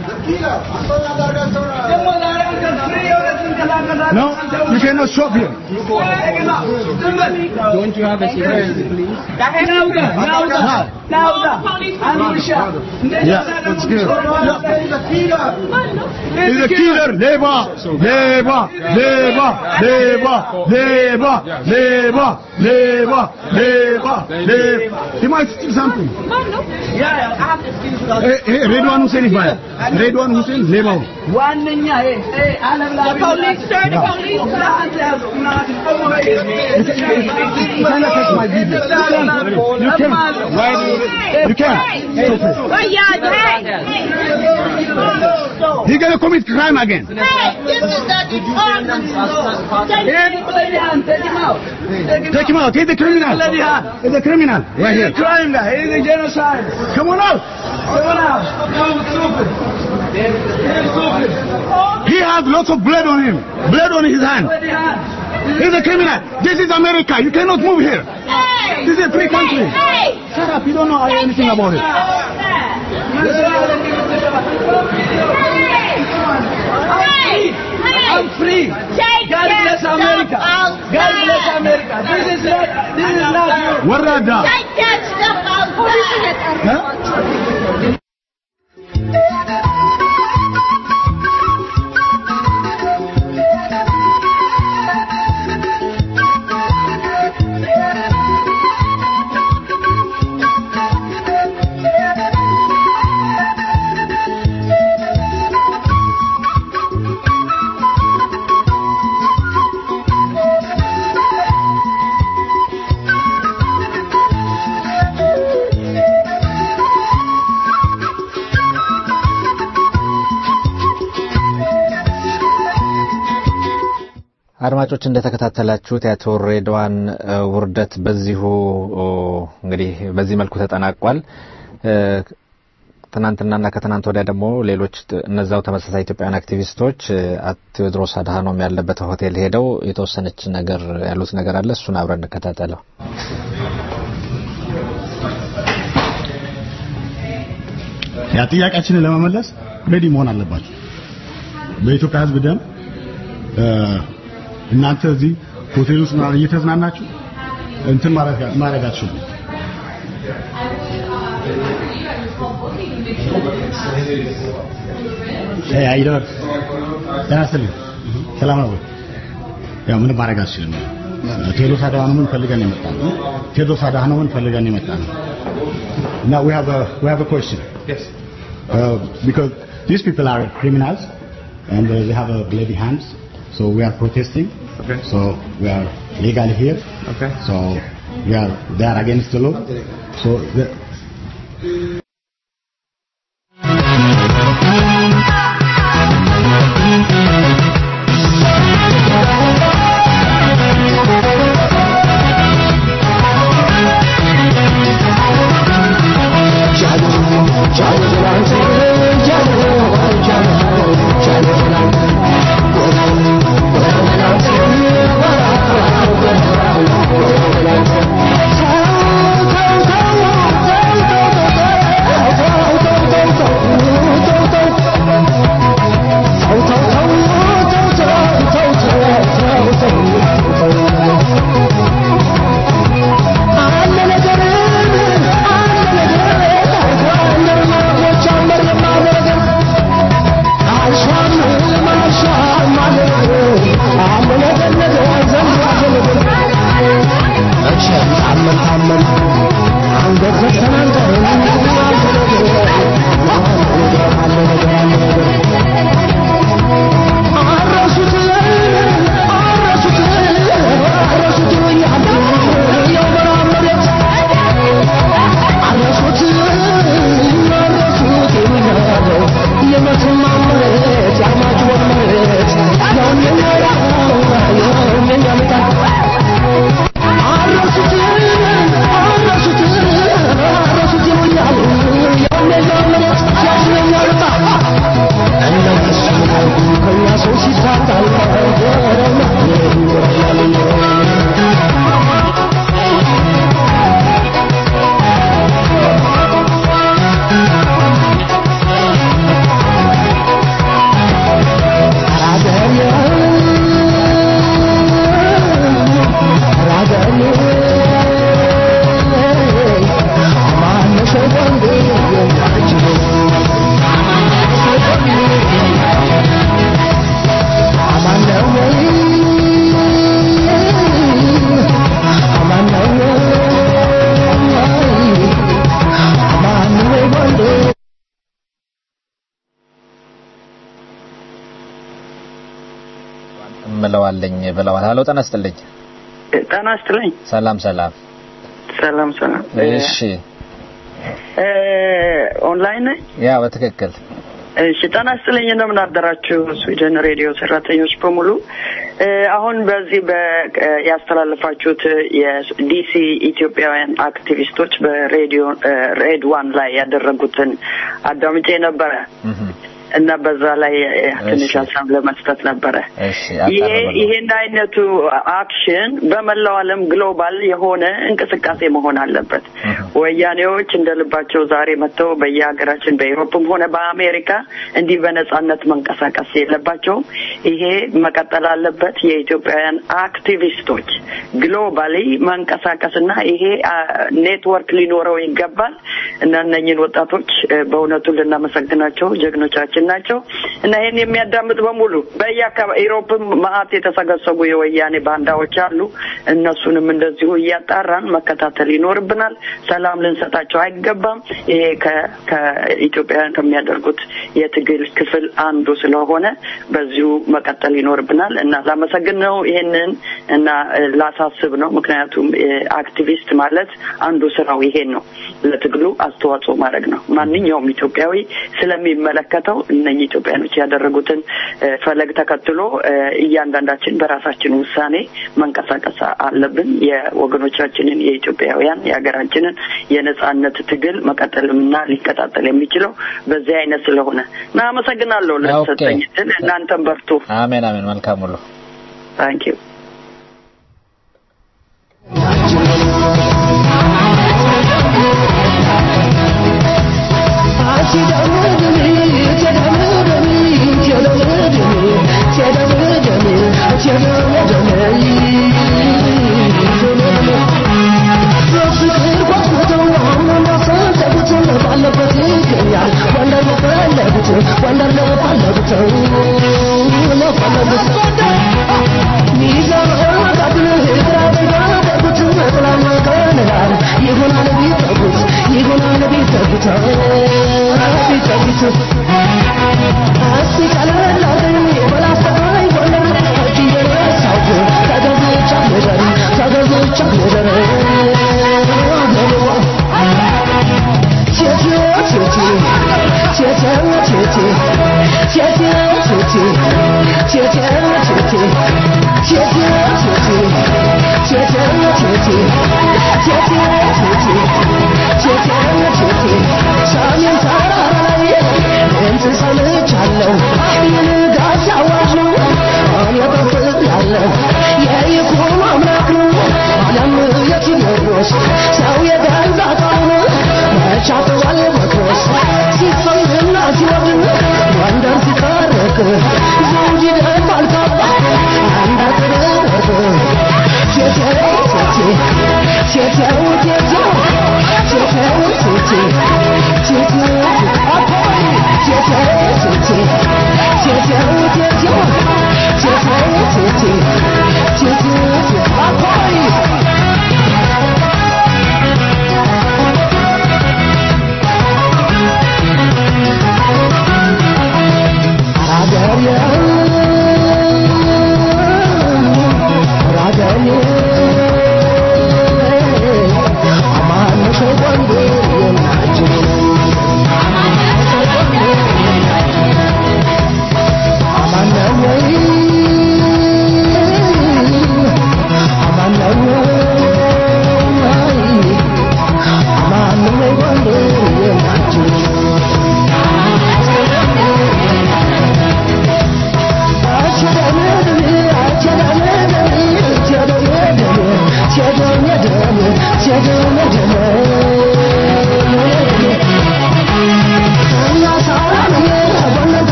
No, you cannot shop here. Don't you have a security, please? Nauda, nauda, nauda. Anusha. Yeah, that's good. He's a killer. Leva, leva, leva, leva, leva, leva, leva, leva, leva. He might steal something. Yeah, I have to excuse you. Eh, eh, Redwan Hussein ይባላል። ሬድዋን ሁሴን ሌባው ዋነኛ ይሄ ይሄ ዓለም ላይ ፖሊስ ሰር ፖሊስ ናት ያዙ ናት You cannot touch my video. You can. Why do you You can't. Stop it. He gonna commit crime again. Take him out. He's a criminal. He's a criminal. Right here. He's a crime guy. He's a genocide. Come on out. Come on out. He has lots of blood on him. Blood on his hand. He's a criminal. This is America. You cannot move here. This is a free country. Shut up. You don't know anything about it. I'm free. God bless America. God bless America. This is not. This is not you. ወራዳ አድማጮች እንደተከታተላችሁት የአቶ ሬድዋን እ፣ ውርደት በዚሁ ኦ፣ እንግዲህ በዚህ መልኩ ተጠናቋል። እ፣ ትናንትናና ከትናንት ወዲያ ደግሞ ሌሎች ት- እነዛው ተመሳሳይ ኢትዮጵያውያን አክቲቪስቶች እ፣ አቶ ቴዎድሮስ አድሃኖም ያለበት ሆቴል ሄደው የተወሰነች ነገር ያሉት ነገር አለ። እሱን አብረን እንከታተለው። ያ ጥያቄያችንን ለመመለስ ሬዲ መሆን አለባችሁ። በኢትዮጵያ ሕዝብ ደም እ፣ እናንተ እዚህ ሆቴል ውስጥ ምናምን እየተዝናናችሁ እንትን ማድረግ ማድረግ አትችሉም። እ አይደር ጤና ይስጥልኝ። ሰላም ነው ወይ? ያው ምንም ማድረግ አትችልም። ቴዎድሮስ አድሃኖምን ፈልገን የመጣ ነው። ቴዎድሮስ አድሃኖምን ፈልገን የመጣ ነው። Now we have a we have a question. Yes. Uh, because these people are criminals and uh, they have uh, bloody hands, so we are protesting. Okay. So we are legally here. Okay. So we are they are against the law. So the, እምለዋለኝ ብለዋል። ሀሎ ጤና ይስጥልኝ። ጤና ይስጥልኝ። ሰላም ሰላም። ሰላም ሰላም። እሺ እ፣ ኦንላይን ነኝ። ያ በትክክል እሺ ጤና ይስጥልኝ። እንደምን አደራችሁ ስዊድን ሬዲዮ ሰራተኞች በሙሉ። እ፣ አሁን በዚህ በ እ፣ ያስተላለፋችሁት የዲሲ ኢትዮጵያውያን አክቲቪስቶች በሬዲዮ እ፣ ሬድ ዋን ላይ ያደረጉትን አዳምጬ ነበረ እና በዛ ላይ እ፣ ትንሽ ሀሳብ ለመስጠት ነበረ። እሺ ይሄ አቀርባለሁ። ይሄን አይነቱ አክሽን በመላው ዓለም ግሎባል የሆነ እንቅስቃሴ መሆን አለበት። ወያኔዎች እንደ ልባቸው ዛሬ መጥተው በየሀገራችን በኤሮፕም ሆነ በአሜሪካ እንዲህ በነጻነት መንቀሳቀስ የለባቸውም። ይሄ መቀጠል አለበት። የኢትዮጵያውያን አክቲቪስቶች ግሎባሊ መንቀሳቀስና ይሄ አ፣ ኔትወርክ ሊኖረው ይገባል እና እነኝን ወጣቶች እ፣ በእውነቱ ልናመሰግናቸው ጀግኖቻችን ናቸው እና ይህን የሚያዳምጥ በሙሉ በየአካባቢ ኢሮፕም መዓት የተሰገሰጉ የወያኔ ባንዳዎች አሉ። እነሱንም እንደዚሁ እያጣራን መከታተል ይኖርብናል። ሰላም ልንሰጣቸው አይገባም። ይሄ ከ- ከኢትዮጵያውያን ከሚያደርጉት የትግል ክፍል አንዱ ስለሆነ በዚሁ መቀጠል ይኖርብናል እና ላመሰግን ነው ይሄንን እና እ፣ ላሳስብ ነው። ምክንያቱም እ፣ አክቲቪስት ማለት አንዱ ስራው ይሄን ነው፣ ለትግሉ አስተዋጽኦ ማድረግ ነው። ማንኛውም ኢትዮጵያዊ ስለሚመለከተው እነኚህ ኢትዮጵያኖች ያደረጉትን እ፣ ፈለግ ተከትሎ እ፣ እያንዳንዳችን በራሳችን ውሳኔ መንቀሳቀስ አለብን። የወገኖቻችንን የኢትዮጵያውያን የሀገራችንን የነጻነት ትግል መቀጠልምና ሊቀጣጠል የሚችለው በዚህ አይነት ስለሆነ እና አመሰግናለሁ ለተሰጠኝ እድል። እናንተም በርቱ። አሜን አሜን። መልካም ሁሉ ታንክ ዩ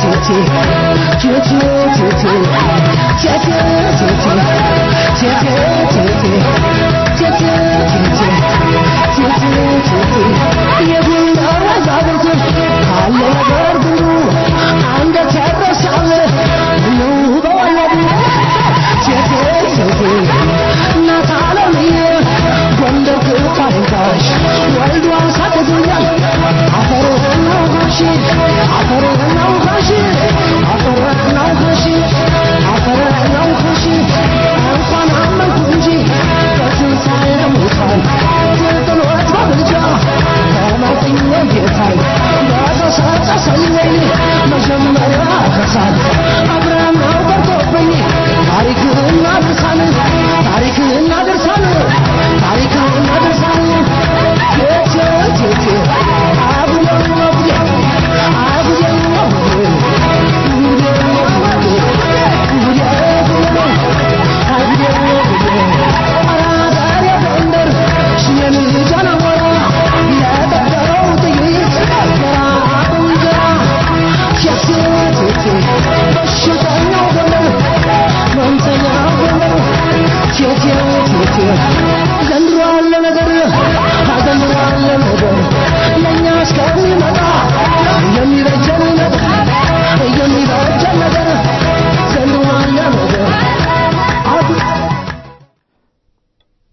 Thank you.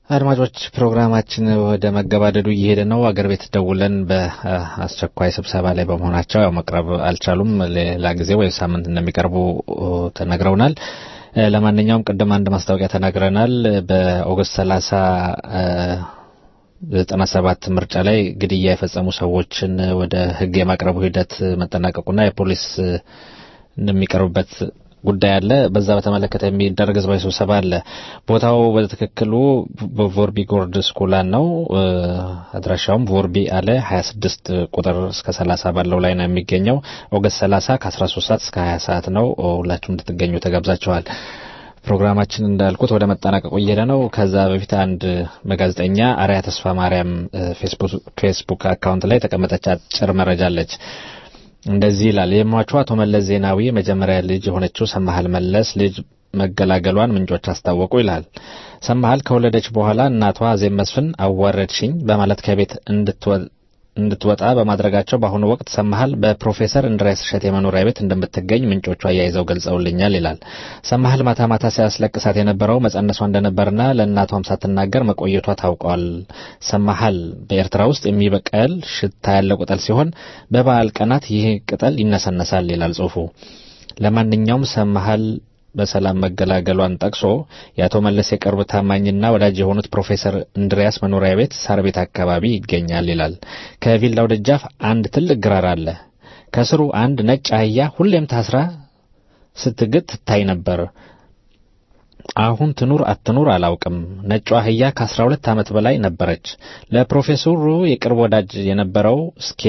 አድማጮች ፕሮግራማችን ወደ መገባደዱ እየሄደ ነው። አገር ቤት ደውለን በአስቸኳይ ስብሰባ ላይ በመሆናቸው ያው መቅረብ አልቻሉም። ሌላ ጊዜ ወይ ሳምንት እንደሚቀርቡ ተነግረውናል። ለማንኛውም ቅድም አንድ ማስታወቂያ ተናግረናል። በኦገስት ሰላሳ ዘጠና ሰባት ምርጫ ላይ ግድያ የፈጸሙ ሰዎችን ወደ ሕግ የማቅረቡ ሂደት መጠናቀቁና የፖሊስ እንደሚቀርብበት ጉዳይ አለ። በዛ በተመለከተ የሚደረግ ህዝባዊ ስብሰባ አለ። ቦታው በትክክሉ በቮርቢ ጎርድ ስኩላን ነው። አድራሻውም ቮርቢ አለ 26 ቁጥር እስከ 30 ባለው ላይ ነው የሚገኘው። ኦገስት 30 ከ13 ሰዓት እስከ 20 ሰዓት ነው። ሁላችሁም እንድትገኙ ተጋብዛችኋል። ፕሮግራማችን እንዳልኩት ወደ መጠናቀቁ እየሄደ ነው። ከዛ በፊት አንድ በጋዜጠኛ አርያ ተስፋ ማርያም ፌስቡክ አካውንት ላይ የተቀመጠች አጭር መረጃ አለች። እንደዚህ ይላል። የሟቹ አቶ መለስ ዜናዊ የመጀመሪያ ልጅ የሆነችው ሰማሃል መለስ ልጅ መገላገሏን ምንጮች አስታወቁ ይላል። ሰማሃል ከወለደች በኋላ እናቷ አዜብ መስፍን አዋረድሽኝ በማለት ከቤት እንድትወጣ በማድረጋቸው በአሁኑ ወቅት ሰማሃል በፕሮፌሰር እንድሪያስ እሸቴ የመኖሪያ ቤት እንደምትገኝ ምንጮቹ አያይዘው ገልጸውልኛል ይላል። ሰማሃል ማታ ማታ ሲያስለቅሳት የነበረው መጸነሷ እንደነበርና ለእናቷም ሳትናገር መቆየቷ ታውቋል። ሰማሃል በኤርትራ ውስጥ የሚበቀል ሽታ ያለው ቅጠል ሲሆን በበዓል ቀናት ይህ ቅጠል ይነሰነሳል ይላል ጽሑፉ። ለማንኛውም ሰማሃል በሰላም መገላገሏን ጠቅሶ የአቶ መለስ የቅርብ ታማኝና ወዳጅ የሆኑት ፕሮፌሰር እንድሪያስ መኖሪያ ቤት ሳር ቤት አካባቢ ይገኛል ይላል። ከቪላው ደጃፍ አንድ ትልቅ ግራር አለ። ከስሩ አንድ ነጭ አህያ ሁሌም ታስራ ስትግጥ ትታይ ነበር። አሁን ትኑር አትኑር አላውቅም። ነጯ አህያ ከአስራ ሁለት ዓመት በላይ ነበረች። ለፕሮፌሰሩ የቅርብ ወዳጅ የነበረው እስኬ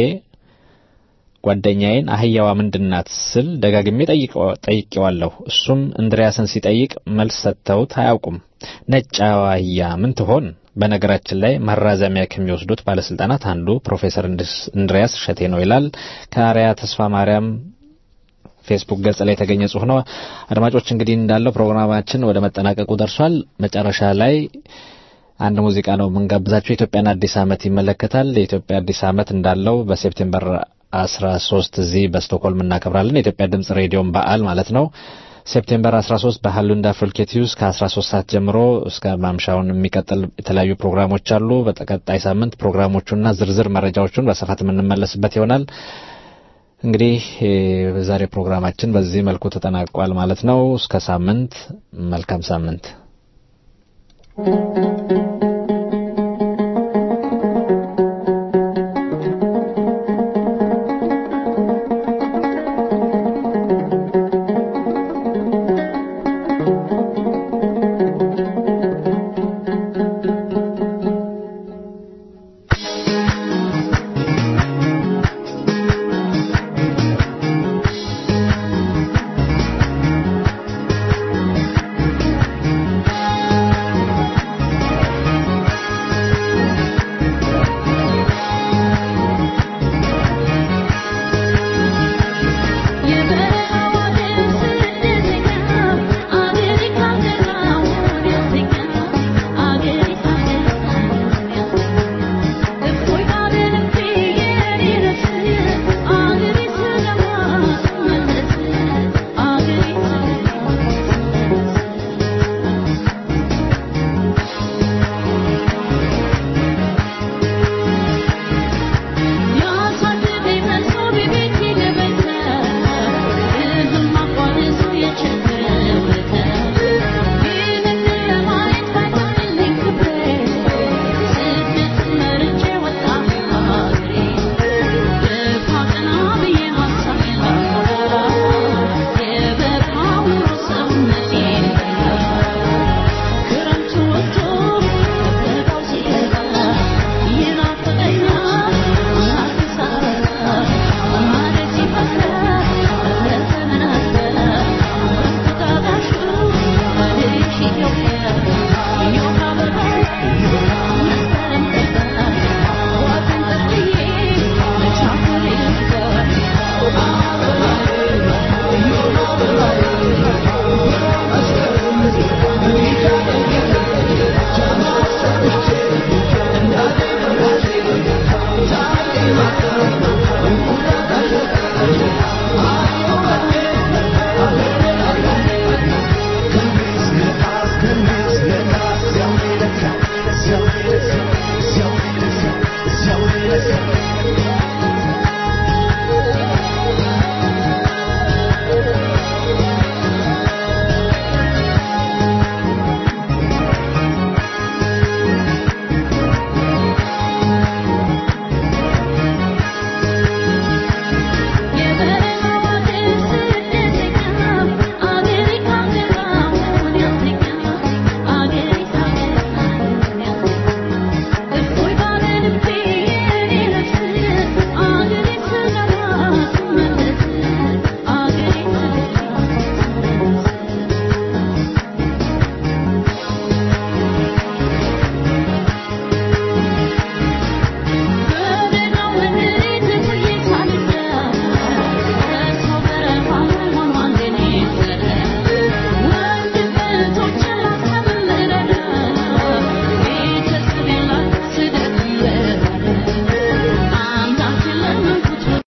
ጓደኛዬን አህያዋ ምንድናት ስል ደጋግሜ ጠይቄዋለሁ። እሱም እንድሪያስን ሲጠይቅ መልስ ሰጥተውት አያውቁም። ነጭ አህያ ምን ትሆን? በነገራችን ላይ ማራዘሚያ ከሚወስዱት ባለስልጣናት አንዱ ፕሮፌሰር እንድሪያስ እሸቴ ነው ይላል። ከአርያ ተስፋ ማርያም ፌስቡክ ገጽ ላይ የተገኘ ጽሁፍ ነው። አድማጮች እንግዲህ እንዳለው ፕሮግራማችን ወደ መጠናቀቁ ደርሷል። መጨረሻ ላይ አንድ ሙዚቃ ነው የምንጋብዛቸው። የኢትዮጵያን አዲስ ዓመት ይመለከታል። የኢትዮጵያ አዲስ ዓመት እንዳለው በሴፕቴምበር አስራ ሶስት እዚህ በስቶክሆልም እናከብራለን። የኢትዮጵያ ድምጽ ሬዲዮን በዓል ማለት ነው። ሴፕቴምበር 13 በሃሉንዳ ፎልኬቲዩስ ከ13 ሰዓት ጀምሮ እስከ ማምሻውን የሚቀጥል የተለያዩ ፕሮግራሞች አሉ። በተቀጣይ ሳምንት ፕሮግራሞቹና ዝርዝር መረጃዎቹን በስፋት የምንመለስበት ይሆናል። እንግዲህ በዛሬ ፕሮግራማችን በዚህ መልኩ ተጠናቋል ማለት ነው። እስከ ሳምንት፣ መልካም ሳምንት። Thank you.